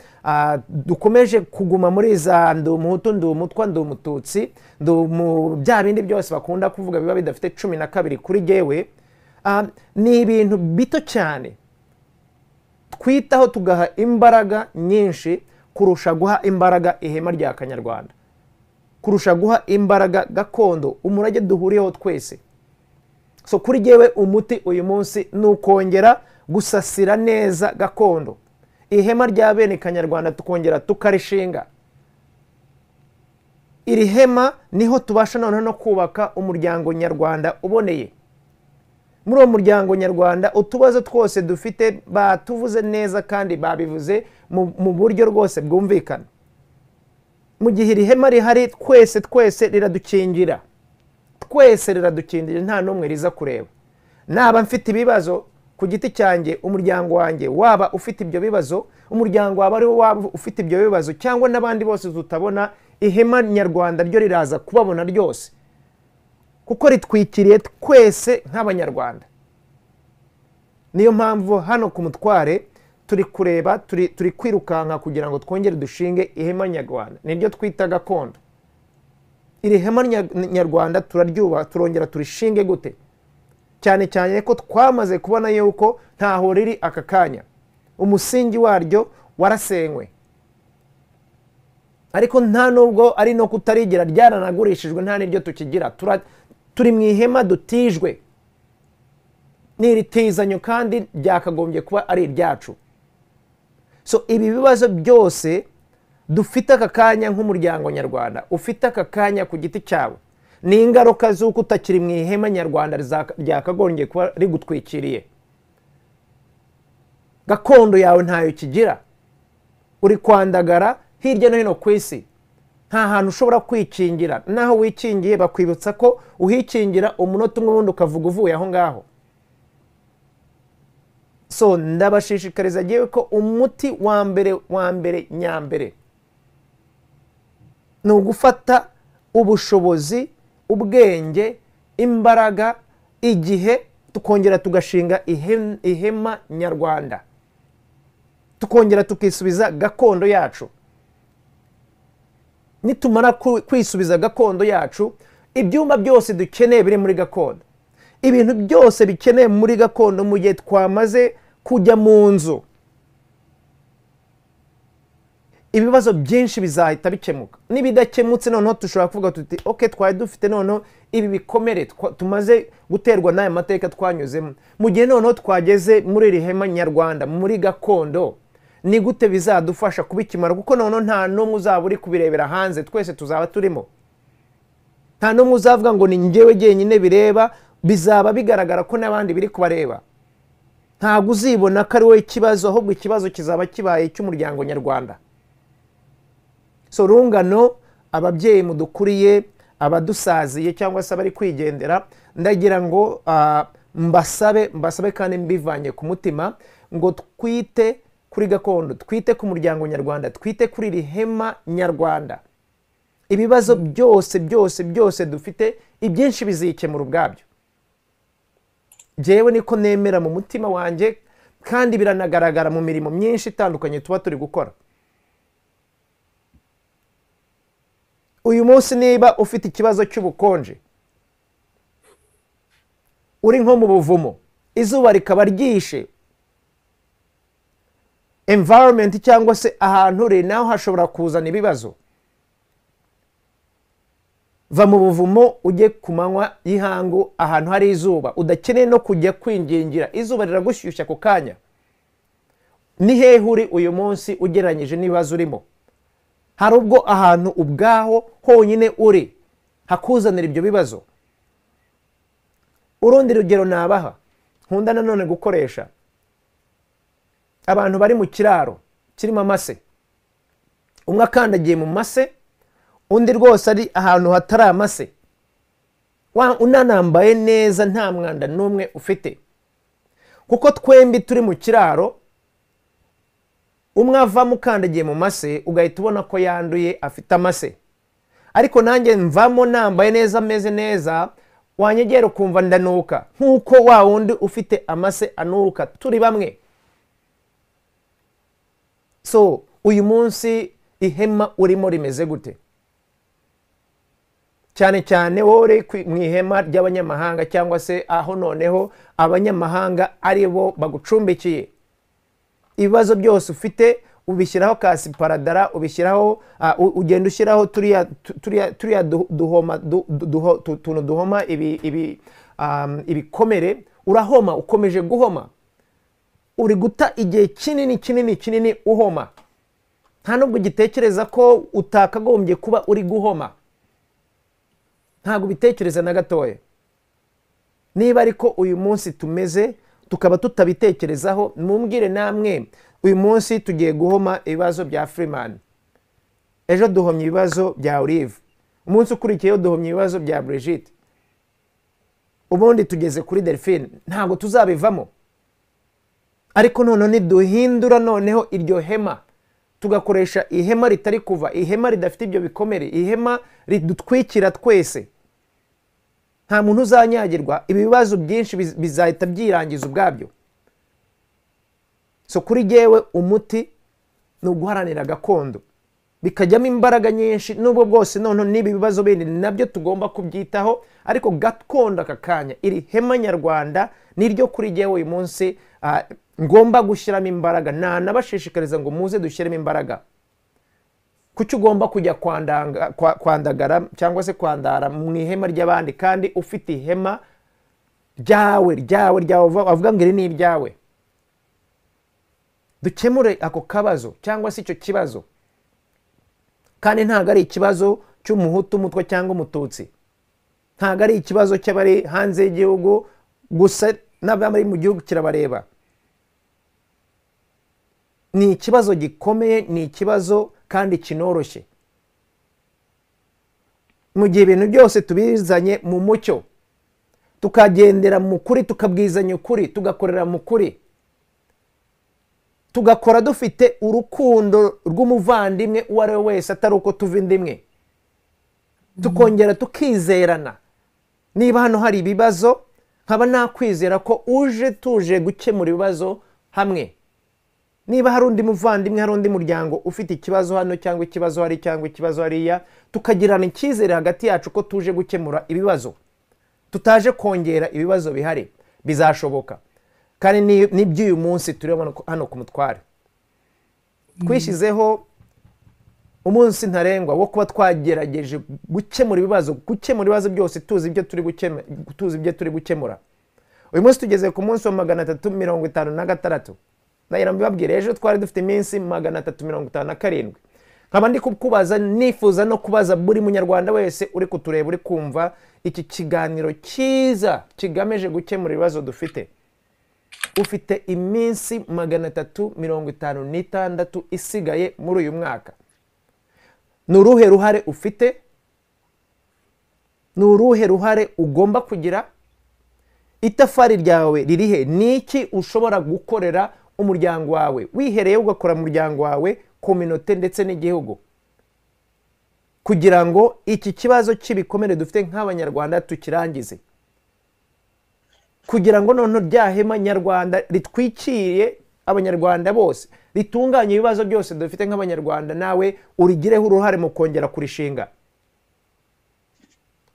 dukomeje kuguma muri za ndi umuhutu ndi umutwa ndi umututsi ndi bya bindi byose bakunda kuvuga biba bidafite cumi na kabiri kuri gewe ni ibintu bito cyane twitaho tugaha imbaraga nyinshi kurusha guha imbaraga ihema rya kanyarwanda kurusha guha imbaraga gakondo umurage duhuriyeho twese so kuri yewe umuti uyu munsi ni ukongera gusasira neza gakondo ihema rya bene kanyarwanda tukongera tukarishinga iri hema niho tubasha noneho no kubaka umuryango nyarwanda uboneye muri uwo muryango nyarwanda utubazo twose dufite batuvuze neza kandi babivuze mu buryo rwose bwumvikana mu gihe iri hema rihari twese twese riradukingira twese riradukingira nta n'umwe riza kureba naba mfite ibibazo ku giti cyanjye umuryango wanjye waba ufite ibyo bibazo umuryango waba ari waba ufite ibyo bibazo cyangwa n'abandi bose tutabona ihema nyarwanda ryo riraza kubabona ryose kuko ritwikiriye twese nk'abanyarwanda niyo mpamvu hano ku mutware turi kureba turi kwirukanka kugira ngo twongere dushinge ihema nyarwanda niryo twita gakondo iri hema nyarwanda turaryuba turongera turishinge gute cyane cyane ko twamaze kubona yuko ntaho riri aka kanya umusingi waryo warasenywe ariko nta nubwo ari no kutarigera ryaranagurishijwe nta n'iryo tukigira turi mu ihema dutijwe n'iritizanyo kandi ryakagombye kuba ari iryacu so ibi bibazo byose dufite aka kanya nk'umuryango nyarwanda ufite aka kanya ku giti cyawe ni ingaruka z'uko utakiri mu ihema nyarwanda ryakagombye kuba rigutwikiriye gakondo yawe ntayo kigira uri kwandagara hirya no hino ku isi nta hantu ushobora kwikingira naho wikingiye bakwibutsa ko uhikingira umunota umwe wundi ukavuga uvuye aho ngaho so ndabashishikariza agiye ko umuti wa mbere wa mbere nyambere ni ugufata ubushobozi ubwenge imbaraga igihe tukongera tugashinga ihema nyarwanda tukongera tukisubiza gakondo yacu nitumara kwisubiza gakondo yacu ibyumba byose dukeneye biri muri gakondo ibintu byose bikeneye muri gakondo mu gihe twamaze kujya mu nzu ibibazo byinshi bizahita bikemuka n'ibidakemutse noneho dushobora kuvuga tuti oke twari dufite noneho ibi bikomere tumaze guterwa n'aya mateka twanyuzemo mu gihe noneho twageze muri iri hema nyarwanda muri gakondo ni gute bizadufasha kubikimara kuko noneho nta n'umwe uzaba uri kubirebera hanze twese tuzaba turimo nta n'umwe uzavuga ngo ni ngewe jyenyine bireba bizaba bigaragara ko n'abandi biri kubareba ntabwo uzibona ko ari wowe ikibazo ahubwo ikibazo kizaba kibaye cy'umuryango nyarwanda so rungano ababyeyi mudukuriye abadusaziye cyangwa se abari kwigendera ndagira ngo mbasabe mbasabe kandi mbivanye ku mutima ngo twite kuri gakondo twite ku muryango nyarwanda twite kuri iri hema nyarwanda ibibazo byose byose byose dufite ibyinshi bizikemura ubwabyo ngewe niko nemera mu mutima wanjye kandi biranagaragara mu mirimo myinshi itandukanye tuba turi gukora uyu munsi niba ufite ikibazo cy'ubukonje uri nko mu buvumo izuba rikaba ryishe environment cyangwa se ahantu uri naho hashobora kuzana ibibazo va mu buvumo ujye ku manywa y'ihangu ahantu hari izuba udakeneye no kujya kwingingira izuba riragushyushya ako kanya ni hehe uri uyu munsi ugereranyije n'ibibazo urimo hari ubwo ahantu ubwaho honyine uri hakuzanira ibyo bibazo urundi rugero nabaha nkunda nanone gukoresha abantu bari mu kiraro kirimo amase umwe akandagiye mu mase undi rwose ari ahantu hatari amase unanambaye neza nta mwanda n'umwe ufite kuko twembi turi mu kiraro umwe avamo ukandagiye mu mase ugahita ubona ko yanduye afite amase ariko nanjye mvamo nambaye neza ameze neza wanyegera ukumva ndanuka nk'uko wa wundi ufite amase anuka turi bamwe so uyu munsi ihema urimo rimeze gute cyane cyane wowe mu ihema ry'abanyamahanga cyangwa se aho noneho abanyamahanga ari bo bagucumbikiye ibibazo byose ufite ubishyiraho kasiparadara ubishyiraho ugenda ushyiraho turiya tuntu duhoma ibikomere urahoma ukomeje guhoma uri guta igihe kinini kinini kinini uhoma nta nubwo ugitekereza ko utakagombye kuba uri guhoma ntabwo ubitekereza na gatoya niba ariko uyu munsi tumeze tukaba tutabitekerezaho mumbwire namwe uyu munsi tugiye guhoma ibibazo bya firimani ejo duhomye ibibazo bya olive umunsi ukurikiyeho duhomye ibibazo bya burigite ubundi tugeze kuri delphine ntabwo tuzabivamo ariko noneho niduhindura noneho iryo hema tugakoresha ihema ritari kuva ihema ridafite ibyo bikomere ihema ridutwikira twese nta muntu uzanyagirwa ibi bibazo byinshi bizahita byirangiza ubwabyo so kuri yewe umuti ni uguharanira gakondo bikajyamo imbaraga nyinshi n'ubwo bwose noneho n'ibi bibazo bindi nabyo tugomba kubyitaho ariko gakondo aka kanya iri hema nyarwanda niryo kuri yewe uyu munsi ngomba gushyiramo imbaraga nanabashishikariza ngo muze dushyiremo imbaraga kuki ugomba kujya kwandagara cyangwa se kwandara mu ihema ry'abandi kandi ufite ihema ryawe ryawe ryawe bavuga ngo iri ni iryawe dukemure ako kabazo cyangwa se icyo kibazo kandi ntabwo ari ikibazo cy'umuhutu umutwe cyangwa umututsi ntabwo ari ikibazo cy'abari hanze y'igihugu gusa n'abari mu gihugu kirabareba ni ikibazo gikomeye ni ikibazo kandi kinoroshye mu gihe ibintu byose tubizanye mu mucyo tukagendera mu kuri tukabwizanya ukuri tugakorera mu kuri tugakora dufite urukundo rw'umuvandimwe uwo ari we wese atari uko tuva indi imwe tukongera tukizerana niba hano hari ibibazo nkaba nakwizera ko uje tuje gukemura ibibazo hamwe niba hari undi muvandimwe hari undi muryango ufite ikibazo hano cyangwa ikibazo hari cyangwa ikibazo hariya tukagirana icyizere hagati yacu ko tuje gukemura ibibazo tutaje kongera ibibazo bihari bizashoboka kandi ni- ni iby'uyu munsi tureba hano ku mutware twishyizeho umunsi ntarengwa wo kuba twagerageje gukemura ibibazo gukemura ibibazo byose tuzi ibyo turi gukemura tuzi ibyo turi gukemura uyu munsi tugeze ku munsi wa magana atatu mirongo itanu na gatandatu ndagira mbibabwire ejo twari dufite iminsi magana atatu mirongo itanu na karindwi nkaba ndi kukubaza nifuza no kubaza buri munyarwanda wese uri kutureba uri kumva iki kiganiro cyiza kigamije gukemura ibibazo dufite ufite iminsi magana atatu mirongo itanu n'itandatu isigaye muri uyu mwaka ni uruhe ruhare ufite ni uruhe ruhare ugomba kugira itafari ryawe ririhe ni iki ushobora gukorera umuryango wawe wihereye ugakora umuryango wawe kominote ndetse n'igihugu kugira ngo iki kibazo cy'ibikomere dufite nk'abanyarwanda tukirangize kugira ngo noneho rya hema nyarwanda ritwikiriye abanyarwanda bose ritunganye ibibazo byose dufite nk'abanyarwanda nawe urigireho uruhare mu kongera kurishinga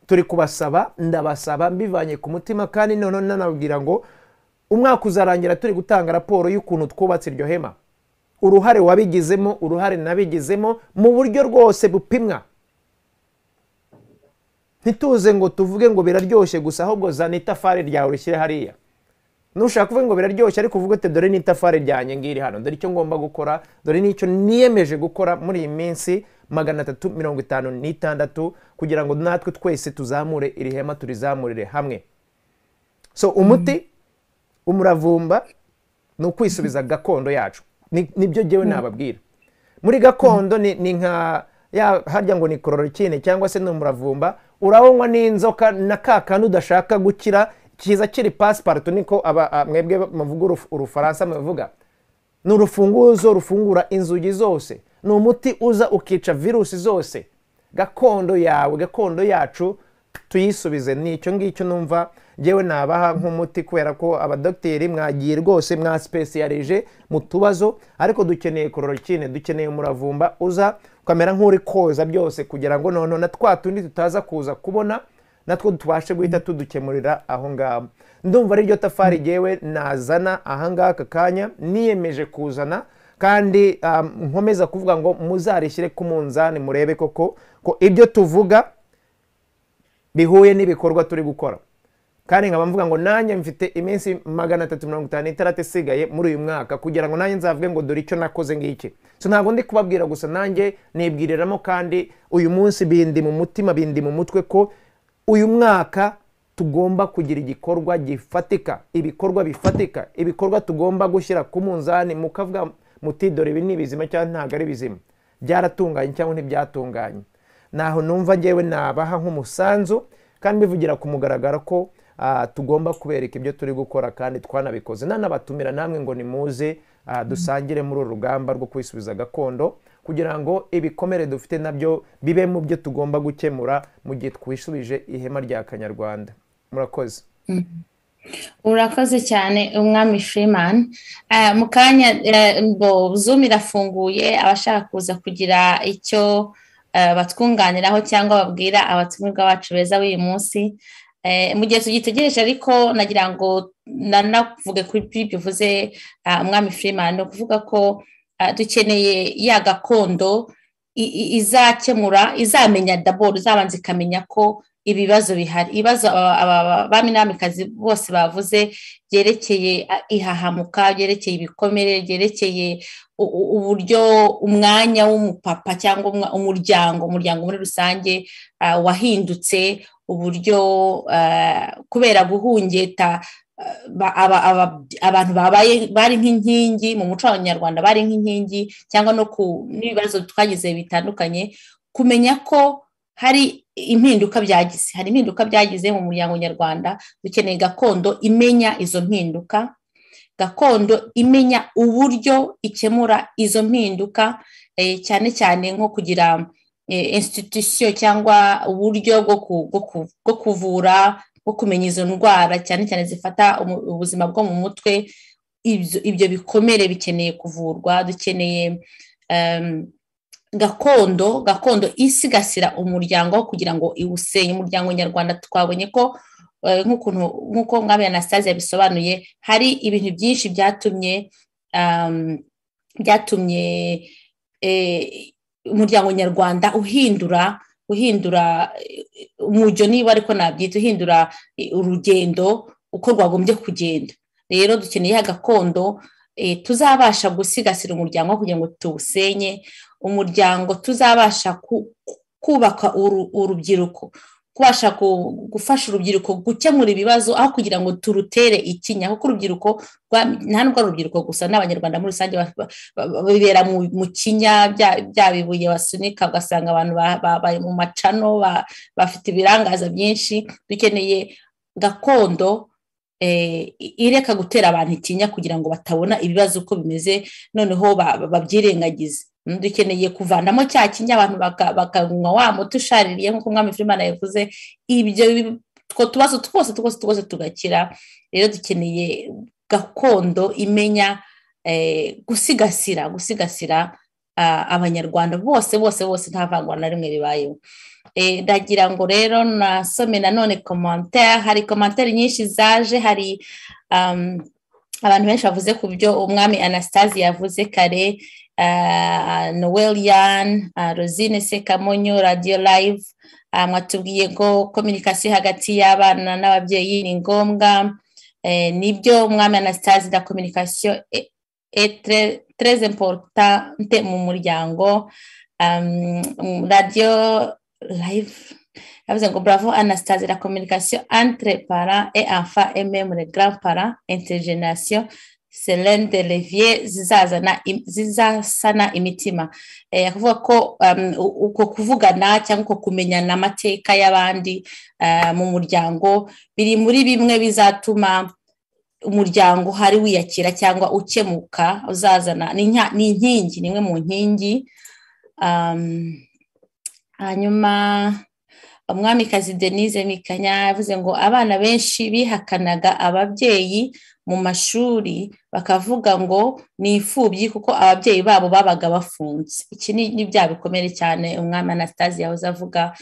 turi kubasaba ndabasaba mbivanye ku mutima kandi noneho nanabwira ngo umwaka uzarangira turi gutanga raporo y'ukuntu twubatse iryo hema uruhare wabigizemo uruhare nabigizemo mu buryo rwose bupimwa ntituze ngo tuvuge ngo biraryoshye gusa ahubwo zana itafari ryawe urishyire hariya nushaka kuvuga ngo biraryoshye ariko uvuge uti dore n'itafari ryanjye ngiri hano dore icyo ngomba gukora dore n'icyo niyemeje gukora muri iyi minsi magana atatu mirongo itanu n'itandatu kugira ngo natwe twese tuzamure iri hema turizamurire hamwe so umuti umuravumba ni ukwisubiza gakondo yacu Ni- nibyo ngewe nababwira muri gakondo ni ni nka ya harya ngo ni kororokine cyangwa se ni umuravumba urawunywa n'inzoka na ka kantu udashaka gukira kiza kiri pasiparutu niko aba- a- mwebwe muvuga uruf- urufaransa muvuga ni urufunguzo rufungura inzugi zose ni umuti uza ukica virusi zose gakondo yawe gakondo yacu tuyisubize ni icyo ngicyo numva ngewe nabaha nk'umuti kubera ko abadogiteri mwagiye rwose mwasipesiyarije mu tubazo ariko dukeneye kororokine dukeneye umuravumba uza ukamera nk'uri koza byose kugira ngo noneho na twa tundi tutaza kuza kubona natwo tubashe guhita tudukemurira aho ngaho ndumva ari ryo tafari ryewe nazana ahangaha aka kanya niyemeje kuzana kandi um, nkomeza kuvuga ngo muzarishyire ku munzani murebe koko ko ibyo tuvuga bihuye n'ibikorwa turi gukora kandi nkaba mvuga ngo nanjye mfite iminsi magana atatu mirongo itanu n'itandatu isigaye muri uyu mwaka kugira ngo nanjye nzavuge ngo dore icyo nakoze ngiki so ntabwo ndi kubabwira gusa nanjye nibwiriramo kandi uyu munsi bindi mu mutima bindi mu mutwe ko uyu mwaka tugomba kugira igikorwa gifatika ibikorwa bifatika ibikorwa tugomba gushyira ku munzani mukavuga muti dore ibi ni bizima cyangwa ntabwo ari bizima byaratunganye cyangwa ntibyatunganye naho numva ngewe nabaha nk'umusanzu kandi mbivugira ku mugaragaro ko ah, tugomba kubereka ibyo turi gukora kandi twanabikoze nanabatumira namwe ngo nimuze ah, dusangire muri uru rugamba rwo kwisubiza gakondo kugira ngo ibikomere dufite nabyo bibe mu byo tugomba gukemura mu gihe twisubije ihema rya kanyarwanda murakoze urakoze cyane umwami Freeman Eh, mu kanya eh, ngo zoom irafunguye abashaka kuza kugira icyo eh, batwunganiraho cyangwa babwira abatumirwa bacu beza b'uyu munsi Eh, mu gihe tugitegereje ariko nagira ngo nanavuge kuri ibyo bivuze umwami Freeman ni ukuvuga ko eh, dukeneye ya gakondo i- i- izakemura izamenya daboro izabanza ikamenya ko ibibazo bihari ibibazo aba- aba- aba- ba n'abamikazi bose bavuze byerekeye ah, ihahamuka byerekeye ibikomere byerekeye u- u- uburyo umwanya w'umupapa cyangwa umwa- umuryango umuryango muri rusange ah, wahindutse uburyo ah, kubera guhungeta ah, ba- aba- aba- abantu babaye bari nk'inkingi mu muco w'abanyarwanda bari nk'inkingi cyangwa no ku n'ibibazo twagize bitandukanye kumenya ko hari impinduka byagize hari impinduka byagize mu muryango nyarwanda dukeneye gakondo imenya izo mpinduka gakondo imenya uburyo ikemura izo mpinduka eh, cyane cyane nko kugira insititisiyo cyangwa uburyo bwo kuvura bwo kumenya izo ndwara cyane cyane zifata ubuzima bwo mu mutwe ibyo bikomere bikeneye kuvurwa dukeneye gakondo gakondo isigasira umuryango kugira ngo iwusenye umuryango nyarwanda twabonye ko nk'ukuntu nk'uko mwami anastase yabisobanuye hari ibintu byinshi byatumye byatumye umuryango nyarwanda uhindura uhindura umujyo niba ariko nabyita uhindura urugendo uko rwagombye kugenda rero dukeneye gakondo tuzabasha gusigasira umuryango kugira ngo tuwusenye umuryango tuzabasha kubaka urubyiruko kubasha gufasha urubyiruko gukemura ibibazo aho kugira ngo turutere ikinya kuko urubyiruko nta n'ubwo ari urubyiruko gusa n'abanyarwanda muri rusange bibera mu kinya bya bibuye basunika ugasanga abantu babaye mu macano bafite ibirangaza byinshi dukeneye gakondo ireka gutera abantu ikinya kugira ngo batabona ibibazo uko bimeze noneho babyirengagize dukeneye kuvanamo cya kinya abantu bakanywa wa muti ushaririye nk'uko umwami Filimana yavuze ibyo two tubazo twose twose twose tugakira rero dukeneye gakondo imenya gusigasira gusigasira abanyarwanda bose bose bose nta vangwa na rimwe ribayeho ndagira ngo rero nasome nanone komantere hari komantere nyinshi zaje hari abantu benshi bavuze ku byo umwami anastasi yavuze kare noelian rosine sekamonyo radiyo live mwatubwiye ko kominikasiyo hagati y'abana n'ababyeyi ni ngombwa nibyo umwami anastase na kominikasiyo tereze importante mu muryango radiyo live yavuze ngo bravo anastase la kominikasiyo entre para et enfa mm le grand para intergeneration selene de levier zizazana zizasana imitima kuvuga ko uko kuvugana cyangwa uko kumenyana amateka y'abandi mu muryango biri muri bimwe bizatuma umuryango hari wiyakira cyangwa ukemuka uzazana ni inkingi ni imwe mu nkingi hanyuma umwamikazi denise mikanya yavuze ngo abana benshi bihakanaga ababyeyi mu mashuri bakavuga ngo ni imfubyi kuko ababyeyi babo babaga bafunze iki ni bya bikomere cyane umwami anastase yahoze avuga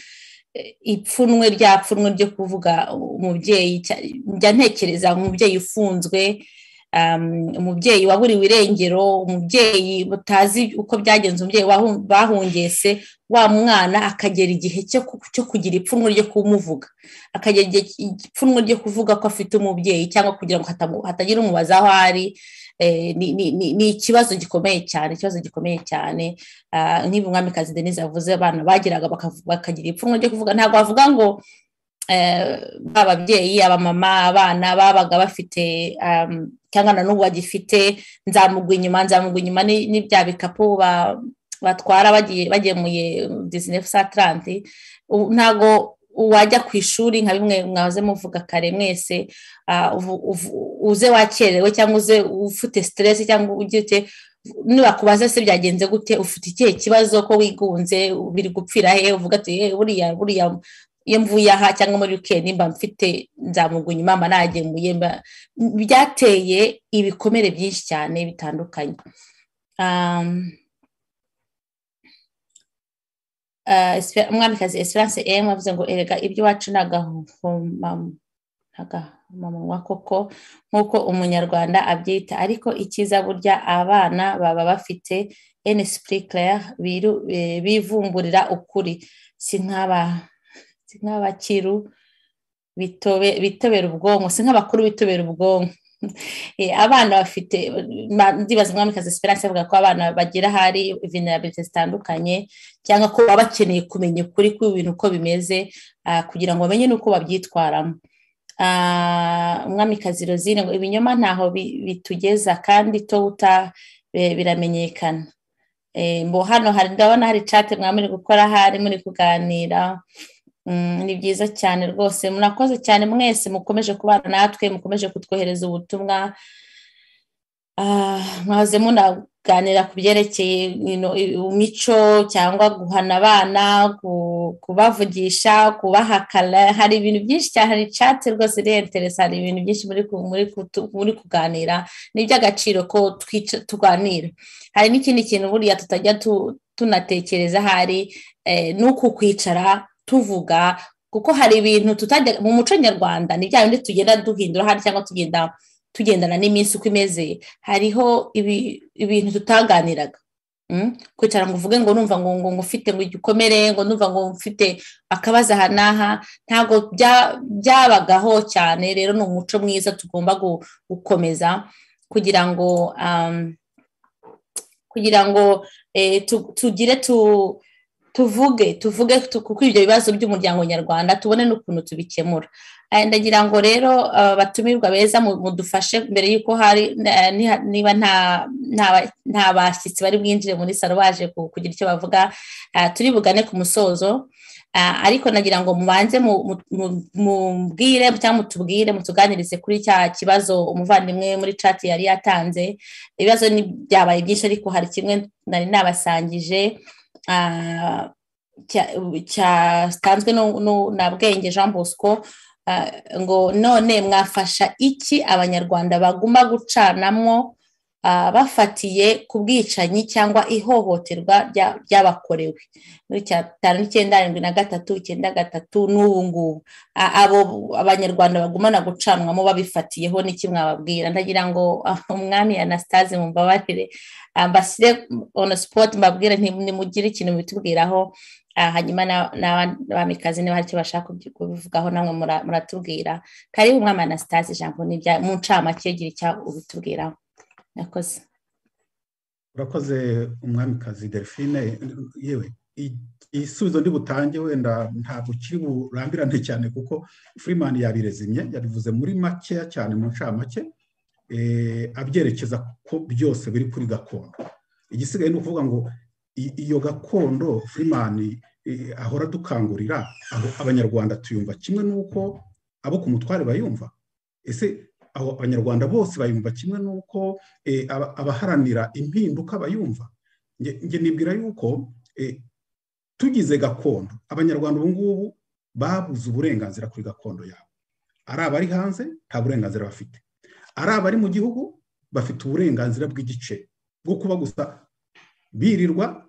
ipfunwe rya pfunwe ryo kuvuga umubyeyi njya ntekereza umubyeyi ufunzwe umubyeyi waburiwe irengero umubyeyi butazi uko byagenze umubyeyi bahungese wa mwana akagera igihe cyo kugira ipfunwe ryo kumuvuga akagera ipfunwe ryo kuvuga ko afite umubyeyi cyangwa kugira ngo hatagira umubaza aho ari ni ikibazo gikomeye cyane ikibazo gikomeye cyane nk'ibi umwamikazi denise yavuze abana bageraga bakagira ipfunwe ryo kuvuga ntabwo bavuga ngo ba babyeyi abamama abana babaga bafite cyangwa na n'ubu bagifite nzamugwa inyuma nzamugwa inyuma ni bya bikapu batwara bagemuye disinefu sa taranti ntabwo wajya ku ishuri nka bimwe mwahoze muvuga kare mwese uze wakerewe cyangwa uze ufite siteresi cyangwa ugite nibakubaza se byagenze gute ufite ikihe kibazo ko wigunze biri gupfira he uvuga ati buriya buriya iyo mvuye aha cyangwa muri wikendi mba mfite nzamuguye mba nagemuye byateye ibikomere byinshi cyane bitandukanye umwamikazi esperance emu avuze ngo erega ibyo iwacu ni agahomamunwa koko nk'uko umunyarwanda abyita ariko icyiza burya abana baba bafite enisipuri claire bivumburira ukuri si nk'aba si nk'abakiru bitobera ubwonko si nk'abakuru bitobera ubwonko abana bafite ndibaza umwamikazi esperance avuga ko abana bagira ahari venerabilite zitandukanye cyangwa ko baba bakeneye kumenya ukuri kw'ibintu uko bimeze kugira ngo bamenye n'uko babyitwaramo umwamikazi rozine ngo ibinyoma ntaho bitugeza kandi to uta biramenyekana hano ndabona hari cate mwamuri gukora ahari muri kuganira ni byiza cyane rwose murakoze cyane mwese mukomeje kubana natwe mukomeje kutwohereza ubutumwa mwaze munaganira ku byerekeye imico cyangwa guhana abana kubavugisha kubahakana hari ibintu byinshi cyane hari cate rwose irenteresa hari ibintu byinshi muri kuganira ni iby'agaciro ko tuganira hari n'ikindi kintu buriya tutajya tunatekereza hari ni uku kwicara tuvuga kuko hari ibintu tutajya mu muco nyarwanda ni bya bindi tugenda duhindura hari cyangwa tugenda tugendana n'iminsi uko imeze hariho ibintu tutaganiraga kwicara ngo uvuge ngo numva ngo ngo ufite ngo igikomere ngo numva ngo ufite akabazo aha n'aha ntabwo byabagaho cyane rero ni umuco mwiza tugomba gukomeza kugira ngo kugira ngo tugire tu tuvuge tuvuge kuko ibyo bibazo by'umuryango nyarwanda tubone n'ukuntu tubikemura ndagira ngo rero abatumirwa beza mudufashe mbere y'uko hari niba nta bashyitsi bari bwinjire muri salo baje kugira icyo bavuga turi bugane ku musozo ariko nagira ngo mubanze mubwire cyangwa mutubwire mutuganirize kuri cya kibazo umuvandimwe muri cati yari yatanze ibibazo byabaye byinshi ariko hari kimwe nari nabasangije cyatanzwe na bwenge jean bosco ngo none mwafasha iki abanyarwanda baguma gucanamo bafatiye ku bwicanyi cyangwa ihohoterwa ryabakorewe muri cyatanu n'icyenda arindwi na gatatu icyenda gatatu n'ubu ngubu abo abanyarwanda bagumana gucanwamo babifatiyeho n'iki mwababwira ndagira ngo umwami anastase mumbabarire mbasire ono sipoti mbabwire nimugire ikintu bitubwiraho hanyuma n'abamikazi niba hari icyo bashaka kubivugaho namwe muratubwira karibu umwami anastase ijambo mu ncamake gira icyo ubitubwiraho urakoze urakoze umwamikazi delphine yewe igisubizo ndi butange wenda ntabwo kiri burambirane cyane kuko furimani yabirezimye yabivuze muri makeya cyane mu ncamake abyerekeza ko byose biri kuri gakondo igisigaye ni ukuvuga ngo iyo gakondo furimani ahora dukangurira abanyarwanda tuyumva kimwe n'uko abo ku mutware bayumva ese abo abanyarwanda bose bayumva kimwe n'uko abaharanira impinduka bayumva njye nibwira yuko tugize gakondo abanyarwanda ubu ngubu babuze uburenganzira kuri gakondo yabo ari abari hanze nta burenganzira bafite ari abari mu gihugu bafite uburenganzira bw'igice bwo kuba gusa birirwa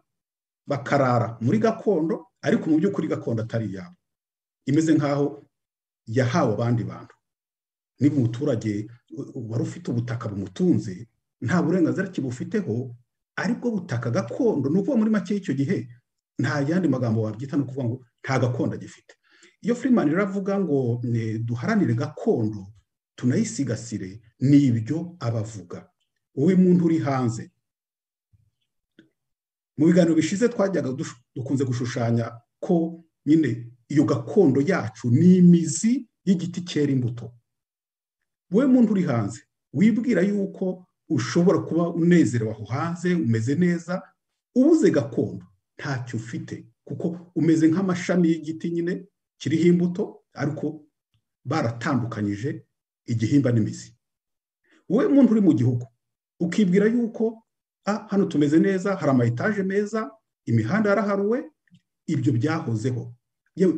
bakarara muri gakondo ariko mu by'ukuri gakondo atari iyabo imeze nk'aho yahawe abandi bantu niba umuturage wari ufite ubutaka bumutunze nta burenganzira kibufiteho aribwo butaka gakondo ni ukuvuga muri make y'icyo gihe nta yandi magambo wabyita ni ukuvuga ngo nta gakondo agifite iyo furimani iravuga ngo duharanire gakondo tunayisigasire ni ibyo abavuga wowe muntu uri hanze mu biganiro bishize twajyaga dukunze gushushanya ko nyine iyo gakondo yacu ni imizi y'igiti cyera imbuto wowe muntu uri hanze wibwira yuko ushobora kuba unezerewe aho hanze umeze neza ubuze gakondo ntacyo ufite kuko umeze nk'amashami y'igiti nyine kiriho imbuto ariko baratandukanyije igihimba n'imizi wowe muntu uri mu gihugu ukibwira yuko hano tumeze neza hari ama etaje meza imihanda yaraharuwe ibyo byahozeho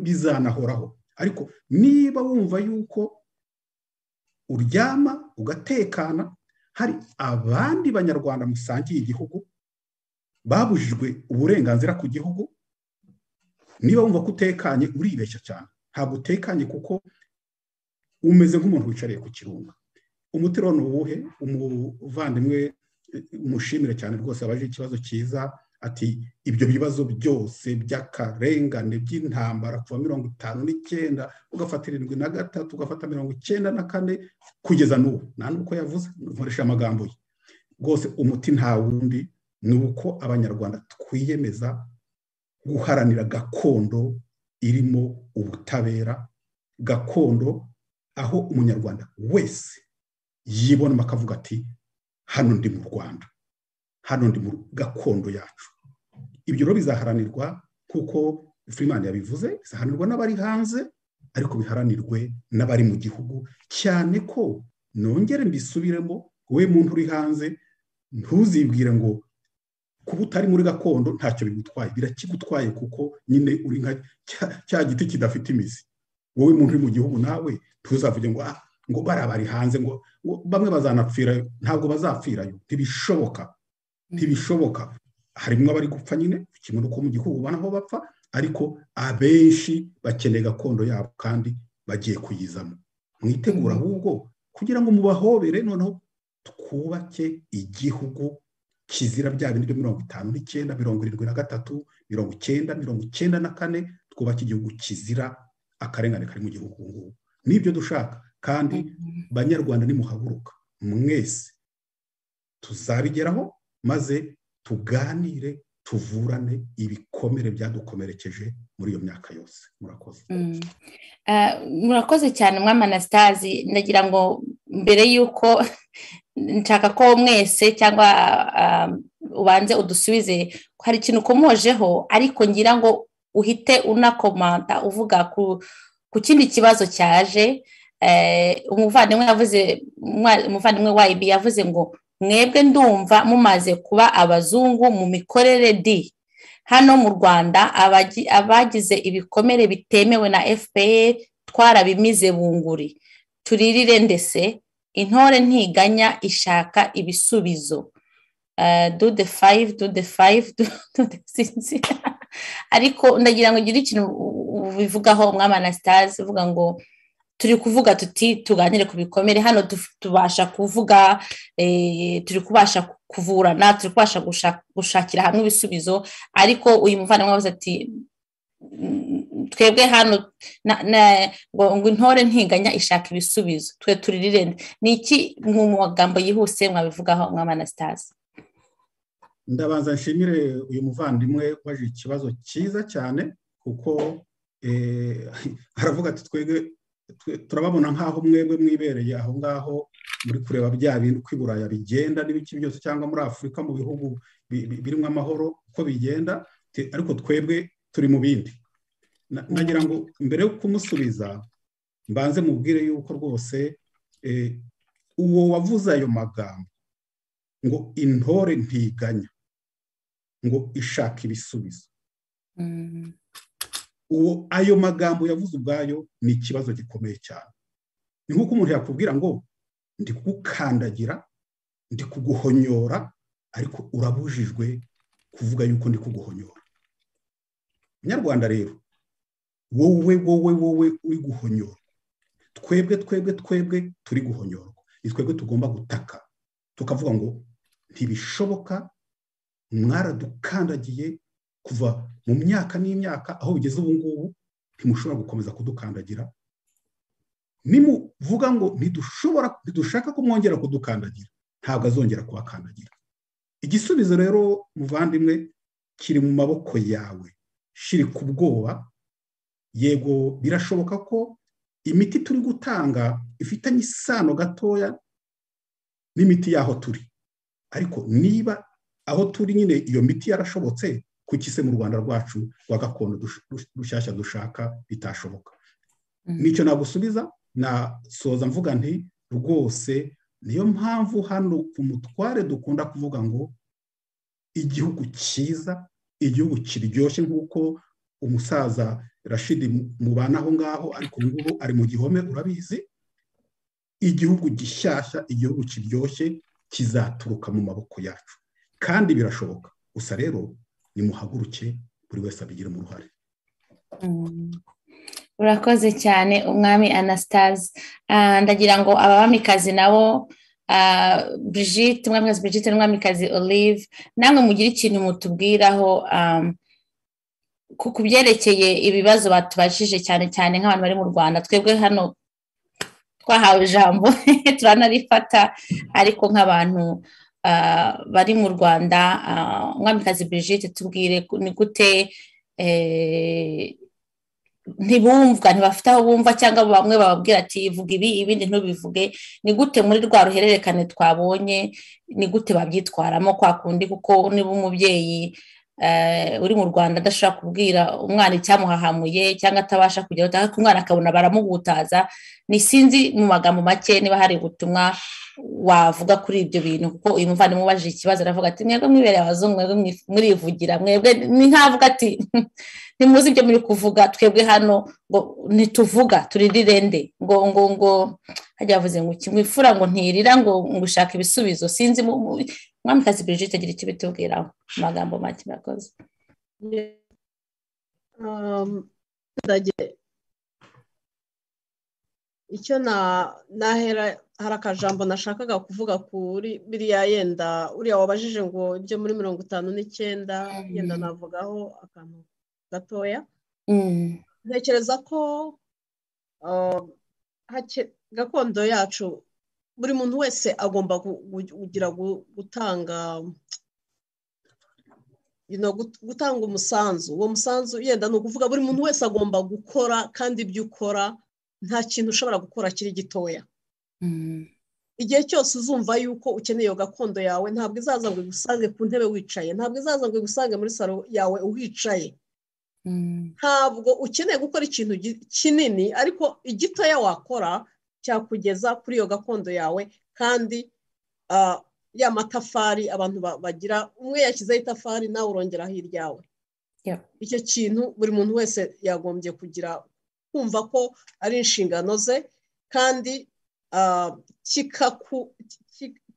bizanahoraho ariko niba wumva yuko uryama ugatekana hari abandi banyarwanda musangiye igihugu babujijwe uburenganzira ku gihugu niba wumva ko utekanye uribeshya cyane ntabwo utekanye kuko umeze nk'umuntu wicariye ku kirunga umutiro ni uwuhe umuvandimwe umushimire cyane rwose abaje ikibazo cyiza ati ibyo bibazo byose by'akarengane by'intambara kuva mirongo itanu n'icyenda ugafata irindwi na gatatu ugafata mirongo icyenda na kane kugeza n'ubu nta n'uko yavuze nkoresha amagambo ye rwose umuti nta wundi ni uko abanyarwanda twiyemeza guharanira gakondo irimo ubutabera gakondo aho umunyarwanda wese yibonamo akavuga ati hano ndi mu rwanda hano ndi mu gakondo yacu ibyo rero bizaharanirwa kuko furimani yabivuze bizaharanirwa n'abari hanze ariko biharanirwe n'abari mu gihugu cyane ko nongere mbisubiremo wowe muntu uri hanze ntuzibwire ngo kuba utari muri gakondo ntacyo bigutwaye birakigutwaye kuko nyine uri nka cya giti kidafite imizi wowe muntu uri mu gihugu nawe ntuzavuge ngo ah ngo bariya bari hanze ngo bamwe bazanapfirayo ntabwo bazapfirayo ntibishoboka ntibishoboka harimo abari gupfa nyine kimwe n'uko mu gihugu ubona aho bapfa ariko abenshi bakeneye gakondo yabo kandi bagiye kuyizamo mwitegura ahubwo kugira ngo mubahobere noneho twubake igihugu kizira bya bindi byo mirongo itanu n'icyenda mirongo irindwi na gatatu mirongo icyenda mirongo icyenda na kane twubake igihugu kizira akarengane kari mu gihugu ubu ngubu nibyo dushaka kandi banyarwanda nimuhaguruka mwese tuzabigeraho maze tuganire tuvurane ibikomere byadukomerekeje muri iyo myaka yose murakoze murakoze cyane umwami anasitazi ndagira ngo mbere y'uko nshaka ko mwese cyangwa ubanze udusubize ko hari ikintu ukomojeho ariko ngira ngo uhite unakomanta uvuga ku kindi kibazo cyaje umuvandimwe yavuze umuvandimwe wa ibi yavuze ngo mwebwe ndumva mumaze kuba abazungu mu mikorere di hano mu rwanda abagize ibikomere bitemewe na fpr twarabimize bunguri turirire ndetse intore ntiganya ishaka ibisubizo dude fayive dude fayive dude sinzi ariko ndagira ngo ugire ikintu bivugaho umwami anasitazi uvuga ngo turi kuvuga tuti tuganire ku bikomere hano tubasha kuvuga turi kubasha kuvurana turi kubasha gushakira hamwe ibisubizo ariko uyu muvandimwe wabuze ati twebwe hano ngo intore ntiganya ishaka ibisubizo twe turirire ni iki mu magambo yihuse mwabivugaho anasitazi ndabanza nshimire uyu muvandimwe waje ikibazo cyiza cyane kuko aravuga ati twebwe turababona nk'aho mwebwe mwibereye aho ngaho muri kureba bya bintu uko i buraya bigenda n'ibiki byose cyangwa muri afurika mu bihugu birimo amahoro uko bigenda ariko twebwe turi mu bindi nagira ngo mbere yo kumusubiza mbanze mubwire yuko rwose uwo wavuze ayo magambo ngo intore ntiganya ngo ishaka ibisubizo uwo ayo magambo yavuze ubwayo ni ikibazo gikomeye cyane ni nk'uko umuntu yakubwira ngo ndi kugukandagira ndi kuguhonyora ariko urabujijwe kuvuga yuko ndi kuguhonyora nyarwanda rero wowe wowe wowe uri guhonyora twebwe twebwe twebwe turi guhonyorwa ni twebwe tugomba gutaka tukavuga ngo ntibishoboka mwaradukandagiye kuva mu myaka n'imyaka aho bigeze ubu ngubu ntimushobora gukomeza kudukandagira nimuvuga ngo ntidushobora ntidushaka ko mwongera kudukandagira ntabwo azongera kubakandagira igisubizo rero muvandimwe kiri mu maboko yawe shiri ku bwoba yego birashoboka ko imiti turi gutanga ifitanye isano gatoya n'imiti y'aho turi ariko niba aho turi nyine iyo miti yarashobotse kuki se mu rwanda rwacu rwa gakondo rushyashya dushaka bitashoboka nicyo nagusubiza nasoza mvuga nti rwose niyo mpamvu hano ku mutware dukunda kuvuga ngo igihugu cyiza igihugu kiryoshye nk'uko umusaza rashidi mubana aho ngaho ariko ubu ngubu ari mu gihome urabizi igihugu gishyashya igihugu kiryoshye kizaturuka mu maboko yacu kandi birashoboka gusa rero nimuhaguruke buri wese abigiramo uruhare urakoze cyane umwami anasitazi ndagira ngo abamikazi nabo Brigitte umwamikazi Brigitte n'umwamikazi olive namwe mugire ikintu mutubwiraho ku byerekeye ibibazo batubajije cyane cyane nk'abantu bari mu rwanda twebwe hano twahawe ijambo turanarifata ariko nk'abantu bari mu rwanda umwamikazi Brigitte tubwire ni gute ntibumvwa ntibafite aho bumva cyangwa bamwe bababwira ati vuga ibi ibindi ntubivuge ni gute muri rwa ruhererekane twabonye ni gute babyitwaramo kwa kundi kuko niba umubyeyi uri mu rwanda adashobora kubwira umwana icyamuhahamuye cyangwa atabasha kugera umwana akabona baramugutaza ni sinzi mu magambo make niba hari ubutumwa wavuga kuri ibyo bintu kuko uyu muvandimwe ubajije ikibazo aravuga ati mwebwe mwibereye abazungu mwebwe murivugira mwebwe ni nkavuga ati ntimuzi ibyo muri kuvuga twebwe hano ngo ntituvuga turirirende ngo ngo ngo hajya bavuze ngo kimwifura ngo ntirira ngo ushaka ibisubizo sinzi mwamikazi Brigitte agira icyo bitubwiraho amagambo make murakoze icyo nahera hari akajambo nashakaga kuvuga kuri biriya yenda uriya wabajije ngo ibyo muri mirongo itanu n'icyenda yenda navugaho akantu gatoya ntekereza ko gakondo yacu buri muntu wese agomba kugira gutanga gutanga umusanzu uwo musanzu yenda ni ukuvuga buri muntu wese agomba gukora kandi ibyo ukora nta kintu ushobora gukora kiri gitoya igihe cyose uzumva yuko ukeneye iyo gakondo yawe ntabwo izaza ngo igusange ku ntebe wicaye ntabwo izaza ngo igusange muri salo yawe uhicaye ntabwo ukeneye gukora ikintu kinini ariko igitoya wakora cyakugeza kuri iyo gakondo yawe kandi ya matafari abantu bagira umwe yashyizeho itafari nawe urongeraho iryawe icyo kintu buri muntu wese yagombye kugira kumva ko ari inshingano ze kandi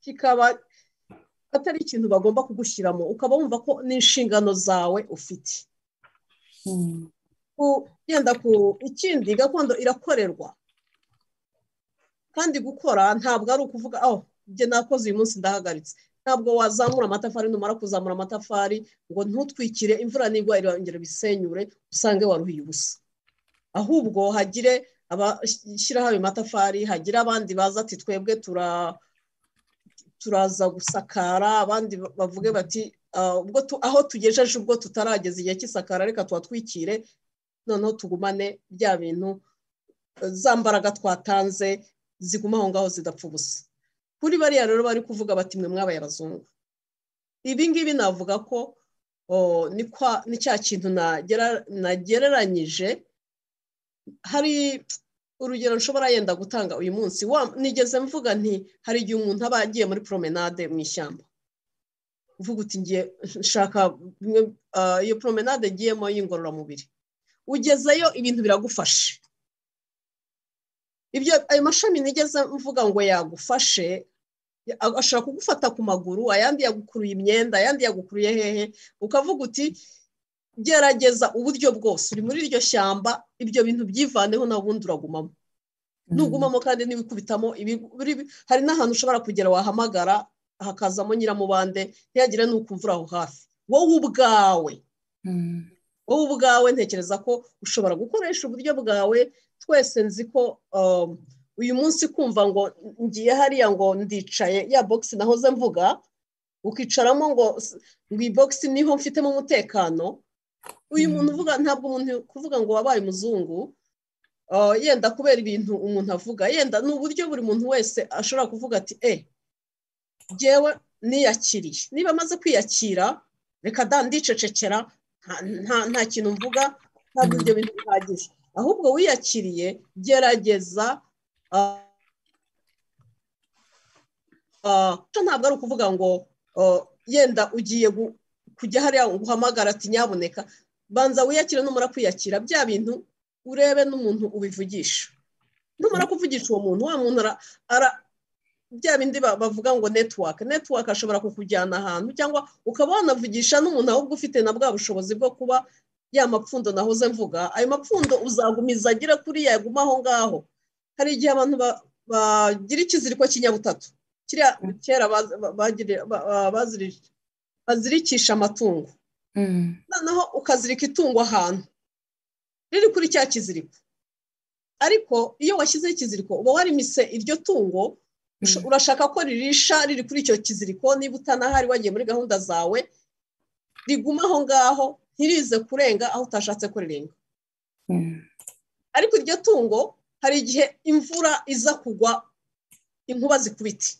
kikaba atari ikintu bagomba kugushyiramo ukaba wumva ko n'inshingano zawe ufite yenda ku ikindi gakondo irakorerwa kandi gukora ntabwo ari ukuvuga aho njye nakoze uyu munsi ndahagaritse ntabwo wazamura amatafari numara kuzamura amatafari ngo ntutwikire imvura nigwa irongera ibisenyure usange waruhiye ubusa ahubwo hagire abashyiraho ayo matafari hagire abandi baza ati twebwe turaza gusakara abandi bavuge bati aho tugejeje ubwo tutarageza igihe cy'isakara reka tuhatwikire noneho tugumane bya bintu za mbaraga twatanze ziguma aho ngaho zidapfa ubusa kuri bariya rero bari kuvuga bati mwe mwabaye abazungu ibi ngibi navuga ko ni cya kintu nagereranyije hari urugero nshobora yenda gutanga uyu munsi nigeze mvuga nti hari igihe umuntu aba agiye muri promenade mu ishyamba uvuga uti ngiye nshaka iyo promenade agiyemo y'ingororamubiri ugezeyo ibintu biragufashe ibyo ayo mashami nigeze mvuga ngo yagufashe ashobora kugufata ku maguru ayandi yagukuruye imyenda ayandi yagukuruye hehe ukavuga uti gerageza uburyo bwose uri muri iryo shyamba ibyo bintu byivaneho nawe ubundi uragumamo ntugumamo kandi n'ibikubitamo hari n'ahantu ushobora kugera wahamagara hakazamo nyiramubande ntihagire n'ukumvura aho hafi wowe ubwawe wowe ubwawe ntekereza ko ushobora gukoresha uburyo bwawe twese nzi ko uyu munsi kumva ngo ngiye hariya ngo ndicaye ya bogisi nahoze mvuga ukicaramo ngo ngo iyi bogisi niho mfitemo umutekano uyu muntu uvuga ntabwo umuntu kuvuga ngo wabaye umuzungu yenda kubera ibintu umuntu avuga yenda ni uburyo buri muntu wese ashobora kuvuga ati e ngewe niyakiriye niba amaze kwiyakira reka da ndicecekera nta kintu mvuga ntabwo ibyo bintu bihagije ahubwo wiyakiriye gerageza ntabwo ari ukuvuga ngo yenda ugiye kujya hariya uhamagara ati nyaboneka banza wiyakire numara kwiyakira bya bintu urebe n'umuntu ubivugisha numara kuvugisha uwo muntu wa muntu ara bya bindi bavuga ngo netiwake netiwake ashobora kukujyana ahantu cyangwa ukaba wanavugisha n'umuntu ahubwo ufite na bwa bushobozi bwo kuba ya mapfundo nahoze mvuga ayo mapfundo uzagumiza agira kuri yaguma aho ngaho hari igihe abantu bagira ikiziriko cy'inyabutatu kiriya kera bazirije bazirikisha amatungo noneho ukazirika itungo ahantu riri kuri cya kiziriko ariko iyo washyizeho ikiziriko uba warimise iryo tungo urashaka ko ririsha riri kuri icyo kiziriko niba utanahari wagiye muri gahunda zawe riguma aho ngaho ntirize kurenga aho utashatse ko rirenga ariko iryo tungo hari igihe imvura iza kugwa inkuba zikubiti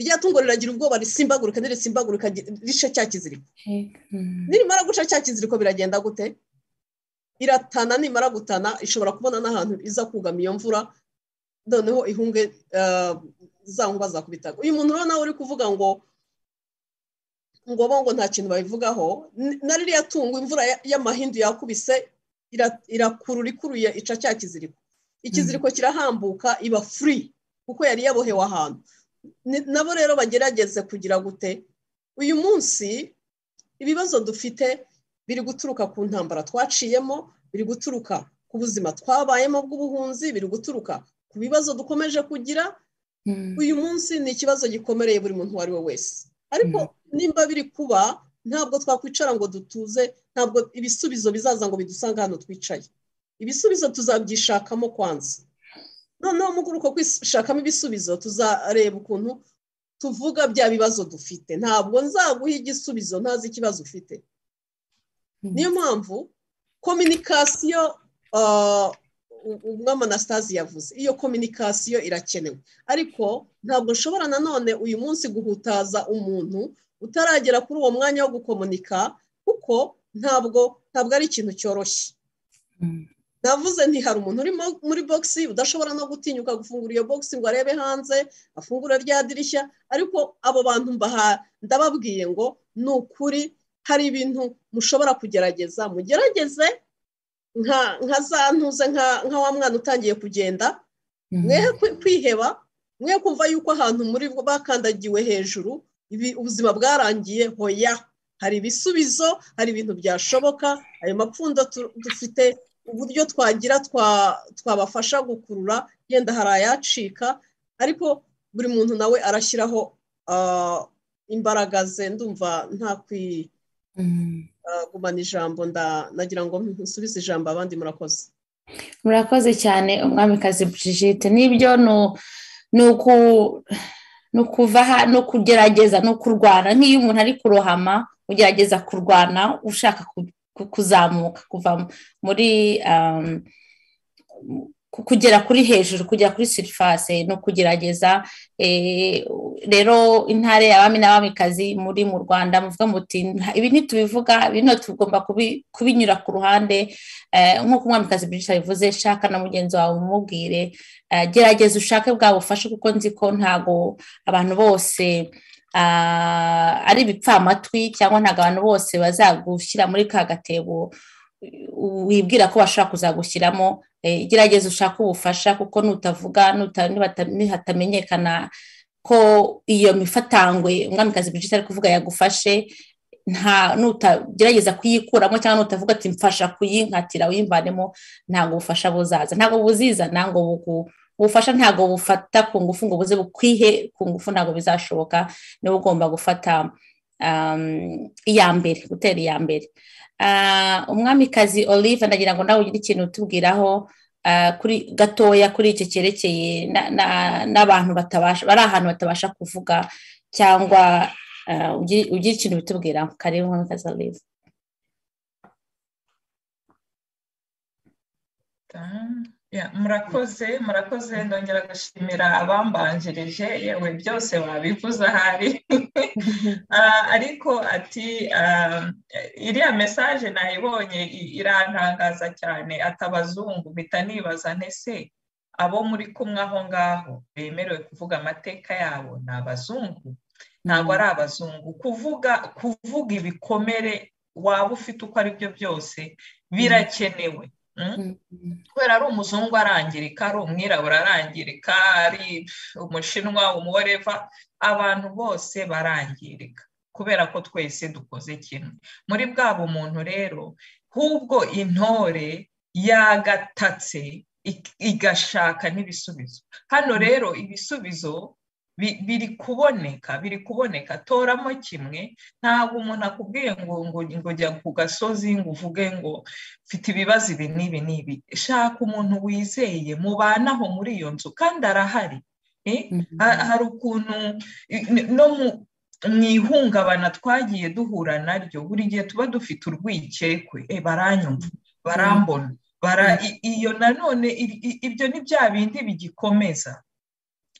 rya tungo riragira ubwoba risimbaguruka nirisimbagurika rice cya kiziriko nirimara guca cya kiziriko biragenda gute iratana nimara gutana ishobora kubona n'ahantu iza kugama iyo mvura noneho ihunge zangwa zakubitaga uyu muntu urabona uri kuvuga ngo ngo bo ngo nta kintu babivugaho na ririya tungo imvura y'amahindu yakubise irakurura ikuruye ica cya kiziriko ikiziriko kirahambuka iba furi kuko yari yabohewe ahantu nabo rero bagerageze kugira gute uyu munsi ibibazo dufite biri guturuka ku ntambara twaciyemo biri guturuka ku buzima twabayemo bw'ubuhunzi biri guturuka ku bibazo dukomeje kugira uyu munsi ni ikibazo gikomereye buri muntu uwo ari we wese ariko nimba biri kuba ntabwo twakwicara ngo dutuze ntabwo ibisubizo bizaza ngo bidusange hano twicaye ibisubizo tuzabyishakamo kwanza noneho mu guruko kwishakamo ibisubizo tuzareba ukuntu tuvuga bya bibazo dufite ntabwo nzaguha igisubizo ntazi ikibazo ufite niyo mpamvu kominikasiyo umwama anastasi yavuze iyo kominikasiyo irakenewe ariko ntabwo nshobora nanone uyu munsi guhutaza umuntu utaragera kuri uwo mwanya wo gukomunika kuko ntabwo ntabwo ari ikintu cyoroshye navuze nti hari umuntu uri muri bogisi udashobora no gutinyuka gufungura iyo bogisi ngo arebe hanze afungure rya dirishya ariko abo bantu ndababwiye ngo ni ukuri hari ibintu mushobora kugerageza mugerageze nka za ntuze nka wa mwana utangiye kugenda mwehe kwiheba mwehe kumva yuko ahantu muri bakandagiwe hejuru ubuzima bwarangiye hoya hari ibisubizo hari ibintu byashoboka ayo mapfundo dufite uburyo twagira twabafasha gukurura yenda hari ayacika ariko buri muntu nawe arashyiraho imbaraga ze ndumva nta kwigumana ijambo ndagira ngo nsubize ijambo abandi murakoze murakoze cyane umwamikazi Brigitte n'ibyo ni ukuvaha no kugerageza no kurwana nk'iyo umuntu ari kurohama ugerageza kurwana ushaka kuzamuka kuva muri kugera kuri hejuru kugera kuri surifase no kugerageza rero intare abami n'abamikazi muri mu rwanda muvuga muti ibi ntitubivuga bino tugomba kubinyura ku ruhande nk'uko umwamikazi byinshi abivuze shaka na mugenzi wawe umubwire gerageza ushake bwa bufashe kuko nzi ko ntabwo abantu bose ari ibipfamatwi cyangwa ntabwo abantu bose bazagushyira muri ka gatebo wibwira ko bashobora kuzagushyiramo gerageza ushake ubufasha kuko nutavuga ntihatamenyekana ko iyo mifatangwe umwamikazi bwinshi ari kuvuga yagufashe nutagerageza kuyikuramo cyangwa nutavuga ati mfasha kuyinkatira uyimvanemo ntabwo ubufasha buzaza ntabwo buzizana ngo bugu ubufasha ntabwo bufata ku ngufu ngo buze bukwihe ku ngufu ntabwo bizashoboka niba ugomba gufata iya mbere gutera iya mbere umwamikazi olive ndagira ngo nawe ugire ikintu utubwiraho gatoya kuri icyo cyerekeye n'abantu batabasha bari ahantu batabasha kuvuga cyangwa ugira ikintu bitubwiraho kareba umwamikazi olive murakoze murakoze ndongera gushimira abambanjirije yewe byose wabivuze ahari ariko ati iriya mesaje nayibonye irantangaza cyane atabazungu mpita nibaza ntese abo muri kumwe aho ngaho bemerewe kuvuga amateka yabo ni abazungu ntabwo ari abazungu kuvuga kuvuga ibikomere waba ufite uko ari byo byose birakenewe kubera ari umuzungu arangirika ari umwirabura arangirika ari umushinwa umuworeva abantu bose barangirika kubera ko twese dukoze kimwe muri bwa bumuntu rero hubwo intore yagatatse igashaka n'ibisubizo hano rero ibisubizo biri kuboneka biri kuboneka toramo kimwe ntabwo umuntu akubwiye ngo ngo jya ku gasozi ngo uvuge ngo mfite ibibazo ibi n'ibi n'ibi shaka umuntu wizeye mubanaho muri iyo nzu kandi arahari hari ukuntu no mu ihungabana twagiye duhura naryo buri gihe tuba dufite urwikekwe baranyumva barambona iyo nanone ibyo ni bya bindi bigikomeza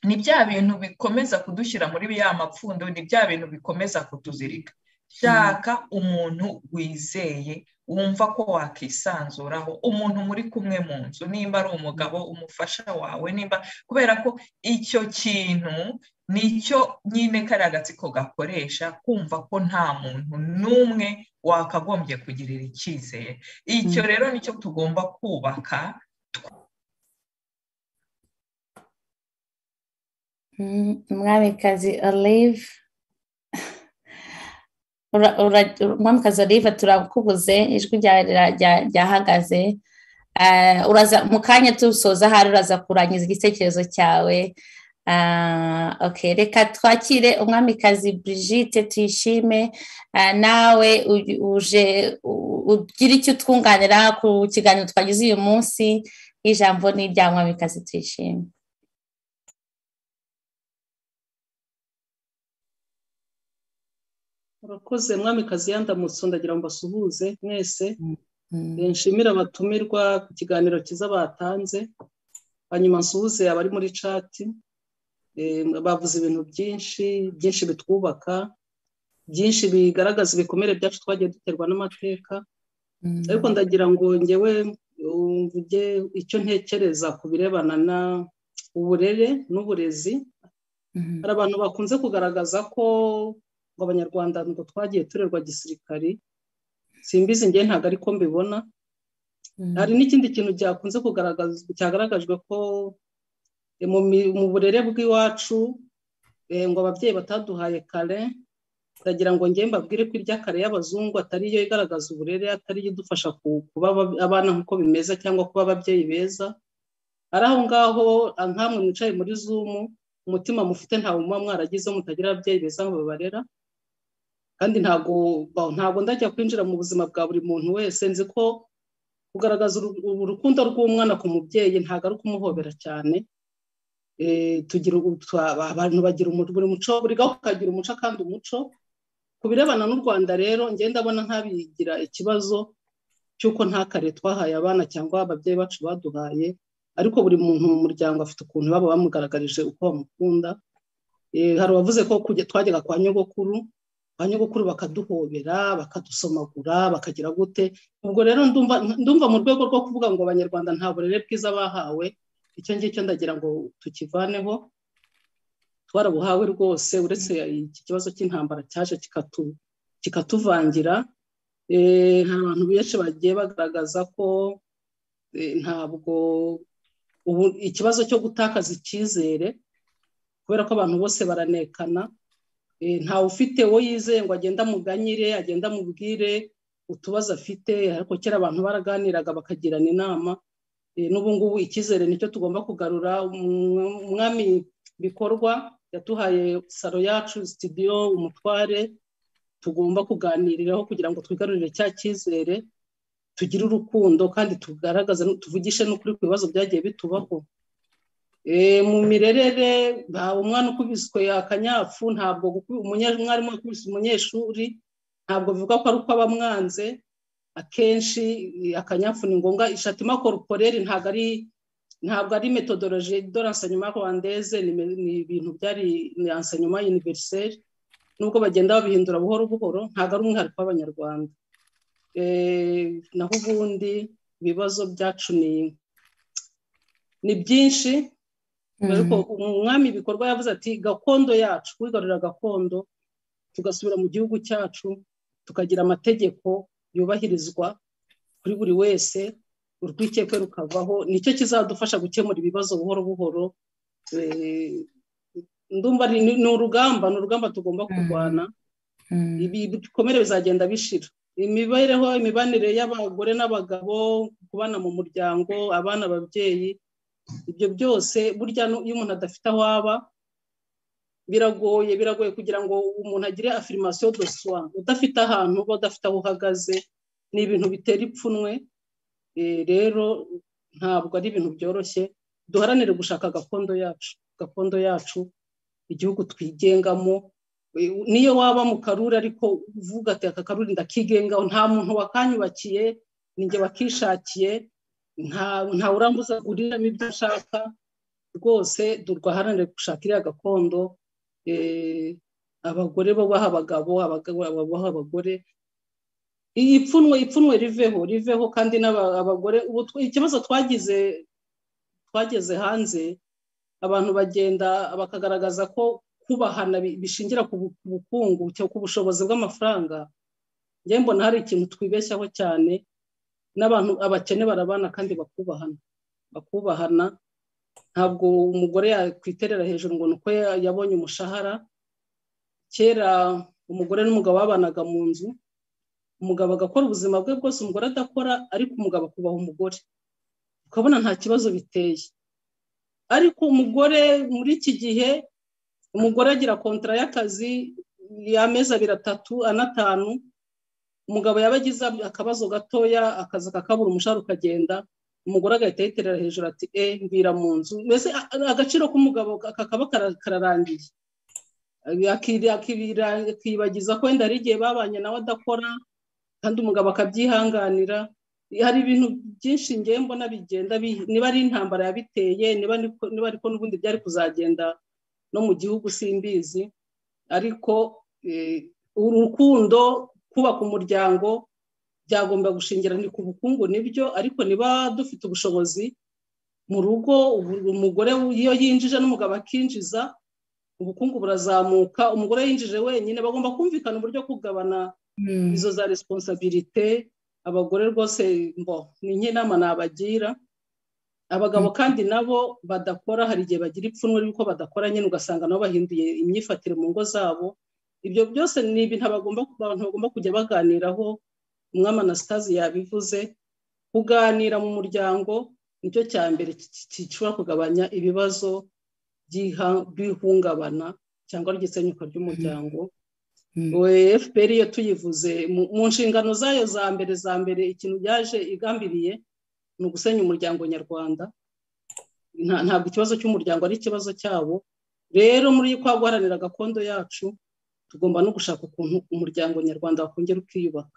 ni bya bintu bikomeza kudushyira muri ya mapfundo ni bya bintu bikomeza kutuzirika shaka umuntu wizeye wumva ko wakisanzuraho umuntu muri kumwe mu nzu nimba ari umugabo umufasha wawe nimba kubera ko icyo kintu nicyo nyine kariya gatsiko gakoresha kumva ko nta muntu n'umwe wakagombye kugirira icyizere icyo rero nicyo tugomba kubaka umwamikazi olive umwamikazi olive turakubuze ijwi ryahagaze mu kanya tusoza ahari uraza kurangiza igitekerezo cyawe reka twakire umwamikazi Brigitte tuyishime nawe uje ugira icyo utwunganira ku kiganiro twagize uyu munsi ijambo ni irya mwamikazi tuyishime murakoze mwamikazi yandamutse ndagira ngo mbasuhuze mwese nshimire abatumirwa ku kiganiro cyiza batanze hanyuma nsuhuze abari muri cati bavuze ibintu byinshi byinshi bitwubaka byinshi bigaragaza ibikomere byacu twagiye duterwa n'amateka ariko ndagira ngo ngewe mvuge icyo ntekereza ku birebana na uburere n'uburezi hari abantu bakunze kugaragaza ko ngo abanyarwanda ngo twagiye turerwa gisirikari simbizi ngewe ntabwo ariko mbibona hari n'ikindi kintu cyakunze cyagaragajwe ko mu burere bw'iwacu ngo ababyeyi bataduhaye kare ndagira ngo ngewe mbabwire ko irya kare y'abazungu atari iyo igaragaza uburere atari iyo idufasha kuba abana nk'uko bimeze cyangwa kuba ababyeyi beza ari aho ngaho nkamwe mwicaye muri zumu umutima mufite ntawe muba mwaragizeho mutagira ababyeyi beza ngo babarera kandi ntabwo ntabwo ndajya kwinjira mu buzima bwa buri muntu wese nzi ko kugaragaza urukundo rw'umwana ku mubyeyi ntabwo ari ukumuhobera cyane abantu bagira buri muco buri gaho kagira umuco kandi umuco ku birebana n'u rwanda rero ngenda abona ntabigira ikibazo cy'uko nta kare twahaye abana cyangwa ababyeyi bacu baduhaye ariko buri muntu mu muryango afite ukuntu baba bamugaragarije uko bamukunda hari uwavuze ko twajyaga kwa nyogokuru ba nyogokuru bakaduhobera bakadusomagura bakagira gute ubwo rero ndumva mu rwego rwo kuvuga ngo abanyarwanda nta burere bwiza bahawe icyo ngicyo ndagira ngo tukivaneho twarabuhawe rwose uretse iki kibazo cy'intambara cyaje kikatuvangira hari abantu benshi bagiye bagaragaza ko ntabwo ubu ikibazo cyo gutakaza icyizere kubera ko abantu bose baranekana ntawe ufite uwo yizeye ngo agende amuganyire agende amubwire utubazo afite ariko kera abantu baraganiraga bakagirana inama n'ubu ngubu icyizere nicyo tugomba kugarura umwami bikorwa yatuhaye salo yacu sitidiyo umutware tugomba kuganiriraho kugira ngo twigarurire cya cyizere tugire urukundo kandi tugaragaze tuvugishe n'ukuri ku bibazo byagiye bitubaho mu mirerere umwana ukubiswe akanyafu ntabwo umwarimu wakubise umunyeshuri ntabwo bivuga ko ari uko aba amwanze akenshi akanyafu ni ngombwa ishatima koruporeri ntabwo ari ntabwo ari metodoloji doransanyuma rwandeze ni ibintu byari ansanyuma univeriseri nubwo bagenda babihindura buhoro buhoro ntabwo ari umwihariko w'abanyarwanda naho ubundi ibibazo byacu ni byinshi ariko umwami ibikorwa yavuze ati gakondo yacu kwigarurira gakondo tugasubira mu gihugu cyacu tukagira amategeko yubahirizwa kuri buri wese urwikekwe rukavaho nicyo kizadufasha gukemura ibibazo buhoro buhoro ndumva ni urugamba ni urugamba tugomba kurwana ibikomere bizagenda bishira imibereho imibanire y'abagore n'abagabo kubana mu muryango abana ababyeyi ibyo byose burya iyo umuntu adafite aho aba biragoye biragoye kugira ngo umuntu agire afirimasiyo doswa udafite ahantu uba udafite aho uhagaze ni ibintu bitera ipfunwe rero ntabwo ari ibintu byoroshye duharanire gushaka gakondo yacu gakondo yacu igihugu twigengamo niyo waba mu karuri ariko uvuga ati aka karuri ndakigengaho nta muntu wakanyubakiye ninjye wakishakiye nta urambuza aguriramo ibyo ashaka rwose turwaharanire gushaka iriya gakondo abagore babaha abagabo abagabo babaha abagore ipfunwe ipfunwe riveho riveho kandi n'abagore ikibazo twagize twageze hanze abantu bagenda bakagaragaza ko kubahana bishingira ku bukungu ku bushobozi bw'amafaranga njyewe mbona hari ikintu twibeshyaho cyane n'abantu abakene barabana kandi bakubahana bakubahana ntabwo umugore yakwiterera hejuru ngo ni uko yabonye umushahara kera umugore n'umugabo babanaga mu nzu umugabo agakora ubuzima bwe bwose umugore adakora ariko umugabo akubaha umugore ukabona nta kibazo biteye ariko umugore muri iki gihe umugore agira kontara y'akazi y'amezi abiri atatu anatanu umugabo yaba agize akabazo gatoya akazi kakabura umushahara ukagenda umugore agahita yiterera hejuru ati e mbwira mu nzu mbese agaciro k'umugabo kakaba kararangiye akibagiza ko wenda hari igihe babanye nawe adakora kandi umugabo akabyihanganira hari ibintu byinshi ngewe mbona bigenda niba ari intambara yabiteye niba ariko n'ubundi byari kuzagenda no mu gihugu simbizi ariko urukundo kubaka umuryango byagomba gushingira ni ku bukungu nibyo ariko niba dufite ubushobozi mu rugo umugore iyo yinjije n'umugabo akinjiza ubukungu burazamuka umugore yinjije wenyine bagomba kumvikana uburyo kugabana izo za responsabilite abagore rwose mbo ni nk'inama nabagira abagabo kandi nabo badakora hari igihe bagira ipfunwe ry'uko badakora nyine ugasanga nabo bahinduye imyifatire mu ngo zabo ibyo byose ni ibintu abantu bagomba kujya baganiraho umwami anasitazi yabivuze kuganira mu muryango nicyo cya mbere gishobora kugabanya ibibazo by'ihungabana cyangwa ry'isenyuka ry'umuryango fpr iyo tuyivuze mu nshingano zayo za mbere za mbere ikintu byaje igambiriye ni ugusenya umuryango nyarwanda ntabwo ikibazo cy'umuryango ari ikibazo cyabo rero muri kwa guharanira gakondo yacu tugomba no gushaka ukuntu umuryango nyarwanda wakongera ukiyubaka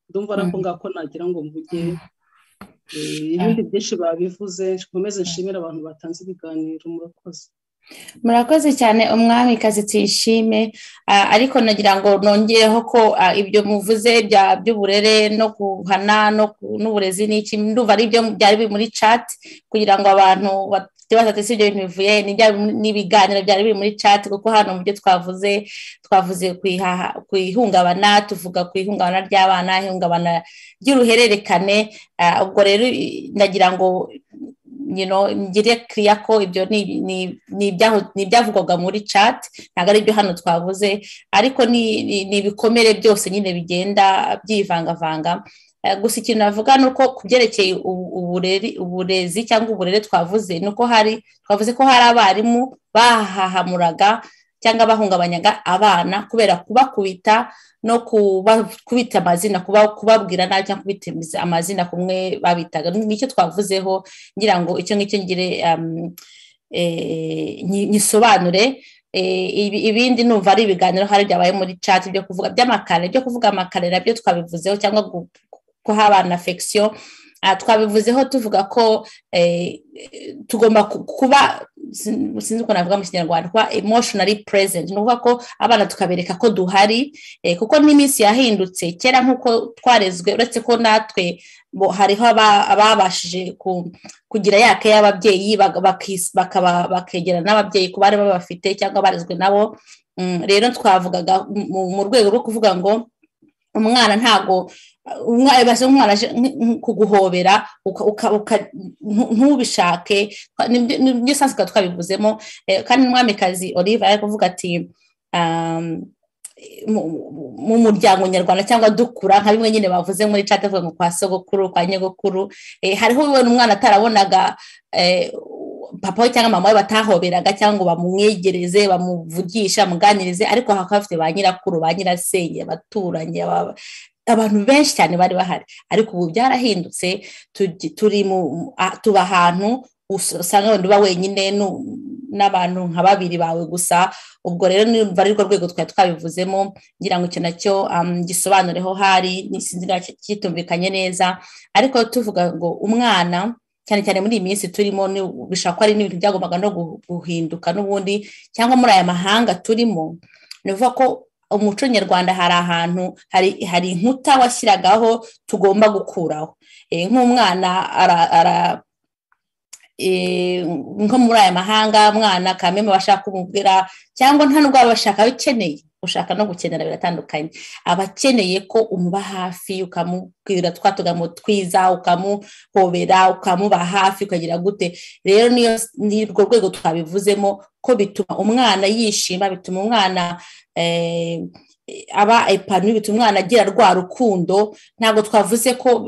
ndumva ariko ngako nagira ngo mvuge ibindi byinshi babivuze nkomeze nshimire abantu batanze ibiganiro murakoze murakoze cyane umwami kazi tuyishime ariko nagira ngo nongereho ko ibyo muvuze by'uburere no guhana n'uburezi n'iki ndumva ari byo byari biri muri cati kugira ngo abantu ikibazo ati si ibyo bintu bivuye n'ibiganiro byari biri muri cati kuko hano mu byo twavuze twavuze ku ihungabana tuvuga ku ihungabana ry'abana ihungabana ry'uruhererekane ubwo rero ndagira ngo ngire kiriya ko ibyo ni ibyavugwaga muri cati ntabwo ari ibyo hano twavuze ariko ni ibikomere byose nyine bigenda byivangavanga gusa ikintu navuga ni uko ku byerekeye uburezi cyangwa uburere twavuze ni uko hari twavuze ko hari abarimu bahahamuraga cyangwa bahungabanyaga abana kubera kubakubita no kubita amazina kubabwira nabi cyangwa kubita amazina kumwe babitaga nicyo twavuzeho ngira ngo icyo ngicyo ngire nyisobanure ibindi numva ari ibiganiro hari byabaye muri cati byo kuvuga by'amakare byo kuvuga amakare nabyo twabivuzeho cyangwa ko haba na fekisiyo twabivuzeho tuvuga ko tugomba kuba sinzi uko navuga mu kinyarwanda kuba emotionally present ni ukuvuga ko abana tukabereka ko duhari kuko n'iminsi yahindutse kera nk'uko twarezwe uretse ko natwe hariho ababashije kugira yake y'ababyeyi bakegerana n'ababyeyi ku bari babafite cyangwa barezwe nabo rero twavugaga mu rwego rwo kuvuga ngo umwana ntago umwana umwana kuguhobera ntubishake nibyo sansi twabivuzemo kandi n'umwamikazi olive ari kuvuga ati mu muryango nyarwanda cyangwa dukura nka bimwe nyine bavuze muri cati avuga ngo kwa sogokuru kwa nyogokuru hariho we umwana atarabonaga papa we cyangwa mama we batahoberaga cyangwa bamwegereze bamuvugisha bamuganirize ariko hakaba bafite ba nyirakuru ba nyirasenge abaturanyi abantu benshi cyane bari bahari ariko ubu byarahindutse turi mu tuba ahantu usanga wenda uba wenyine n'abantu nka babiri bawe gusa ubwo rero niba ari rwo rwego twari twabivuzemo ngira ngo icyo nacyo gisobanureho hari n'isinzira kitumvikanye neza ariko tuvuga ngo umwana cyane cyane muri iyi minsi turimo bishobora kuba ari n'ibintu byagombaga no guhinduka n'ubundi cyangwa muri aya mahanga turimo ni ukuvuga ko umuco nyarwanda hari ahantu hari inkuta washyiragaho tugomba gukuraho nk'umwana ara nko muri aya mahanga mwana kamembe bashaka kumubwira cyangwa nta nubwo baba bashaka aho ukeneye ushaka no gukenera biratandukanye aba akeneye ko umuba hafi ukamubwira twa tugambo twiza ukamuhobera ukamuba hafi ukagira gute rero ni urwo rwego twabivuzemo ko bituma umwana yishima bituma umwana aba epanu bituma umwana agira rwa rukundo ntabwo twavuze ko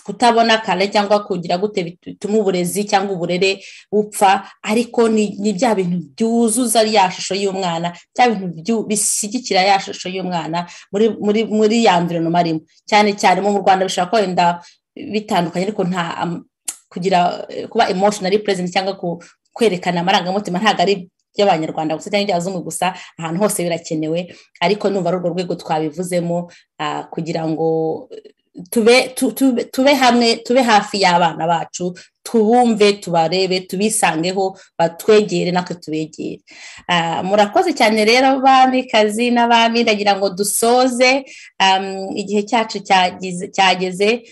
kutabona kare cyangwa kugira gute bituma uburezi cyangwa uburere bupfa ariko ni bya bintu byuzuza ya shusho y'umwana bya bintu bishyigikira ya shusho y'umwana muri ya mvironoma arimo cyane cyane mu rwanda bishobora kwenda bitandukanye ariko nta kugira kuba emotional present cyangwa kwerekana amarangamutima ntabwo ari by'abanyarwanda gusa cyangwa iby'abazungu gusa ahantu hose birakenewe ariko numva ari urwo rwego twabivuzemo kugira ngo tube hamwe tube hafi y'abana bacu tubumve tubarebe tubisangeho batwegere natwe tubegere murakoze cyane rero kazi n'abami ndagira ngo dusoze igihe cyacu cyageze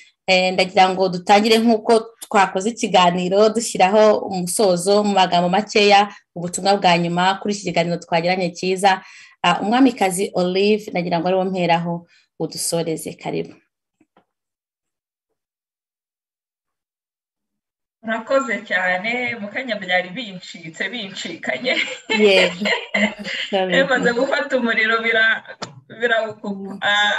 ndagira ngo dutangire nk'uko twakoze ikiganiro dushyiraho umusozo mu magambo makeya ubutumwa bwa nyuma kuri iki kiganiro twagiranye cyiza umwamikazi olive ndagira ngo ariwo mperaho udusoreze karibu murakoze cyane mukanya byari bincitse bincikanye bimaze gufata umuriro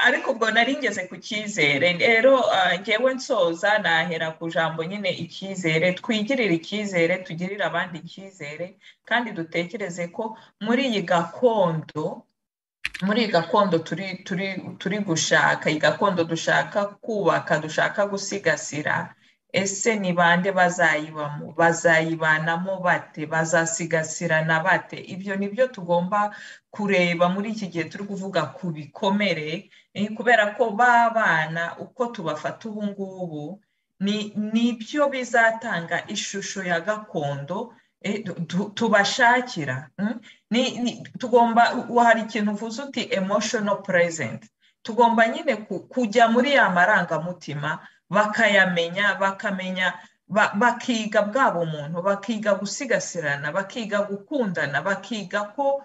ariko ubwo nari ngeze ku cyizere rero ngewe nsoza nahera ku jambo nyine icyizere twigirire icyizere tugirire abandi icyizere kandi dutekereze ko muri iyi gakondo muri iyi gakondo turi gushaka iyi gakondo dushaka kubaka dushaka gusigasira ese ni bande bazayibamo bazayibanamo bate bazasigasirana bate ibyo ni byo tugomba kureba muri iki gihe turi kuvuga ku bikomere kubera ko b'abana uko tubafata ubu ngubu ni byo bizatanga ishusho ya gakondo tubashakira tugomba hari ikintu uvuze uti emotional present tugomba nyine kujya muri ya marangamutima bakayamenya bakamenya bakiga bwabo umuntu bakiga gusigasirana bakiga gukundana bakiga ko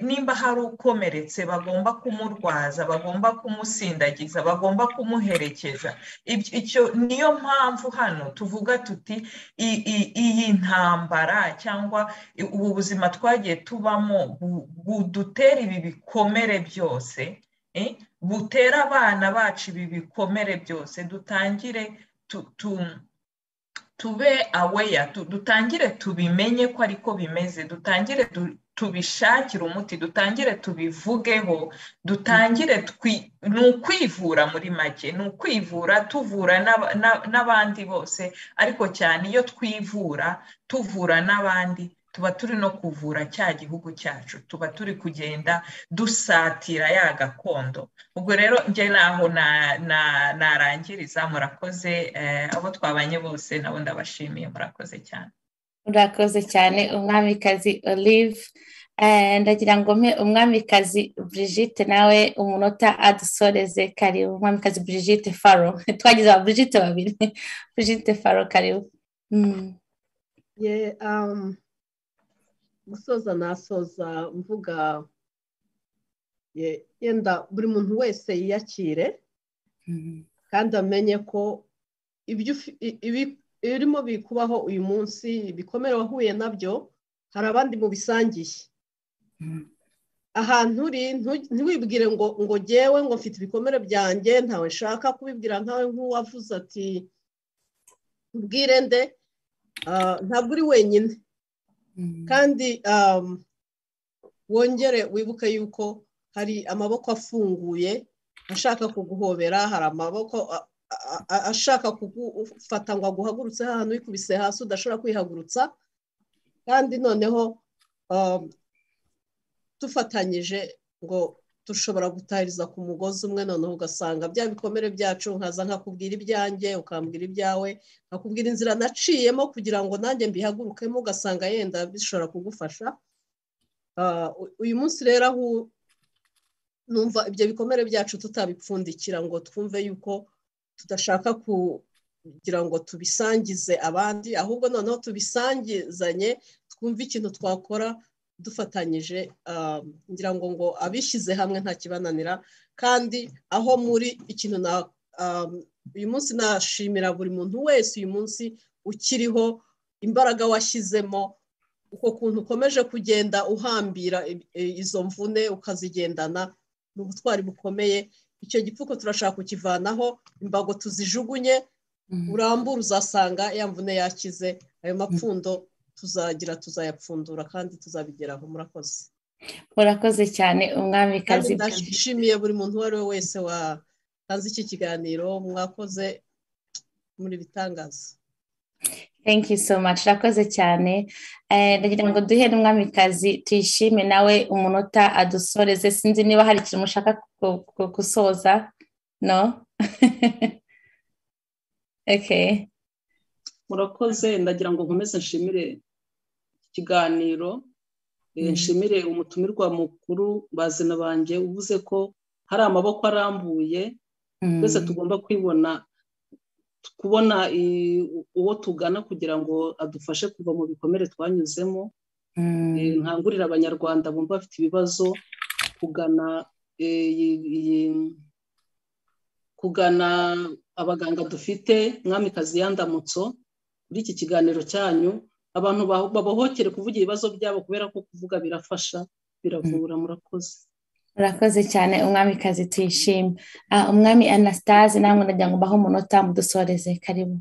nimba hari ukomeretse bagomba kumurwaza bagomba kumusindagiza bagomba kumuherekeza icyo niyo mpamvu hano tuvuga tuti iyi ntambara cyangwa ubu buzima twagiye tubamo budutera ibi bikomere byose butera abana bacu ibi bikomere byose dutangire tube aweya dutangire tubimenye ko ariko bimeze dutangire tubishakire umuti dutangire tubivugeho dutangire ni ukwivura muri make ni ukwivura tuvura n'abandi bose ariko cyane iyo twivura tuvura n'abandi tuba turi no kuvura cya gihugu cyacu tuba turi kugenda dusatira ya gakondo ubwo rero njye naho narangiriza murakoze abo twabanye bose nabo ndabashimiye murakoze cyane murakoze cyane umwamikazi olive ndagira ngo mpe umwamikazi Brigitte nawe umunota adusoreze karibu umwamikazi Brigitte faro twagize aba Brigitte babiri Brigitte faro karibu gusoza nasoza mvuga yenda buri muntu wese yiyakire kandi amenye ko ibirimo bikubaho uyu munsi ibikomere wahuye nabyo hari abandi mubisangiye ahantu uri ntiwibwire ngo ngo ngewe ngo mfite ibikomere byanjye ntawe nshaka kubibwira nkawe nk'uwavuze ati ubwirende ntabwo uri wenyine kandi wongere wibuke yuko hari amaboko afunguye ashaka kuguhobera hari amaboko ashaka kugufata ngo aguhagurutse ahantu wikubise hasi udashobora kwihagurutsa kandi noneho dufatanyije ngo dushobora gutahiriza ku mugozi umwe noneho ugasanga bya bikomere byacu nkaza nkakubwira ibyanjye ukambwira ibyawe nkakubwira inzira naciyemo kugira ngo nanjye mbihagurukemo ugasanga yenda bishobora kugufasha uyu munsi rero aho numva ibyo bikomere byacu tutabipfundikira ngo twumve yuko tudashaka kugira ngo tubisangize abandi ahubwo noneho tubisangizanye twumve ikintu twakora dufatanyije ngira ngo ngo abishyize hamwe nta kibananira kandi aho muri ikintu na uyu munsi nashimira buri muntu wese uyu munsi ukiriho imbaraga washyizemo uko kuntu ukomeje kugenda uhambira izo mvune ukazigendana ni ubutwari bukomeye icyo gipfuko turashaka kukivanaho imbago tuzijugunye urambura uzasanga ya mvune yakize ayo mapfundo tuzagira tuzayapfundura kandi tuzabigeraho murakoze murakoze cyane umwamikazi ndashimiye buri muntu uwo ari we wese watanze iki kiganiro mwakoze muri bitangaza thank you so much urakoze cyane ndagira ngo duhe n'umwamikazi tuyishime nawe umunota adusoreze sinzi niba hari ikintu mushaka gusoza no murakoze ndagira ngo nkomeze nshimire ikiganiro nshimire umutumirwa mukuru bazina banjye uvuze ko hari amaboko arambuye twese tugomba kwibona kubona uwo tugana kugira ngo adufashe kuva mu bikomere twanyuzemo nkangurira abanyarwanda bumva bafite ibibazo kugana kugana abaganga dufite mwamikazi yandamutso muri iki kiganiro cyanyu abantu babohokere kuvuga ibibazo byabo kubera ko kuvuga birafasha biravura murakoze murakoze cyane umwamikazi tuyishime umwami anastase namwe ndagira ngo mbaho umunota mudusoreze karibu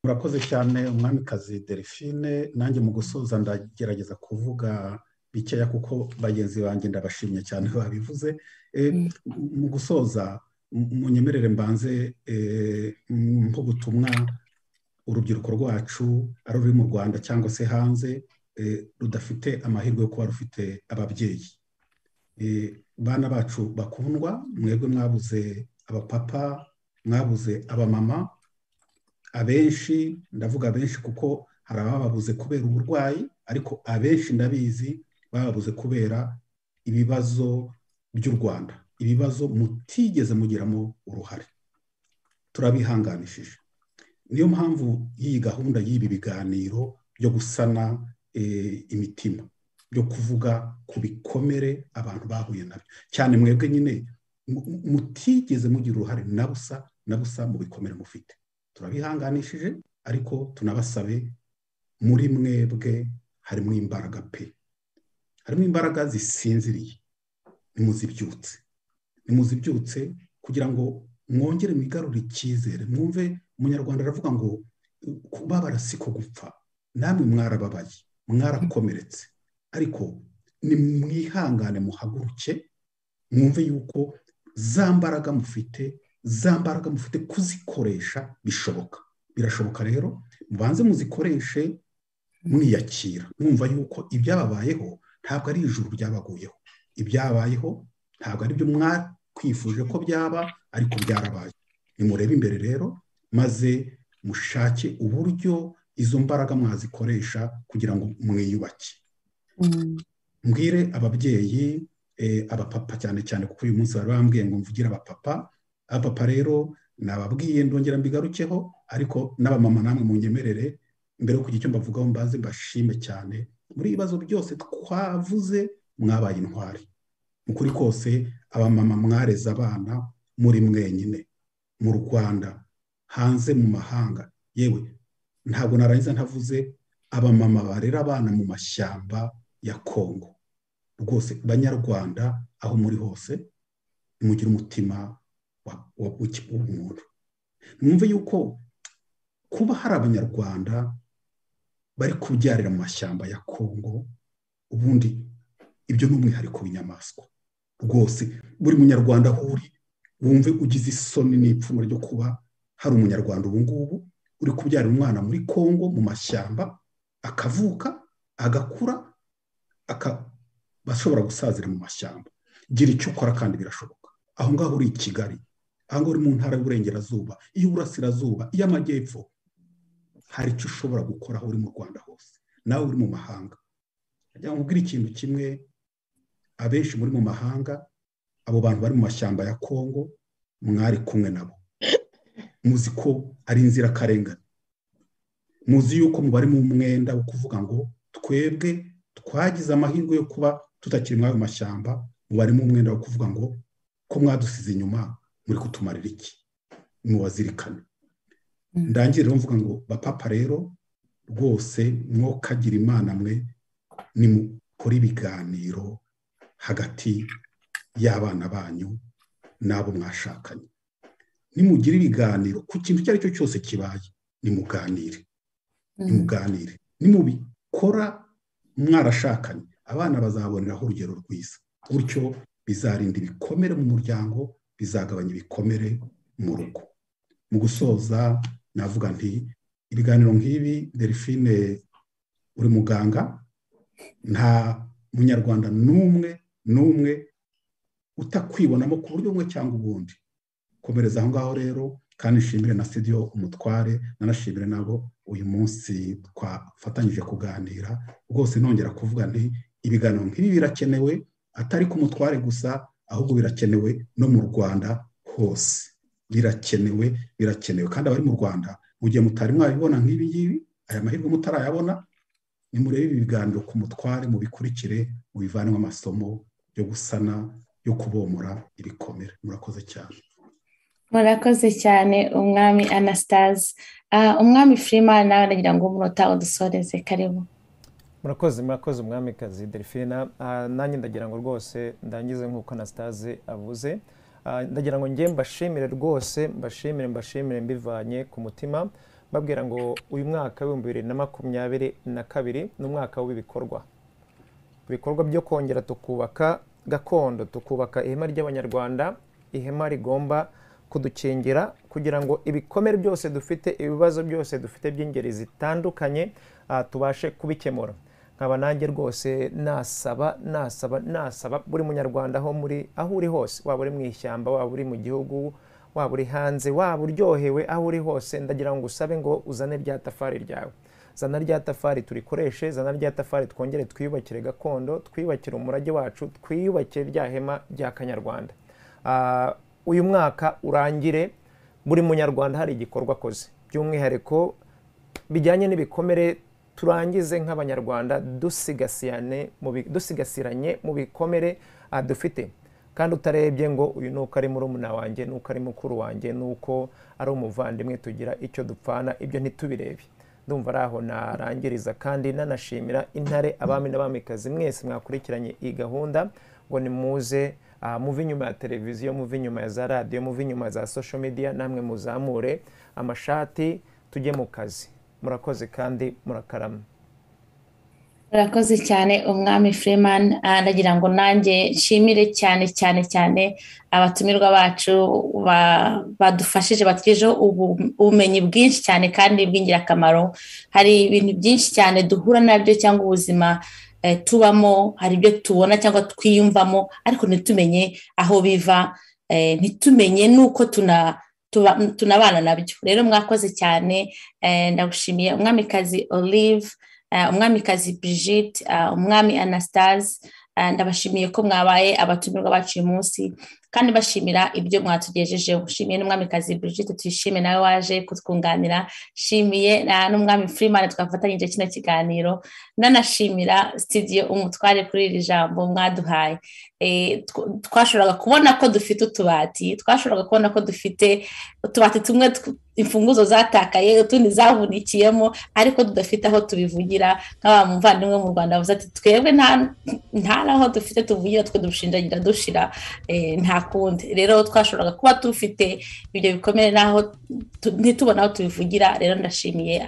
murakoze cyane umwamikazi delphine nanjye mu gusoza ndagerageza kuvuga bikeya kuko bagenzi banjye ndabashimye cyane babivuze mu gusoza munyemerere mbanze nk'ubutumwa urubyiruko rwacu ari ururi mu rwanda cyangwa se hanze rudafite amahirwe yo kuba rufite ababyeyi bana bacu bakundwa mwebwe mwabuze abapapa mwabuze abamama abenshi ndavuga abenshi kuko hari abababuze kubera uburwayi ariko abenshi ndabizi bababuze kubera ibibazo by'u rwanda ibibazo mutigeze mugiramo uruhare turabihanganishije niyo mpamvu y'iyi gahunda y'ibi biganiro byo gusana imitima byo kuvuga ku bikomere abantu bahuye nabyo cyane mwebwe nyine mutigeze mugira uruhare na busa na busa mu bikomere mufite turabihanganishije ariko tunabasabe muri mwebwe harimo imbaraga pe harimo imbaraga zisinziriye nimuzibyutse nimuzibyutse kugira ngo mwongere mwigarure icyizere mwumve umunyarwanda aravuga ngo kubabara siko gupfa namwe mwarababaye mwarakomeretse ariko nimwihangane muhaguruke mwumve yuko za mbaraga mufite za mbaraga mufite kuzikoresha bishoboka birashoboka rero mubanze muzikoreshe mwiyakira mwumva yuko ibyababayeho ntabwo ari ijuru byabaguyeho ibyabayeho ntabwo ari byo mwakwifuje ko byaba ariko byarabaye nimurebe imbere rero maze mushake uburyo izo mbaraga mwazikoresha kugira ngo mwiyubake mbwire ababyeyi abapapa cyane cyane kuko uyu munsi bari bambwiye ngo mvugire abapapa abapapa rero nababwiye ndongera mbigarukeho ariko n'abamama namwe mu nyemerere mbere yo kugira icyo mbavugaho mbanze mbashime cyane muri ibibazo byose twavuze mwabaye intwari mu kuri kose abamama mwareze abana muri mwenyine mu rwanda hanze mu mahanga yewe ntabwo narangiza ntavuze abamama barera abana mu mashyamba ya kongo rwose banyarwanda aho muri hose nimugire umutima w'umuntu mwumve yuko kuba hari abanyarwanda bari kubyarira mu mashyamba ya kongo ubundi ibyo ni umwihariko w'inyamaswa rwose buri munyarwanda aho uri wumve ugize isoni n'ipfunwe ryo kuba hari umunyarwanda ubu ngubu uri kubyarira umwana muri kongo mu mashyamba akavuka agakura bashobora gusazira mu mashyamba gira icyo ukora kandi birashoboka aho ngaho uri i kigali aho ngaho uri mu ntara y'uburengerazuba iy'uburasirazuba iy'amajyepfo hari icyo ushobora gukora aho uri mu rwanda hose nawe uri mu mahanga ajya mubwira ikintu kimwe abenshi muri mu mahanga abo bantu bari mu mashyamba ya kongo mwari kumwe nabo muzi ko ari inzirakarengane muzi yuko mubare mu mwenda wo kuvuga ngo twebwe twagize amahirwe yo kuba tutakiri muri ayo mashyamba mubare mu mwenda wo kuvuga ngo ko mwadusize inyuma muri kutumarira iki mubazirikane ndangiriro mvuga ngo bapapa rero rwose mwokagira imana mwe nimukore ibiganiro hagati y'abana banyu n'abo mwashakanye nimugire ibiganiro ku kintu icyo ari cyo cyose kibaye nimuganire nimuganire nimubikora mwarashakanye abana bazaboneraho urugero rwiza gutyo bizarinda ibikomere mu muryango bizagabanya ibikomere mu rugo mu gusoza navuga nti ibiganiro nk'ibi delphine uri muganga nta munyarwanda n'umwe n'umwe utakwibonamo ku buryo bumwe cyangwa ubundi komereza aho ngaho rero kandi nshimire na studio umutware nanashimire nabo uyu munsi twafatanyije kuganira rwose nongera kuvuga nti ibiganiro nk'ibi birakenewe atari ku mutware gusa ahubwo birakenewe no mu rwanda hose birakenewe birakenewe kandi abari mu rwanda mu gihe mutari mwabibona nk'ibi ngibi aya mahirwe mutarayabona nimurebe ibi biganiro ku mutware mubikurikire mubivanemo amasomo yo gusana yo kubomora ibikomere murakoze cyane murakoze cyane umwami anastase umwami firimani nawe nagira ngo umunota udusoreze karibu murakoze murakoze umwamikazi delphine nanjye ndagira ngo rwose ndangize nk'uko anastase avuze ndagira ngo njye mbashimire rwose mbashimire mbashimire mbivanye ku mutima mbabwira ngo uyu mwaka w'ibihumbi bibiri na makumyabiri na kabiri ni umwaka w'ibikorwa ibikorwa byo kongera tukubaka gakondo tukubaka ihema ry'abanyarwanda ihema rigomba kudukingira kugira ngo ibikomere byose dufite ibibazo byose dufite by'ingeri zitandukanye tubashe kubikemura nkaba nanjye rwose nasaba nasaba nasaba buri munyarwanda aho muri aho uri hose waba uri mu ishyamba waba uri mu gihugu waba uri hanze waba uryohewe aho uri hose ndagira ngo usabe ngo uzane rya tafari ryawe zana rya tafari turikoreshe zana rya tafari twongere twiyubakire gakondo twiyubakire umurage wacu twiyubakire rya hema rya kanyarwanda uyu mwaka urangire buri munyarwanda hari igikorwa akoze by'umwihariko bijyanye n'ibikomere turangize nk'abanyarwanda dusigasiranye mu bikomere dufite kandi utarebye ngo uyu ni uko ari murumuna wanjye ni uko ari mukuru wanjye ni uko ari umuvandimwe tugira icyo dupfana ibyo ntitubirebe ndumva ari aho narangiriza kandi nanashimira intare abami n'abamikazi mwese mwakurikiranye iyi gahunda ngo nimuze muve inyuma ya televiziyo muve inyuma ya za radiyo muve inyuma ya za social media namwe muzamure amashati tujye mu kazi murakoze kandi murakarama murakoze cyane umwami freeman ndagira ngo nanjye nshimire cyane cyane cyane abatumirwa bacu badufashije batugejeho ubumenyi bwinshi cyane kandi bw'ingirakamaro hari ibintu byinshi cyane duhura nabyo cyangwa ubuzima tubamo hari ibyo tubona cyangwa twiyumvamo ariko ntitumenye aho biva ntitumenye n'uko tuna tunabana nabyo rero mwakoze cyane ndagushimiye umwamikazi olive umwamikazi brigitte umwami anastase ndabashimiye ko mwabaye abatumirwa bacu uyu munsi kandi bashimira ibyo mwatugejejeho shimiye n'umwamikazi brigitte tuyishime nawe waje kutwunganira shimiye n'umwami firimani twafatanyije kino kiganiro nanashimira sitidiyo umutware kuri iri jambo mwaduhaye twashoboraga kubona ko dufite utubati twashoboraga kubona ko dufite utubati tumwe imfunguzo zatakaye utundi zavunikiyemo ariko tudafite aho tubivugira nk'aba muvandimwe mu rwanda bavuze ati twebwe nta n'aho dufite tuvugira twe dushinjagira dushira nta kundi rero twashoboraga kuba dufite ibyo bikomere n'aho ntitubona aho tubivugira rero ndashimiye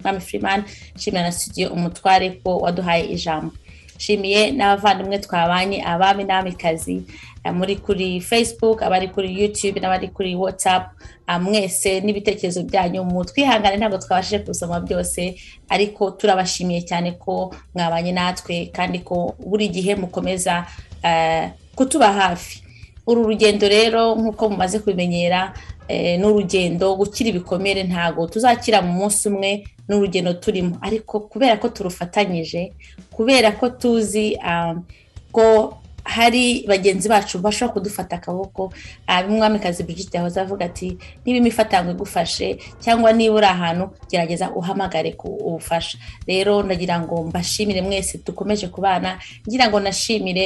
mwami firimani nshimira na studio umutware ko waduhaye ijambo nshimiye n'abavandimwe twabanye abami n'abamikazi muri kuri facebook abari kuri youtube n'abari kuri whatsapp mwese n'ibitekerezo byanyu mu twihangane ntabwo twabashije kubisoma byose ariko turabashimiye cyane ko mwabanye natwe kandi ko buri gihe mukomeza kutuba hafi uru rugendo rero nk'uko mumaze kubimenyera n'urugendo gukira ibikomere ntabwo tuzakira mu munsi umwe n'urugendo turimo ariko kubera ko turufatanyije kubera ko tuzi ko hari bagenzi bacu bashobora kudufata akaboko bimwamikazi Brigitte yahoze avuga ati niba imifatangwe igufashe cyangwa niba uri ahantu gerageza uhamagare ku ubufasha rero ndagira ngo mbashimire mwese dukomeje kubana ngira ngo nashimire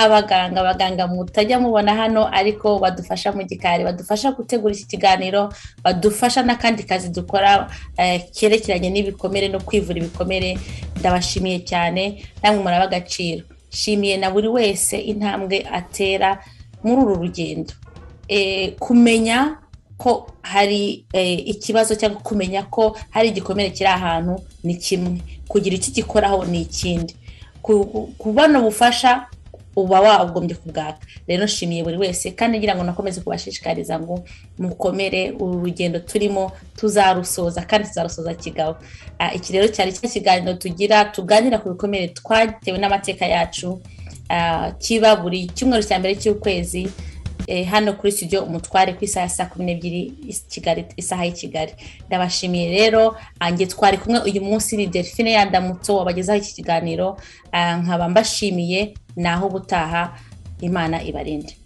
abaganga abaganga mutajya mubona hano ariko badufasha mu gikari badufasha gutegura iki kiganiro badufasha n'akandi kazi dukora kerekeranye n'ibikomere no kwivura ibikomere ndabashimiye cyane namwe muraba agaciro shimiye na buri wese intambwe atera muri uru rugendo kumenya ko hari ikibazo cyangwa kumenya ko hari igikomere kiri ahantu ni kimwe kugira icyo gikoraho ni ikindi kubona ubufasha uba wagombye kubwaka rero nshimiye buri wese kandi ngira ngo nakomeze kubashishikariza ngo mukomere uru rugendo turimo tuzarusoza kandi tuzarusoza kigabo iki rero cyari cya kiganiro tugira tuganira ku bikomere twatewe n'amateka yacu kiba buri cyumweru cya mbere cy'ukwezi hano kuri studio umutware ku isaha ya saa kumi n'ebyiri isaha y'i kigali ndabashimiye rero njye twari kumwe uyu munsi ni delphine yandamutso wabagezaho iki kiganiro nkaba mbashimiye ni aho gutaha imana ibarinde